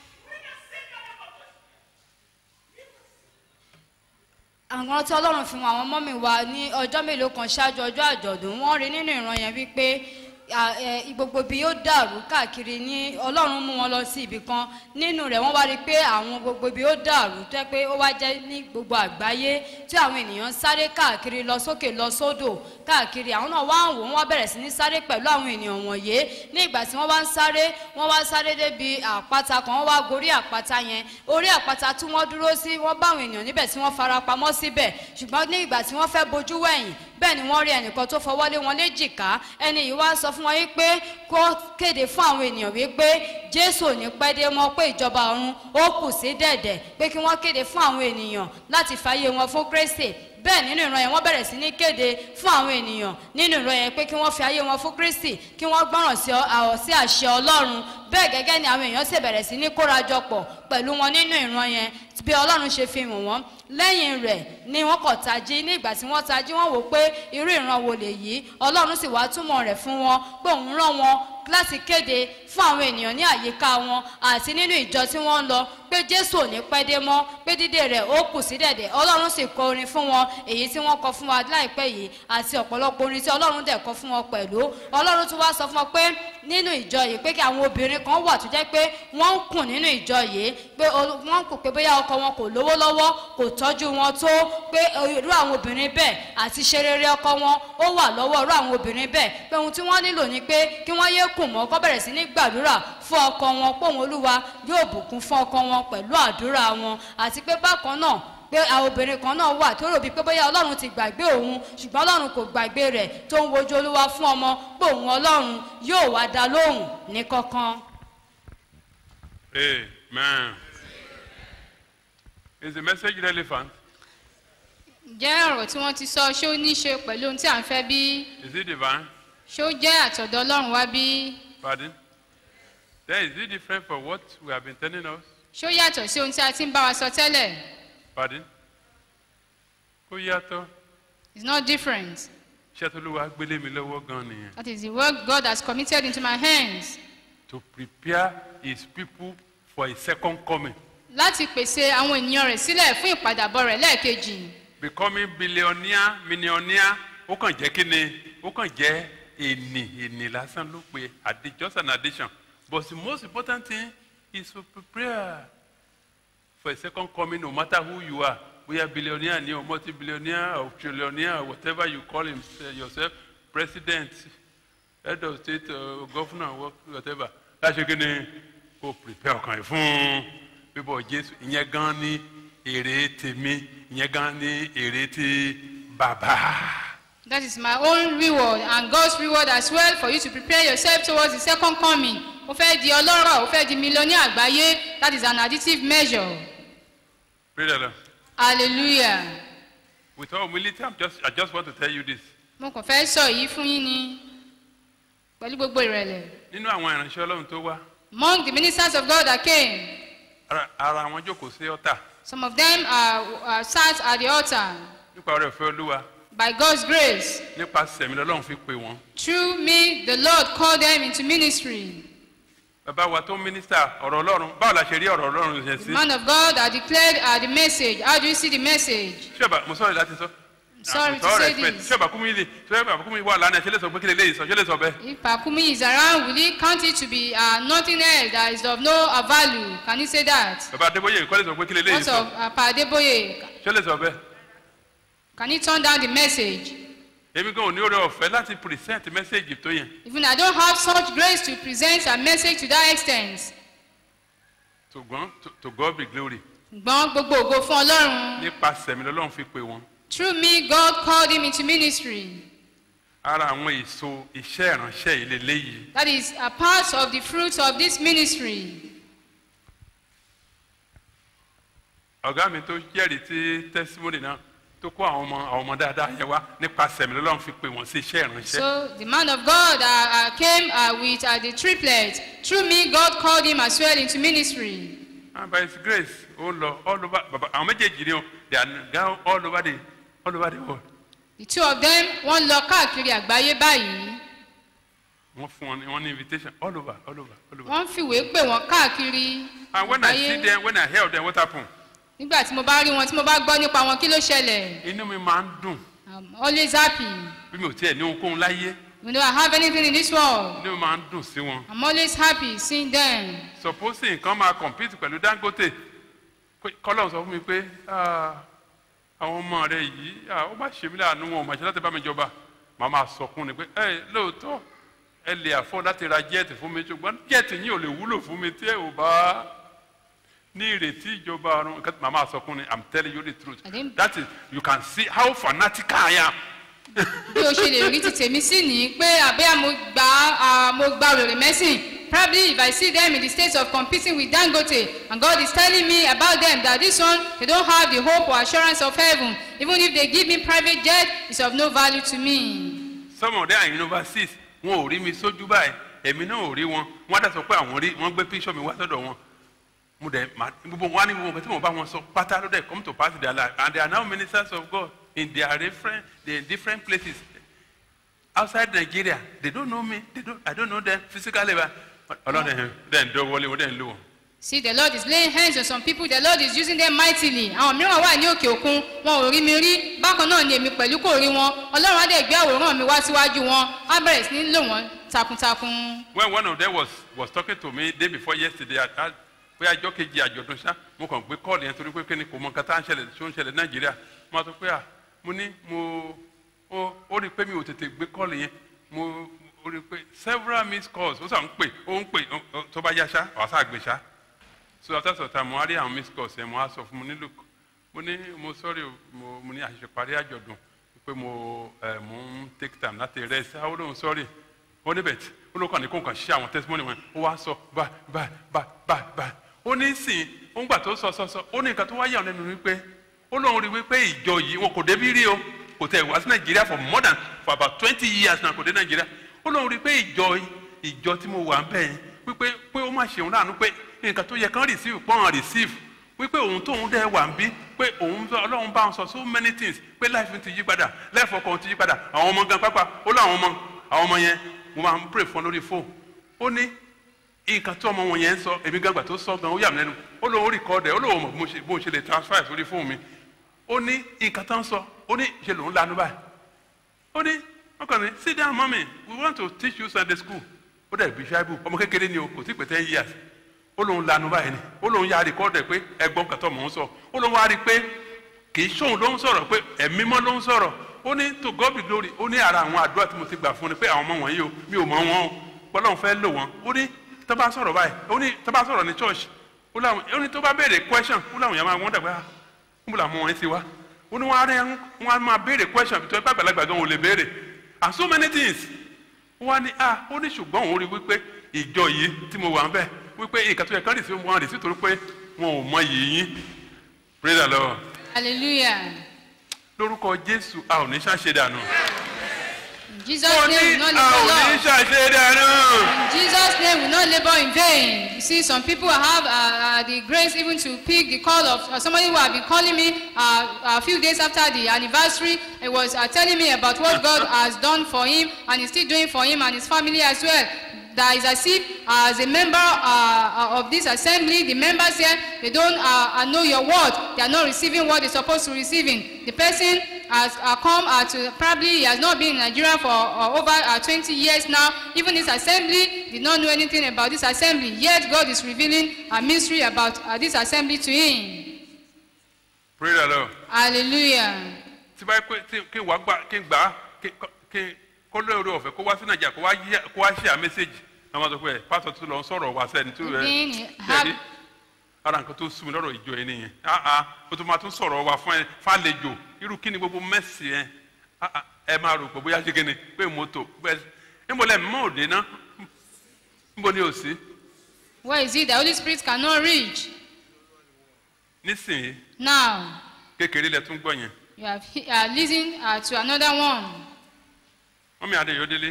àwọn tí ọlọ́run fi wọn àwọn ọmọ mi wá ní ọjọ́ mélòó kan ṣáájú ọjọ́ àjọ̀dún wọ́n rí nínú ìran yẹn wípé à, ẹ, gbogbo bí yóò dàrú káàkiri ní ọlọ́run mú wọn lọ sí ibì kan nínú rẹ̀ wọ́n wá rí i pé àwọn gbogbo bí yóò dàrú tó yẹ pé ó wá jẹ́ ní gbogbo àgbáyé tí àwọn ènìyàn ń sáré káàkiri lọ sókè lọ sódò káàkiri àwọn náà wá ń wò wọ́n wá bẹ̀rẹ̀ sí ní sáré pẹ̀lú àwọn ènìyàn wọ̀nyé ní ìgbà tí wọ́n wá ń sáré wọ́n wá sáré débi àpáta kan wọ́n wá gorí àpáta yẹn orí àpáta tí wọ́n dúró sí wọ́n bá àwọn ènìyàn níbẹ̀ tí wọ́n fara pamọ́ síbẹ̀ ṣùgbọ́n ní ìgbà tí wọ́n fẹ́ bojú wẹ̀yìn bẹ́ẹ̀ ni wọ́n rí ẹnìkan tó fọwọ́ lé wọn léjìká ẹni yìí wá sọ fún wọn yìí pé kó kéde fún àwọn ènìyàn wípé jésù ò ní pẹ́ dé mọ́ pé ìjọba ọ̀run ó kù sí dẹ̀dẹ̀ pé kí wọ́n kéde fún àwọn ènìyàn láti fàyè wọn fún kristi bẹ́ẹ̀ nínú ìran yẹn wọ́n bẹ̀rẹ̀ sí ní kéde fún àwọn ènìyàn nínú ìran yẹn pé kí wọ́n fi ayé wọn fún kristi kí wọ́n gbọ́ràn sí ọ- àwọ̀ sí àṣẹ ọlọ́run bẹ́ẹ̀ gẹ́gẹ́ ni àwọn èèyàn sì bẹ̀rẹ̀ sí ní kórajọpọ̀ pẹ̀lú wọn nínú ìran yẹn bí ọlọ́run ṣe fi hàn wọ́n lẹ́yìn rẹ̀ ni wọ́n kọ̀ tají ní ìgbà tí wọ́n tají wọ́n wò pé irú ìran wo lèyí ọlọ́run sì wá túmọ̀ rẹ̀ fún wọn pé òun rán wọn láti kéde fún àwọn ènìyàn ní àyíká wọn àti nínú ìjọ tí wọ́n ń lọ pé jésù ò ní pẹ́ dé mọ́ pé dídé rẹ̀ ó kù sí dẹ̀dẹ̀ ọlọ́run sì kọ orin fún wọn èyí tí wọ́n kọ fún wa láìpẹ́ yìí àti ọ̀pọ̀lọpọ̀ orin tí ọlọ́run dẹ̀ kọ fún wọn pẹ̀lú ọlọ́run tún wá sọ fún wọn pé nínú ìjọ yìí pé kí àwọn obìnrin kan wà tó jẹ́ pé wọ́n ń kùn nínú ìjọ yìí pé ol- wọ́n ń kùn pé bóyá ọkọ wọn kò lówó lọ́wọ́ kò tọ́jú wọn tó pé irú àwọn obìnrin bẹ́ẹ̀ àti ṣe rere ọkọ wọn ó wà lọ́wọ́ irú àwọn obìnrin bẹ́ẹ̀ pé ohun tí wọ́n nílò ni pé kí wọ́n yé kùn mọ́ kọ́ bẹ̀rẹ̀ sí ní gbàdúrà fún ọkọ wọn pé òun olúwa yóò bùkún fún ọkọ wọn pẹ̀lú àdúrà wọn àti pé bákan náà pé àwọn obìnrin kan náà wà tó rò bíi pé bóyá ọlọ́run ti gbàgbé òun ṣùgbọ́n ọlọ́run kò gbàgbé rẹ̀ tó ń wojú olúwa fún ọmọ pé òun ọlọ́run yóò wá dá lóhùn ní kankan. Amen. Is the message relevant? jẹ́ ọ̀rọ̀ tí wọ́n ti sọ ṣé ó ní í ṣe pẹ̀lú ohun tí à ń fẹ́ bí Is it divine? ṣé ó jẹ́ àtọ̀dọ̀ ọlọ́run wá bí Pardon? Then is it different from what we have been telling us? ṣé ó yàtọ̀ sí ohun tí a ti ń bá wa sọ tẹ́lẹ̀ Pardon? Ó yàtọ̀. it's not different Iṣẹ́ tó ló wá gbélé mi lọ́wọ́ gan nìyẹn. that is the work God has committed into my hands To prepare his people for his second coming. láti pèsè àwọn ènìyàn rẹ̀ sílẹ̀ fún ìpadàbọ̀ rẹ̀ lẹ́ẹ̀kejì Becoming billionaire, millionaire, ó kàn jẹ́ kí ni? Ó kàn jẹ́ ènì, ènì lásán ló pe addi- just an addition. But the most important thing is to prepare for a second coming no matter who you are. Bóyá billionaire ni o, multi-billionaire or trillionaire or whatever you call him, yourself, president, head of state, uh, governor, what- whatever. Láṣẹ kí ni kò prepare ọkàn yìí fún bíbọ̀ Jésù. Ìyẹn gan ni èrè tèmi, ìyẹn gan ni èrè ti bàbá. that is my own reward and God's reward as well for you to prepare yourself towards the second coming ó fẹ́ di ọlọ́rọ̀ ó fẹ́ di millionaire àgbáyé that is an additive measure Praise the Lord. hallelujah With all humility, I'm just, I just want to tell you this. mo kàn fẹ́ sọ èyí fún yín ni pẹ̀lú gbogbo ìrẹ̀lẹ̀ Nínú àwọn ìránṣẹ́ Ọlọ́run tó wá, among the ministers of God that came ara ara wọn jókòó sí ọ́tà some of them are, are sat at the altar nípa ọ̀rẹ́ ìfẹ́ Olúwa by God's grace nípa sẹ̀mí lọ́lọ́run fi pè wọ́n. through me the Lord called them into ministry Bàbá wa tó mínísítà ọ̀rọ̀ Ọlọ́run báwo la ṣe rí ọ̀rọ̀ Ọlọ́run yẹn the sí? man of God that declared uh, the message how do you see the message Ṣé mo sọ̀rọ̀ láti sọ? sorry With to all say respect, this. Ṣé bàbá kúmi lè ṣé bàbá kúmi wà lánàá ṣe lè sọ pé kí lè léyìí sọ ṣé lè sọ bẹ́ẹ̀? If Pakumi is around, will he count it to be uh, nothing else that is of no uh, value? Can he say that? Bàbá Adébóyè kọ́ lè sọ pé kí lè léyìí What sọ of uh, Pa Adeboye? ṣé lè sọ bẹ́ẹ̀? Can he turn down the message? Èmi gan ò ní oore ọ̀fẹ́ láti present message tó yẹn. Even I don't have such grace to present a message to that extent. Ṣùgbọ́n to- to God be glory. Gbọ́n gbogbo ògo fún Ọlọ́run. Nípa sẹ̀mí lọ́lọ́run fi pè wọ́n. Through me, God called him into ministry. Ara àwọn èso iṣẹ́ ìránṣẹ́ yìí lélẹ́yìí. That is a part of the fruits of this ministry. ọ̀gá mi tó jẹ́rìí tí testimony náà tó kó àwọn ọmọ àwọn ọmọ dáadáa yẹn wá nípasẹ̀ mi lọ́lọ́run fi pè wọ́n sí iṣẹ́ ìránṣẹ́. So the man of God uh, uh, came uh, with uh, the triplet. Through me, God called him as well into ministry. and by his grace ó lọ all over baba àwọn méjèèjì ni o they are now all over the all over the world. The two of them wọ́n lọ káàkiri àgbáyé báyìí. wọ́n fún wọn ní wọ́n ní invitation all over all over all over. wọ́n fìwé pè wọ́n káàkiri and when I see them when I hear them what happen nígbà tí mo bá rí wọn tí mo bá gbọ́ nípa wọn kí ló ṣẹlẹ̀ inú mi máa ń dùn i'm always happy bí mi ò tiẹ̀ ní ohunkóhun láyé you know i have anything in this world inú mi máa ń dùn sí wọn. i'm always happy seeing them supposing nǹkan máa compete pẹ̀lú dangote kọ́lọ̀ sọ fún mi pé "Ah, àwọn ọmọ rẹ yìí ah, ó má ṣe mí láàánú wọn ò mà ṣe láti bá mi jọba màá máa sọkún ni pé ẹ lóòótọ́ ẹ lè àfọ́ láti ra jẹ́ẹ̀tì fún mi ṣùgbọ́n jẹ́ẹ̀tì yìí ò lè wúlò fún mi tí ẹ ò bá ní ìrètí ìjọba ọ̀run nǹkan tí màá máa sọkún ni i'm telling you the truth I didn't- that is you can see how fanatical i am bí o ṣe lè rí ti tèmi sí ni pé àbẹ́ mo gba ah, mo gba wèrè mẹ́sìn probably if i see them in the state of competing with dangote and god is telling me about them that this one they don't have the hope or assurance of heaven even if they give me private jet it's of no value to me. some of them are in overseas wọn ò rí mi sójú báyìí èmi náà ò rí wọn wọn á dá sọ pé àwọn rí wọn gbé píṣọ mi wá sọ́dọ̀ wọn mo dẹ̀ ma gbogbo wọn á ní gbogbo nǹkan tí mo bá wọn sọ pátá ló dẹ̀ come to pass in their life and they are now ministers of God in their different they in different places outside Nigeria they don't know me they don't I don't know them physically but ọlọ́run ẹ̀ dẹ̀ ń dọ́wọ́lé wọn dẹ̀ ń lò wọ́n. See, the Lord is laying hands on some people. The Lord is using them mightily. Àwọn mìíràn wà ní òkè òkun, wọn ò rí mi rí. Bákan náà ni èmi pẹ̀lú kò rí wọn. Ọlọ́run á dẹ̀ gbé àwòrán mi wá síwájú wọn. Á bẹ̀rẹ̀ sí ní lò wọ́n takuntakun. when one of them was was talking to me day before yesterday at at pé àjọ kejì àjọ̀dún ṣá mo kàn gbé kọ́ọ̀lù yẹn torí pé kíni kò mọ nǹkan tá à ń ṣẹlẹ̀ tó ń ṣẹlẹ̀ nàìjíríà mo sọ pé à mo ní mo ó ó rí i pé mi ò tètè gbé kọ́ọ̀lù yẹn mo ó rí i pé several missed calls ó sàn ń pè ó ń pè ó- ó- tó bá yá ṣá wàá sá gbé ṣá so after some time mo wá rí àwọn missed calls yẹn mo wá sọ fún mi ní look mo ní mo sorry o, mo mo ní àṣìṣe parí àjọ̀dún pé mo ẹ̀ mo ń take time láti rest how lóun sorry ó ní bẹ̀t ó ló kàn ní kó kàn ṣe àwọn testimony wọn ó wá sọ bá bá bá bá bá ó ní sìn ó ń gbà tó sọ sọ sọ ó ní nǹkan tó wá yà ọ́ lẹ́nu wípé ó lóun rí wípé ìjọ yìí wọn kò débi rí o kò tẹ̀ wá sí nàìjíríà for more than for about twenty years náà kò dé nàìjíríà ó lóun rí pé ìjọ ìjọ tí mo wà ń bẹ̀ yẹn wípé pé ó má ṣeun láàánú pé nǹkan tó yẹ kán receive pọ́n receive wípé òun tóun dẹ́ wà ń bí pé òun sọ ọlọ́run bá ń sọ so many things pé life ti yí padà life ọkọ̀ ti yí padà àwọn ọmọ gan pápá ó láwọn ọmọ àwọn ọmọ yẹn mo máa ń pray fún ọ lórí fóònù ó ní nǹkan tó ọmọ wọn yẹn ń sọ èmi gbàgbà tó sọ gan ó yà mí lẹ́nu ó lóun record ẹ̀ ó lóun mọ̀ bí mo ṣe- bó ṣe lè transfer ẹ̀ sórí fóònù mi ó ní nǹkan tó ń sọ ó ní ṣe lòun lanu báyìí ó ní wọn kàn ní sit down mummy we want to teach you sunday school ó dẹ̀ bí ṣáìbù ọmọ kékeré ni o kò tí pé ten years ó lóun lanu báyìí ni ó lóun yà rìkọ́dẹ̀ pé ẹgbọ́n kàtọ́ mò ń sọ ó lóun wá rí i pé kì í ṣóun ló ń sọ̀rọ̀ pé ẹ̀mí mọ́ ló ń sọ̀rọ̀ ó ní to God be glory ó ní ara àwọn àdúrà tí mo ti gbà fún ni pé àwọn ọmọ wọ̀nyí o mi ò mọ wọn o pọ́lọ́n fẹ́ lò wọ́n ó ní tó bá sọ̀rọ̀ báyìí ó ní tó bá sọ̀rọ̀ ní church ó láwọn ó ní tó bá béèrè question ó láwọn yẹn máa wọ́n dàgbà níbo làwọn wọ̀nyí ti wá ó ní wọ́n á rẹ́ wọ́n á máa béèrè question tó ẹgbẹ́ àgbàlagbà gan ò lè béèrè and so many things wọ́n á ní ah ó ní ṣùgbọ́n òun rí wípé ìjọ yìí tí mo wà ń bẹ̀ wípé nǹkan tó yẹ kán rì sí wọn rì sí torí pé wọn ò mọ yìí yín praise the lord Hallelujah. lórúkọ jésù a ò ní ṣàṣe dànù. In Jesus' mo name, we ní will not a ò labor ní long. ṣàṣe dànù. In Jesus' name, we will not labor in vain. You see, some people have uh, uh, the grace even to pick the call of uh, somebody who have been calling me uh, a few days after the anniversary. He was uh, telling me about what God has done for him and is still doing for him and his family as well. That is as if uh, as a member uh, of this assembly, the members here, they don't uh, uh, know your word. They are not receiving what they're supposed to receiving. The person has uh, come uh, to probably he has not been in Nigeria for uh, over uh, 20 years now. Even this assembly did not know anything about this assembly. Yet God is revealing a mystery about uh, this assembly to him. praise the lord. Hallelujah. tí bá pé tí kí wàá gbà kí n gbà á kí kí kó lóore ọ̀fẹ́ kó wá sí nàìjíríà kó wá yí kó wá ṣe à mẹ́sẹ̀gì àwọn ọmọ sọ pé pásítọ̀ tó lọ ń sọ̀rọ̀ wá sẹ́ni tó rẹ̀ Again, have- jẹ́rí ara nǹkan tó sùn mí lọ́rọ̀ ìjọ yẹn nìyẹn ah ah ó tún máa tún sọ̀rọ̀ wá fún ẹ fàlejò irú kí ni gbogbo mẹ́sì yẹn ah ah ẹ máa rò pé bóyá ṣe kíni pé mọ́tò bẹ́ẹ̀ níbo lẹ́ mọ́ òde ná níbo ni ò sí Where is it the Holy Spirit cannot reach? nísìnyí Now, kékeré lẹ tún gbọ́ yẹn you have he- uh, listened uh, to another one. wọ́n mi adéyọdélé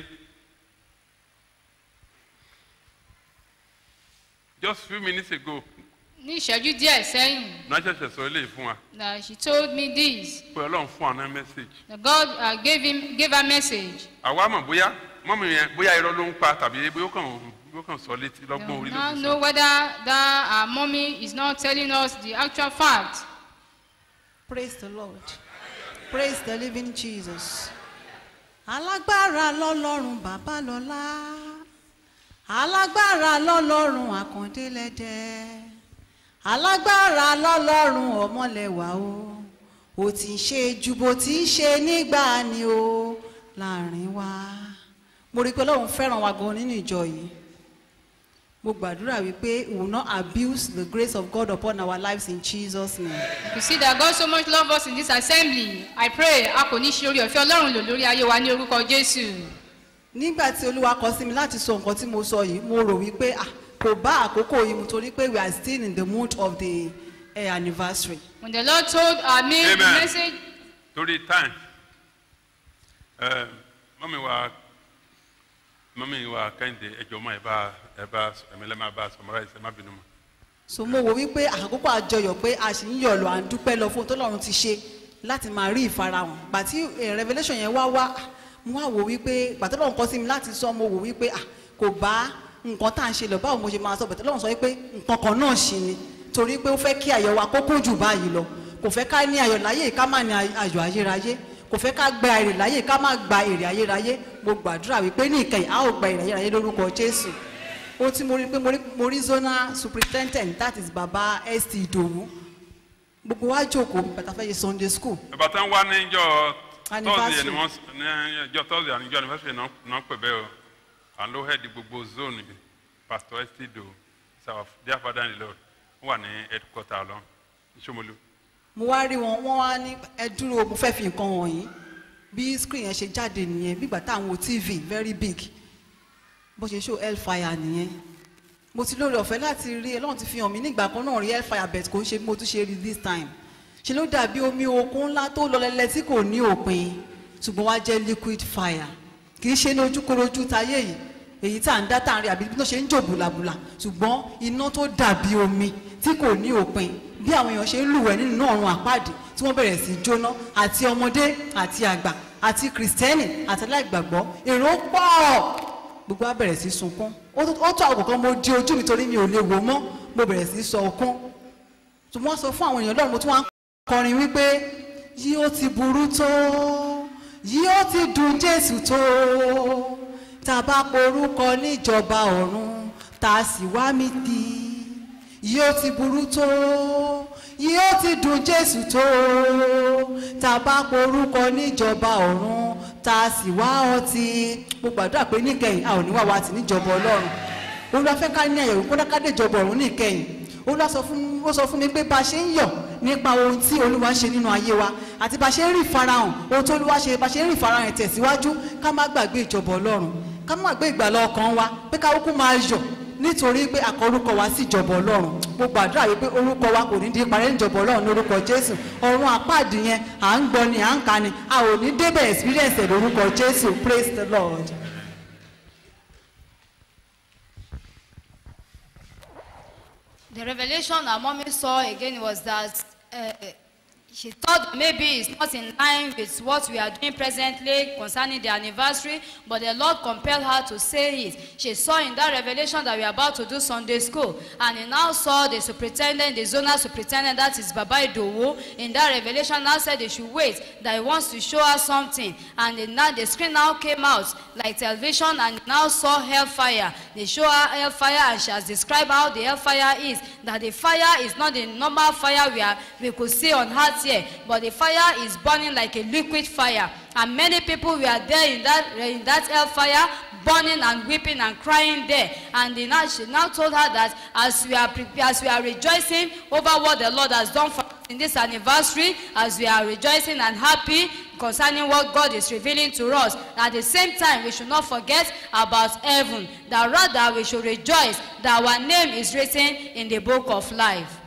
just few minutes ago Ní ìṣẹ́jú díẹ̀ sẹ́yìn, náà ṣẹ̀ṣẹ̀ sọ eléyìí fún wa that she told me this. pé ọlọ́run fún àná mẹ́sàgì That God uh, gave him gave her message. àwa mọ̀ bóyá mọ́mí yẹn bóyá irọ́ ló ń pa tàbí bóyá ó kàn bóyá ó kàn sọ létí We lọ́gbọ́n orí ló now fi know sọ. whether that our mommy is not telling us the actual fact. Praise the Lord. Praise the living Jesus. Alágbára lọ́lọ́run bàbá lọ́lá. Alágbára lọ́lọ́run àkàndélẹ́dẹ́. Alágbára lọ́lọ́run ọmọlẹ́wà o. Ó ti ń ṣe ju bó ti ń ṣe nígbà ni o láàrin wa. Mo rí i pé Ọlọ́run fẹ́ràn wa gan nínú ìjọ yìí. Mo gbàdúrà wípé we will not abuse the grace of God upon our lives in Jesus' name. You see that God so much love us in this assembly. I pray a kò ní ṣe orí ọ̀fẹ́ Ọlọ́run lò lórí ayé wa ní orúkọ Jésù. nígbà tí olúwa kọ sí mi láti sọ nǹkan tí mo sọ yìí mo rò wípé ah, kò bá àkókò yìí mu torí pé we are still in the mood of the uh, anniversary. When the Lord told uh, me the Amen. message, torí time ẹ mọ́mí wa mọ́mí wa kẹ́hìndé ẹjọ́ mọ́ ẹ bá ẹ bá ẹ̀mí lẹ́ẹ̀ máa bá summarize ẹ má bínú mọ́ so mo wò wípé àkókò àjọyọ̀ pé a sì ń yọ̀ lọ à ń dúpẹ́ lọ fún ohun tó lọ́run ti ṣe láti máa rí ìfarahàn gbà tí eh, revelation yẹn wá wá mo wá wò wípé gbà tó lọ́run kọ́ sí mi láti sọ mo wò wípé ah, kò bá nǹkan tá à ń ṣe lọ báwo mo ṣe máa sọ bẹ̀tẹ̀ lọ́run sọ wípé nǹkan kan náà ṣì ni torí pé ó fẹ́ kí ayọ̀ wa kó kún jù báyìí lọ kò fẹ́ ká ní ayọ̀ láyé ká má ní ayọ̀ ayérayé kò fẹ́ ká gba èrè láyé ká má gba èrè ayérayé mo gbàdúrà wípé ní ìkẹyìn a ó gba èrè ayérayé lórúkọ jésù ohun tí mo rí pé mo rí mo rí zonal superintendent that is baba st idowu gbogbo wa jókòó bàtà fẹ́ ṣe sunday school ìgbà tí wọ́n wá ní ìjọ tọ́sí Anniversary. ẹni wọ́n ní ìjọ tọ́sí àní ìjọ anniversary náà náà pè bẹ́ẹ̀ o à ń ló hẹ́ẹ̀dì gbogbo zone bi pastor estido is our dear father in the lord wọ́n wà ní headquarter lọ ní Ṣómólú. mo wá rí wọn wọn wá ní ẹ dúró mo fẹ́ fi nǹkan wọ̀nyí bí screen yẹn ṣe jáde nìyẹn bí ìgbà táwọn wo tv very big bó ṣe show hellfire nìyẹn mo ti lórí ọ̀fẹ́ láti rí ọlọ́run ti fi hàn mí nígbà kan náà rí hellfire bet kò ń ṣe bí mo tún ṣe rí this time ṣe ló dàbí omi òkun ńlá tó lọ lẹ́lẹ́ tí kò ní òpin ṣùgbọ́n wá jẹ́ liquid fire kì í ṣe ní ojúkorojú tayé yìí èyí tá à ń dá tá à ń rí àbí bí tó ṣe ń jò bùlàbùlà ṣùgbọ́n iná tó dàbí omi tí kò ní òpin bí àwọn èèyàn ṣe ń lùwẹ̀ nínú ọ̀run àpáàdì tí wọ́n bẹ̀rẹ̀ sí í jóná àti ọmọdé àti àgbà àti kìrìsìtẹ́nì àti aláìgbàgbọ́ èrò pọ̀ gbogbo wa bẹ̀rẹ̀ sí í sunkún ó tó ó tó àkókò kan mo di ojú mi torí mi ò lè wò mọ́ mo bẹ̀rẹ̀ sí í sọ ọkún tí wọ́n sọ fún àwọn èèyàn lọ́run mo tún wá ń kọrin wípé yóò ti burú tó yóò ti dùn jésù tó tá a bá porúkọ níjọba ọ̀run tá a sì wá mi di yóò ti burú tó yóò ti dùn jésù tó tá a bá porúkọ níjọba ọ̀run tá a sì wá ọtí mo gbàdúrà pé níkẹyìn a ò ní wá wa tì níjọba ọlọ́run olúwa fẹ́ ká ní àyẹ̀wò kó dáká déjọba ọ̀run níkẹyìn olúwa sọ fún ó sọ fún mi pé bá a ṣe ń yọ̀ nípa ohun tí olúwa ṣe nínú ayé wa àti bá a ṣe ń rí ìfarahàn ohun tí olúwa ṣe bá a ṣe ń rí ìfarahàn tẹ̀síwájú ká má gbàgbé ìjọba ọlọ́run ká má gbàgbé ìgbàlá ọkàn wa pé ká kúkú máa yọ̀ nítorí pé àkọrúkọ wa sí ìjọba ọlọ́run mo gbàdúrà wípé orúkọ wa kò ní di parẹ́ níjọba ọlọ́run lórúkọ jésù ọ̀run àpáàdì yẹn à ń gbọ́ ni à ń kà ni a ò ní débẹ̀ experience ẹ̀ lórúkọ jésù praise the lord. The revelation our mommy saw again was that uh, she thought maybe it's not in line with what we are doing presently concerning the anniversary, but the Lord compelled her to say it. She saw in that revelation that we are about to do Sunday school, and he now saw the superintendent, the zonal superintendent, that is Baba Idowu, in that revelation now said they should wait, that he wants to show her something. And the, now the screen now came out like television, and now saw hellfire. They show her hellfire, and she has described how the hellfire is. That the fire is not the normal fire we, are, we could see on earth here, but the fire is burning like a liquid fire. And many people were there in that, in that hellfire, burning and weeping and crying there. And the, now, she now told her that as we, are, pre- as we are rejoicing over what the Lord has done for us in this anniversary, as we are rejoicing and happy concerning what God is revealing to us, at the same time, we should not forget about heaven. That rather we should rejoice that our name is written in the book of life.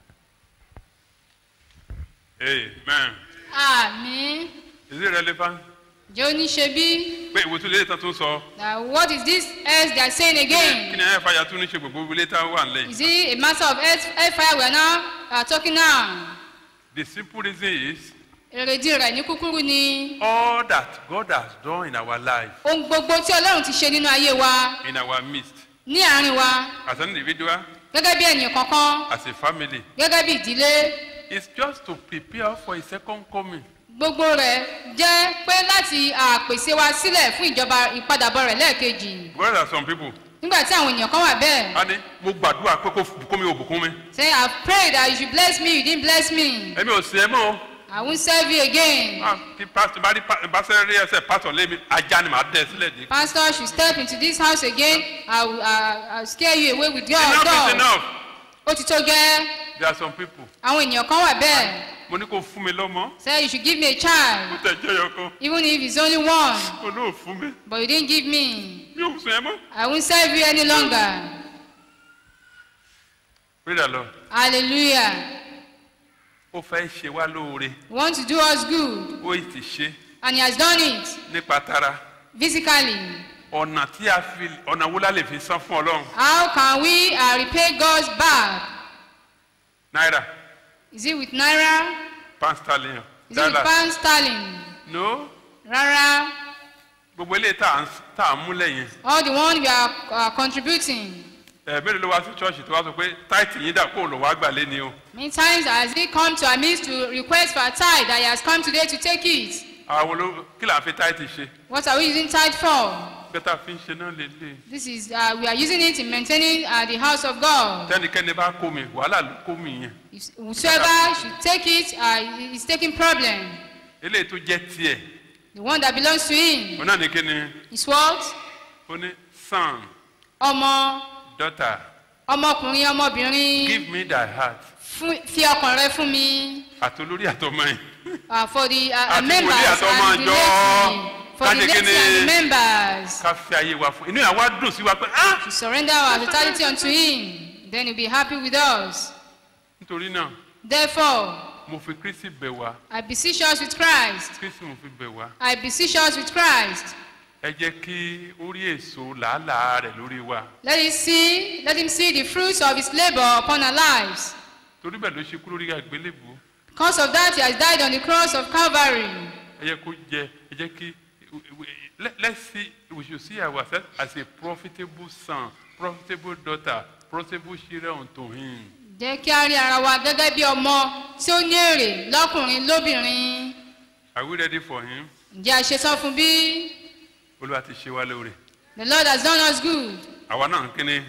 amen àmì is it relevant jẹ́ oníṣe bí pé ìwé tún lè tán tún sọ na what is this else they are saying kí again ni ẹ̀ fàyà tún ní ṣe gbogbo ilé tá a wà nílẹ̀ is it a matter of health hellfire we are now uh, talking now the simple reason is èrèdí rẹ̀ ní kúkúrú ni all that God has done in our life ohun gbogbo tí ọlọ́run ti ṣe nínú ayé wa in our midst ní àárín wa as an individual gẹ́gẹ́ bí ènìyàn kankan as a family gẹ́gẹ́ bí ìdílé is just to prepare for his second coming gbogbo rẹ̀ jẹ́ pé láti à, pèsè wa sílẹ̀ fún ìjọba ìpadàbọ̀ rẹ̀ lẹ́ẹ̀kejì because there are some people nígbà tí àwọn ènìyàn kan wà bẹ́ẹ̀ a ní mo gbàdúrà pé kó bùkún mi ò bùkún mi say i pray that you should bless me you didn't bless me èmi ò sí ẹ mọ́ o i won't serve you again Ah, kí pásítọ̀ bá rí pa- bá sẹ́ rí ẹsẹ̀ pásítọ̀ lé mi ajá ni màá dẹ̀ sílẹ̀ dé. pastor should step into this house again i will uh, I will scare you away with your enough is door enough ó ti tó gẹ́ there are some people àwọn ènìyàn kan wà bẹ́ẹ̀ mo ní kó fún mi lọ́mọ say you should give me a mo child tẹ̀ jẹ́ yọkan even if it's only one mo ní ò fún mi but you didn't give me mi ò sùn ẹ mọ́. i won't serve you any longer pray the lord hallelujah ó fẹ́ ṣe wá lóore he want to do us good ó ì ti ṣe and he has done it nípa tara physically ọ̀nà tí a fi ọ̀nà wo la lè fi san fún ọlọ́run how can we uh, repay God's back náírà Is it with Naira? pound sterling Is it with dọ́là pound sterling? no Rárá. gbogbo eléyìí tá à ń tá à ń múlẹ̀ yẹn All the one we are uh, contributing. ẹ mélòó ló wá sí ṣọ́ọ̀ṣì tó wá sọ pé táìtì yín dà kó lọ wá gbà lé ni o Many times has he come to our midst to request for a tithe that he has come today to take it. àwọn ló kí là ń fi táìtì ṣe What are we using tithe for? bẹ́tà fi ń ṣe náà lélẹ̀ This is, uh, we are using it in maintaining uh, the house of God. tẹ́nikẹ́ni bá kó mi wàhálà ló kó mi yẹn If Whosoever should take it uh, is taking problem. eléyìí tó jẹ́ tiẹ̀ The one that belongs to him òun náà ní kí ni is what? ó ní son Ọmọ, daughter ọmọkùnrin, ọmọbìnrin. give me thy heart Fún- Fi ọkàn rẹ fún mi. àti olórí àtọmọ yìí Uh, for the uh, Àti members wòlíì àtọmọ and the àjọ. laity. For the Kájé laity kíni? and the members. ká fi ayé wa fún inú yà wá dùn sí wa pé ah To surrender our totality unto him. Then he'll be happy with us. nítorí náà Therefore, mo fi kristi bẹ̀ wá I beseech us with Christ. kristi mo fi bẹ̀ wá I beseech us with Christ. ẹ jẹ́ kí ó rí èso làálàá rẹ̀ lórí wa Let him see, let him see the fruits of his labor upon our lives. torí bẹ́ẹ̀ ló ṣe kú lórí àgbélébùú Because of that, he has died on the cross of Calvary. ẹ jẹ́ kó jẹ ẹ jẹ́ kí let let's see we should see ourselves as a profitable son profitable daughter profitable children unto him Jẹ́ kí a rí ara wa gẹ́gẹ́ bí ọmọ tí ó ní èrè lọ́kùnrin lóbìnrin. are we ready for him Ǹjẹ́ a ṣetán fún bí? olúwa ti ṣe wá lóore The Lord has done us good. àwa náà ń kíni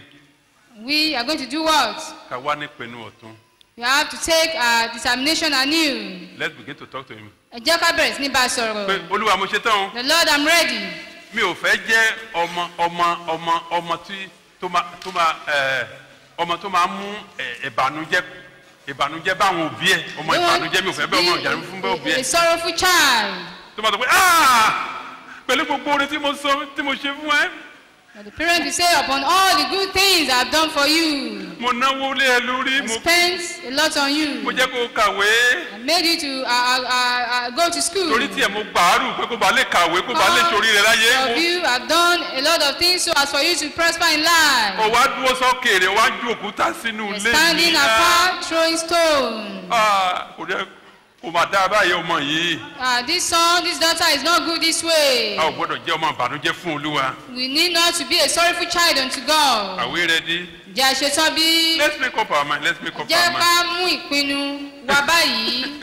We are going to do what? ká wá ní pinnu ọ̀tún We have to take our determination anew. let's begin to talk to him Ẹ jẹ́ ká bẹ̀rẹ̀ sí ní bá a pé sọ̀rọ̀. olúwa mo ṣe tán o The Lord, I'm ready. mi ò fẹ́ jẹ́ ọmọ ọmọ ọmọ ọmọ tí tó máa tó máa ẹ ọmọ tó máa mú ẹ ìbànújẹ́ ìbànújẹ́ báwọn òbí ẹ ọmọ ìbànújẹ́ mi ò fẹ́ bẹ́ẹ̀ ọmọ ìjànú fún bẹ́ẹ̀ òbí A ẹ sorrowful child. tó máa sọ pé "Ah! pẹ̀lú gbogbo orin tí mo sọ tí mo ṣe fún ẹ But the parent will say, upon all the good things I've done for you, mo náwó lé ẹ lórí I mo spent a lot on mo you. jẹ́ kó o kàwé I made you to uh, uh, uh, uh, go to school. torí tiẹ̀ mo gbàárù pé kó ba lè kàwé kó ba lè sori rẹ láyé All of you have done a lot of things so as for you to prosper in life. o wá dúró sọ́kèrè o wá ju òkúta sínú You're ilé standing mi apart, throwing stone. Ah, kò jẹ́ kò má dá báyìí ọmọ yìí Uh, this son, this daughter is not good this way. a ò gbọ́dọ̀ jẹ́ ọmọ ìbànújẹ́ fún olúwa We need not to be a sorrowful child unto God. are we ready. Jẹ́ àṣetán bí. let's make up our mind let's make up Jẹ́ our mind. ká mú ìpinnu wa báyìí.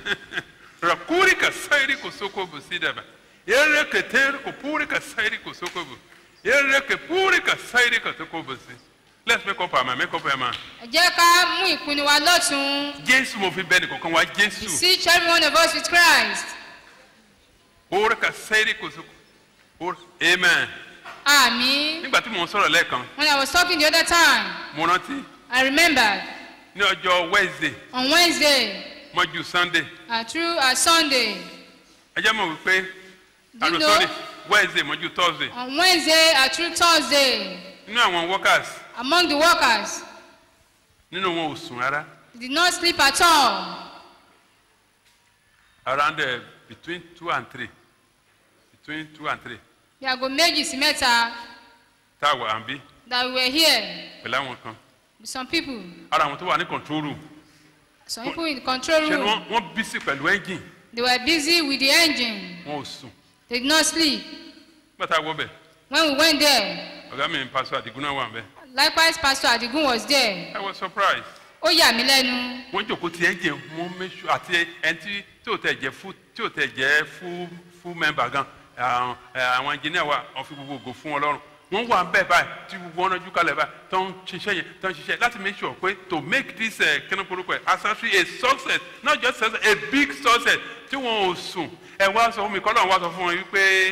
rakuri ka sairi ko soko bu sidaba yere ke ter ko puri ka sairi ko soko bu yere ke puri ka sairi ka soko bu si let's make up our mind make up our mind. Ẹ jẹ́ ká mú ìpinnu wa lọ́tún. jésù mo fi bẹ́ẹ̀ nìkankan wá jésù Beseech every one of us with Christ. puri ka sairi ko soko Puri- amen. Àmì. nígbà tí mò ń sọ̀rọ̀ lẹ́ẹ̀kan When I was talking the other time, mo rántí I remembered ní ọjọ́ wednesday on Wednesday mọ́jú sunday uh, through uh, Sunday, ẹ jẹ́ mọ̀ wípé Do you àrò know? sorry wednesday mọ́jú thursday on Wednesday uh, through Thursday, nínú àwọn workers among the workers, nínú wọn ò sùn rárá they did not sleep at all. around uh, between two and three between two and three Bí aago méjì sí mẹ́ta tá a wà à ń bí that we were here pẹ̀lú àwọn kan with some people, ara àwọn tó wà ní control room some people in the control ṣe ni room, wọ́n wọ́n busy pẹ̀lú engine they were busy with the engine. wọn ò sùn They did not sleep. nígbà tá a wọ bẹ̀ When we went there, ọ̀gá mi pásọ àdìgún náà wà ń bẹ̀ likewise Pastor Adigun was there. I was surprised Ó yà mí lẹ́nu. wọ́n jòkó ti engine wọ́n make sure àti ẹni tí tí ò tẹ̀ jẹ́ full tí ò tẹ̀ jẹ́ full full member gan àwọn ẹ, àwọn engineer wa wọ́n fi gbogbo ògo fún ọlọ́run wọ́n wà bẹ́ẹ̀ báyìí tí gbogbo wọn nájú kalẹ̀ báyìí tó ń ṣiṣẹ́ yẹn tó ń ṣiṣẹ́ láti make sure pé to make this uh, kíni korúkọ ẹ̀ accessory a success not just success a big success tí wọn ò sùn ẹ wá sọ fún mi kọ́ lọ́run wá sọ fún wọn wípé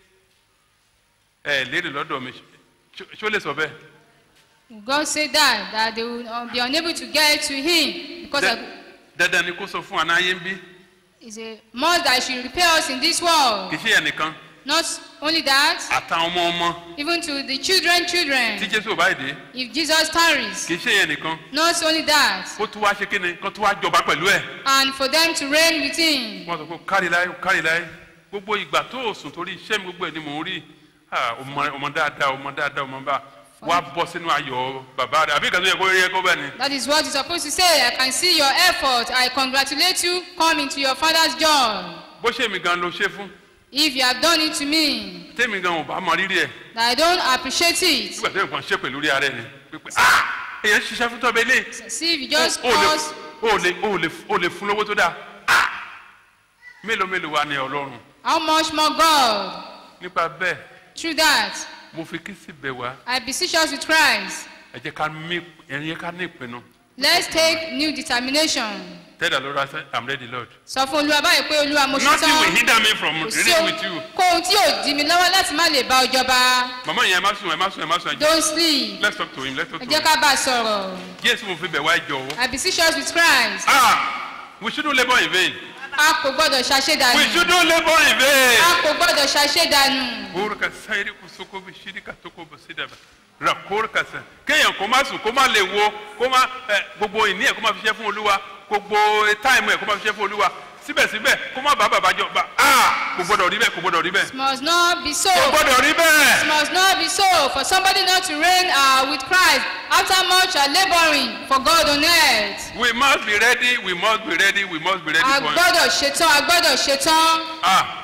ẹ léèrè lọ́dọ̀ mi ṣó- ṣó lè sọ bẹ́ẹ̀. God said that, that they will uh, be unable to get to him because Dẹ- of, dandan ni kó sọ fún anáyé ń bí it's a must that should repay us in this world. kì í ṣe ẹnìkan Not only that, àtàwọn ọmọ ọmọ even to the children, tí children, jésù ò báyìí dé if Jesus tarries. kì í ṣe ẹnìkan Not only that, kó tún wá ṣe kí ni kó tún wá jọba pẹ̀lú ẹ̀ and for them to reign with him. wọ́n sọ pé kárí láyé kárí láyé gbogbo ìgbà tó o sùn torí iṣẹ́ mi gbogbo ẹ̀ ni mò ń rí Ah, ọmọ ọmọ dáadáa ọmọ dáadáa ọmọ bá wá bọ́ sínú ayọ̀ bàbá rẹ̀ àbí ìkàtó yẹ kó yẹ kó bẹ́ẹ̀ ni. That is what you're supposed to say. I can see your effort. I congratulate you. Come into your father's joy. bó ṣe mi gan ló ṣe fún If you have done it to me, tèmi gan ò bá mọ rírì ẹ̀ that I don't appreciate it. nígbà tó nǹkan ṣe pẹ̀lú rí ara ẹ̀ ni pípẹ́ ah èèyàn ṣiṣẹ́ fún tọ́bẹ̀ ilé See if you just o lè cause o lè o lè o lè fún lówó tó dáa ah mélòó mélòó wa ni ọlọ́run how much more God. nípa bẹ́ẹ̀ Through that, mo fi kí sí bẹ̀ wá I beseech us with Christ. ẹ jẹ́ ká mí ẹ jẹ́ ká ní ìpinnu Let's take new determination. tell the lord i say i'm ready lord Sọ fún Olúwa báyìí pé Olúwa mo ṣe nothing will tán. hinder me from Kò sí reading with you ohun tí yóò di mi lọ́wọ́ láti má lè bá ọ jọba. mama yẹn ẹ má sùn ẹ má sùn ẹ má sùn ẹ jẹ́ Don't sleep. let's talk to him let's talk Ẹ to jẹ́ him ká bá a sọ̀rọ̀. jésù mo fi bẹ̀ wá ẹ jọ̀wọ́ I beseech us with Christ. ah we shouldn't labour in vain A kò gbọ́dọ̀ we ṣàṣedànù. shouldn't labour in vain. A kò gbọ́dọ̀ ṣàṣedànù. Kurka sairi kusoko bishiri katoko basidaba. Ra kurka sa. Kéèyàn kó má sùn kó má lè wo kó má ẹ gbogbo ìní ẹ̀ kó má fi ṣe fún olúwa gbogbo táìmù ẹ̀ kó má fi ṣe fún olúwa síbẹ̀síbẹ̀ kó má bá bàbá jọ bá a kò gbọdọ̀ rí bẹ́ẹ̀ kò gbọdọ̀ rí bẹ́ẹ̀. It must not be so. Kò gbọdọ̀ rí It bẹ́ẹ̀. must not be so for somebody not to reign uh, with Christ after much uh, laboring for God on earth. We must be ready we must be ready we must be ready A for him. gbọ́dọ̀ ṣetán, a gbọ́dọ̀ ṣetán. Ah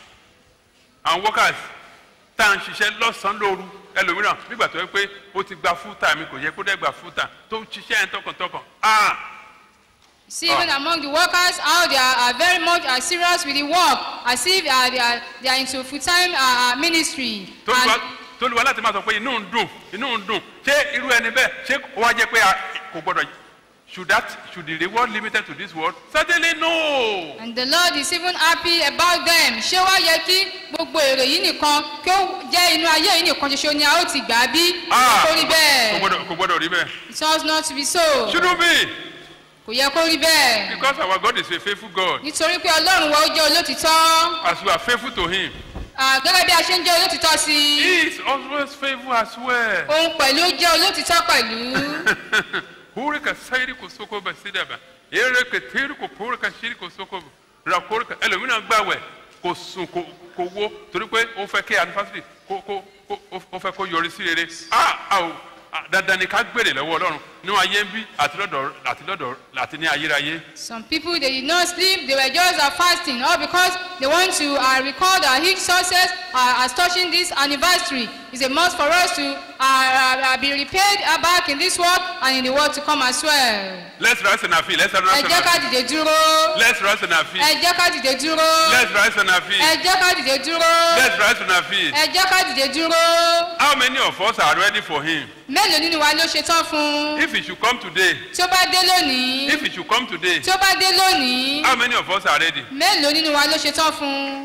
àwọn workers tá à ń ṣiṣẹ́ lọ́sàn-án lóru ẹlòmíràn nígbà tó yẹ pé ó ti gba full time kò yẹ kó dẹ́ gba full time tó ń ṣiṣẹ́ yẹn tọkàntọkàn. Ah See, even among the workers, how they are, are very much uh, serious with the work, as if uh, they, are, they are into full-time uh, uh, ministry. tolúwa And tolúwa láti máa sọ pé inú ń dùn inú ń dùn ṣé irú ẹni bẹ́ẹ̀ ṣé ó wá jẹ́ pé a- kò gbọ́dọ̀ should that should the reward limited to this world certainly no and the Lord is even happy about them. Ṣé wá yẹ kí gbogbo èrè yìí nìkan kí ó jẹ́ inú ayé yìí nìkan ṣoṣo ni a ó ti gbà á bí? Ah, Kò rí kò bẹ́ẹ̀. gbọ́dọ̀ kò gbọ́dọ̀ rí bẹ́ẹ̀ It ought not to be so. shouldn't be Kò yẹ kó rí bẹ́ẹ̀. because our God is a faithful God Nítorí pé Ọlọ́run wa ó jẹ́ olótìtọ́. as we are faithful to him Ah, Gẹ́gẹ́ bí a ṣe ń jẹ́ olótìtọ́ sí i. he is always faithful as well. Òun pẹ̀lú jẹ́ olótìtọ́ pẹ̀lú. Hurika sairi kosoko basidaba ere ketiri ko purika shiri kosoko rakorika ẹlòmíràn gbàwẹ̀ kò sùn kò kò wo torí pé ó fẹ́ kí anifásitì kó kó kó ó fẹ́ kó yọrí sí rere ah ah o ah, dandan ni ká gbèrè lọ́wọ́ ọlọ́run ní ayé ń bí àti lọ́dọ̀ àti lọ́dọ̀ àti ní ayérayé. Some people they did not sleep, they were just uh, fasting, all because they want to uh, record uh, huge success uh, as touching this anniversary. It's a must for us to uh, uh, uh, be repaid uh, back in this world and in the world to come as well. let's rise on our feet let's rise Ẹ on jẹ́ ká our feet dìde dúró. let's rise on our feet Ẹ jẹ́ ká dìde dúró. let's rise on our Ẹ feet jẹ́ ká dìde dúró. let's rise on our feet. Ẹ jẹ́ ká dìde dúró. how many of us are ready for him Mélòó nínú wa ló ṣe tán fún? if he should come today Tí ó bá dé lónìí. if he should come today Tí ó bá dé lónìí. how many of us are ready. Mélòó nínú wa ló ṣe tán fún?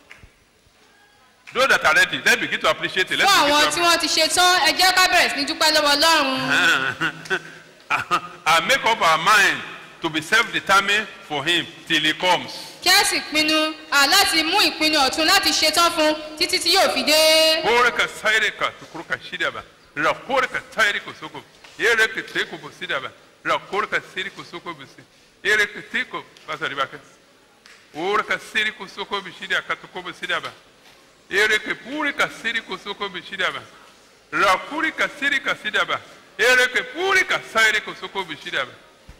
those that are ready let's begin to appreciate it fún let's àwọn begin tí to wọ́n ti ṣe tán ẹ jẹ́ ká bẹ̀rẹ̀ sí ní dúpẹ́ lọ́wọ́ ọlọ́run and make up our mind to be self-determined for him till he comes. kí a sì pinnu à, láti mú ìpinnu ọ̀tun láti ṣe tán fún títí tí yóò fi dé. Koreka saireka tukuruka shidaba. Ra koreka sairiko soko. Yereke teko bosidaba. Ra koreka siriko soko bisi. Yereke teko pasari baka. Oreka siriko soko bishida katuko bosidaba. Yereke purika siriko soko bishidaba. Ra kurika sirika sidaba. Yereke purika sairiko soko bishidaba.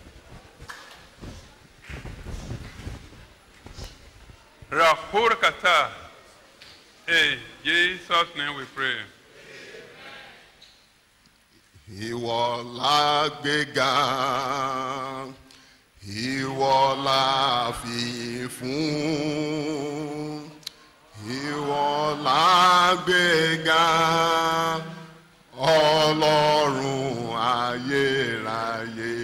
Ra koreka ta. In Jesus' name we pray. Ìwọ la gbéga, ìwọ la fi fún. Ìwọ la gbéga, Ọlọ́run ayérayé.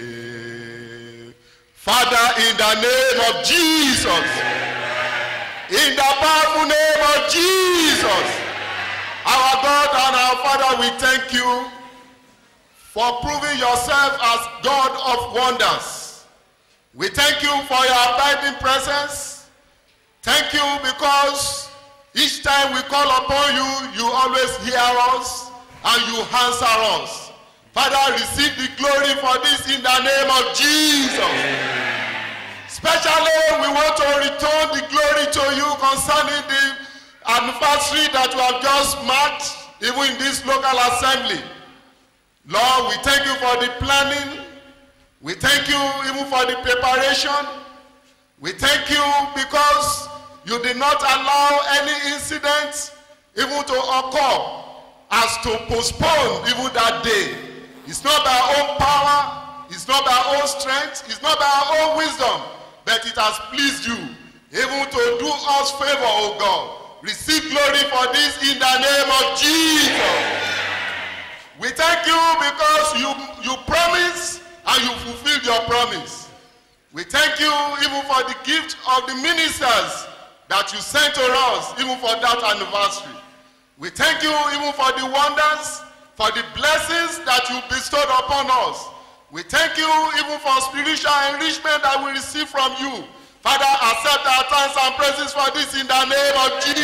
Father, in the name of Jesus, in the powerful name of Jesus, our God and our Father, we thank you for proving yourself as God of wonders. We thank you for your abiding presence. Thank you because each time we call upon you, you always hear us and you answer us. Father, receive the glory for this in the name of Jesus. Especially, we want to return the glory to you concerning the anniversary that you have just marked, even in this local assembly. Lord, we thank you for the planning. We thank you even for the preparation. We thank you because you did not allow any incident even to occur as to postpone even that day. It's not by our own power, it's not by our own strength, it's not by our own wisdom, but it has pleased you even to do us favor, O God. Receive glory for this in the name of Jesus. We thank you because you, you promised and you fulfilled your promise. We thank you even for the gift of the ministers that you sent to us, even for that anniversary. We thank you even for the wonders, for the blessings that you bestowed upon us. We thank you even for spiritual enrichment that we receive from you. Father, accept our thanks and praises for this in the name of Jesus.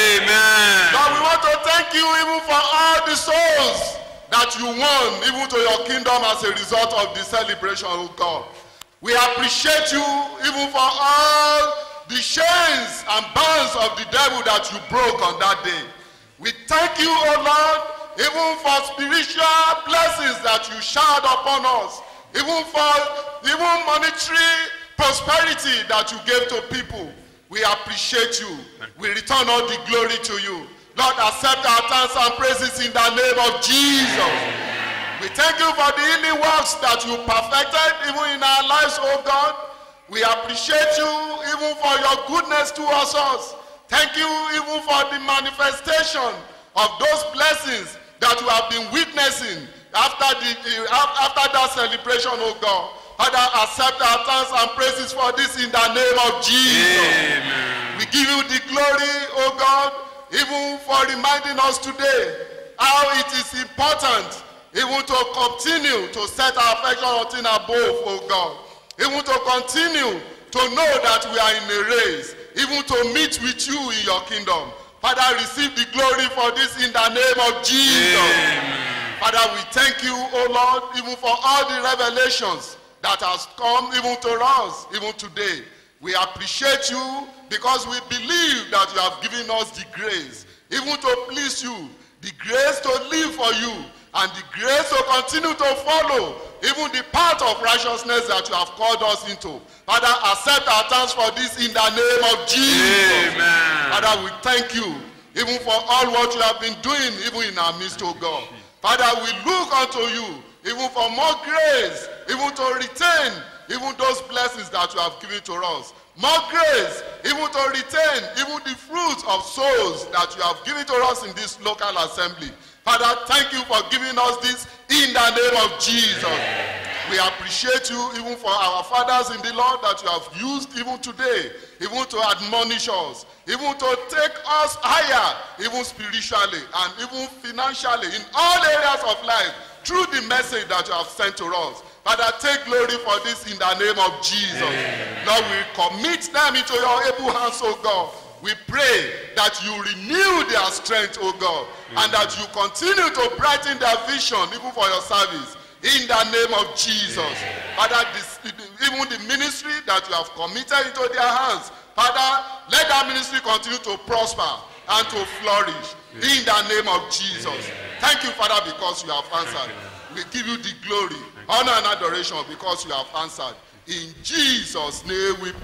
Amen. Lord, we want to thank you even for all the souls that you won even to your kingdom as a result of the celebration, oh God. We appreciate you even for all the chains and bands of the devil that you broke on that day. We thank you, oh Lord, even for spiritual blessings that you showered upon us, even for even monetary prosperity that you gave to people. We appreciate you. We return all the glory to you. Lord, accept our thanks and praises in the name of Jesus. We thank you for the healing works that you perfected even in our lives, oh God. We appreciate you even for your goodness towards us. Thank you even for the manifestation of those blessings that you have been witnessing after, the, after that celebration, oh God. Father, accept our thanks and praises for this in the name of Jesus. Amen. We give you the glory, oh God, even for reminding us today how it is important even to continue to set our affection on things above, oh God. Even to continue to know that we are in a race, even to meet with you in your kingdom. Father, receive the glory for this in the name of Jesus. Father, we thank you, oh Lord, even for all the revelations that has come even to us, even today. We appreciate you because we believe that you have given us the grace, even to please you, the grace to live for you, and the grace to continue to follow even the path of righteousness that you have called us into. Father, accept our thanks for this in the name of Jesus. Amen. Father, we thank you even for all what you have been doing even in our midst, oh God. Father, we look unto you even for more grace, even to retain even those blessings that you have given to us. More grace, even to retain even the fruits of souls that you have given to us in this local assembly. Father, thank you for giving us this in the name of Jesus. We appreciate you even for our fathers in the Lord that you have used even today, even to admonish us, even to take us higher, even spiritually and even financially in all areas of life through the message that you have sent to us. Father, take glory for this in the name of Jesus. Lord, we commit them into your able hands, O God. We pray that you renew their strength, O God, and that you continue to brighten their vision even for your service. In the name of Jesus. Father, this, even the ministry that you have committed into their hands, Father, let that ministry continue to prosper and to flourish. In the name of Jesus. Thank you, Father, because you have answered. We give you the glory, honor, and adoration because you have answered. In Jesus' name we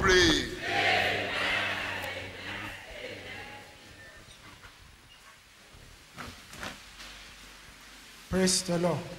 pray. Praise the Lord.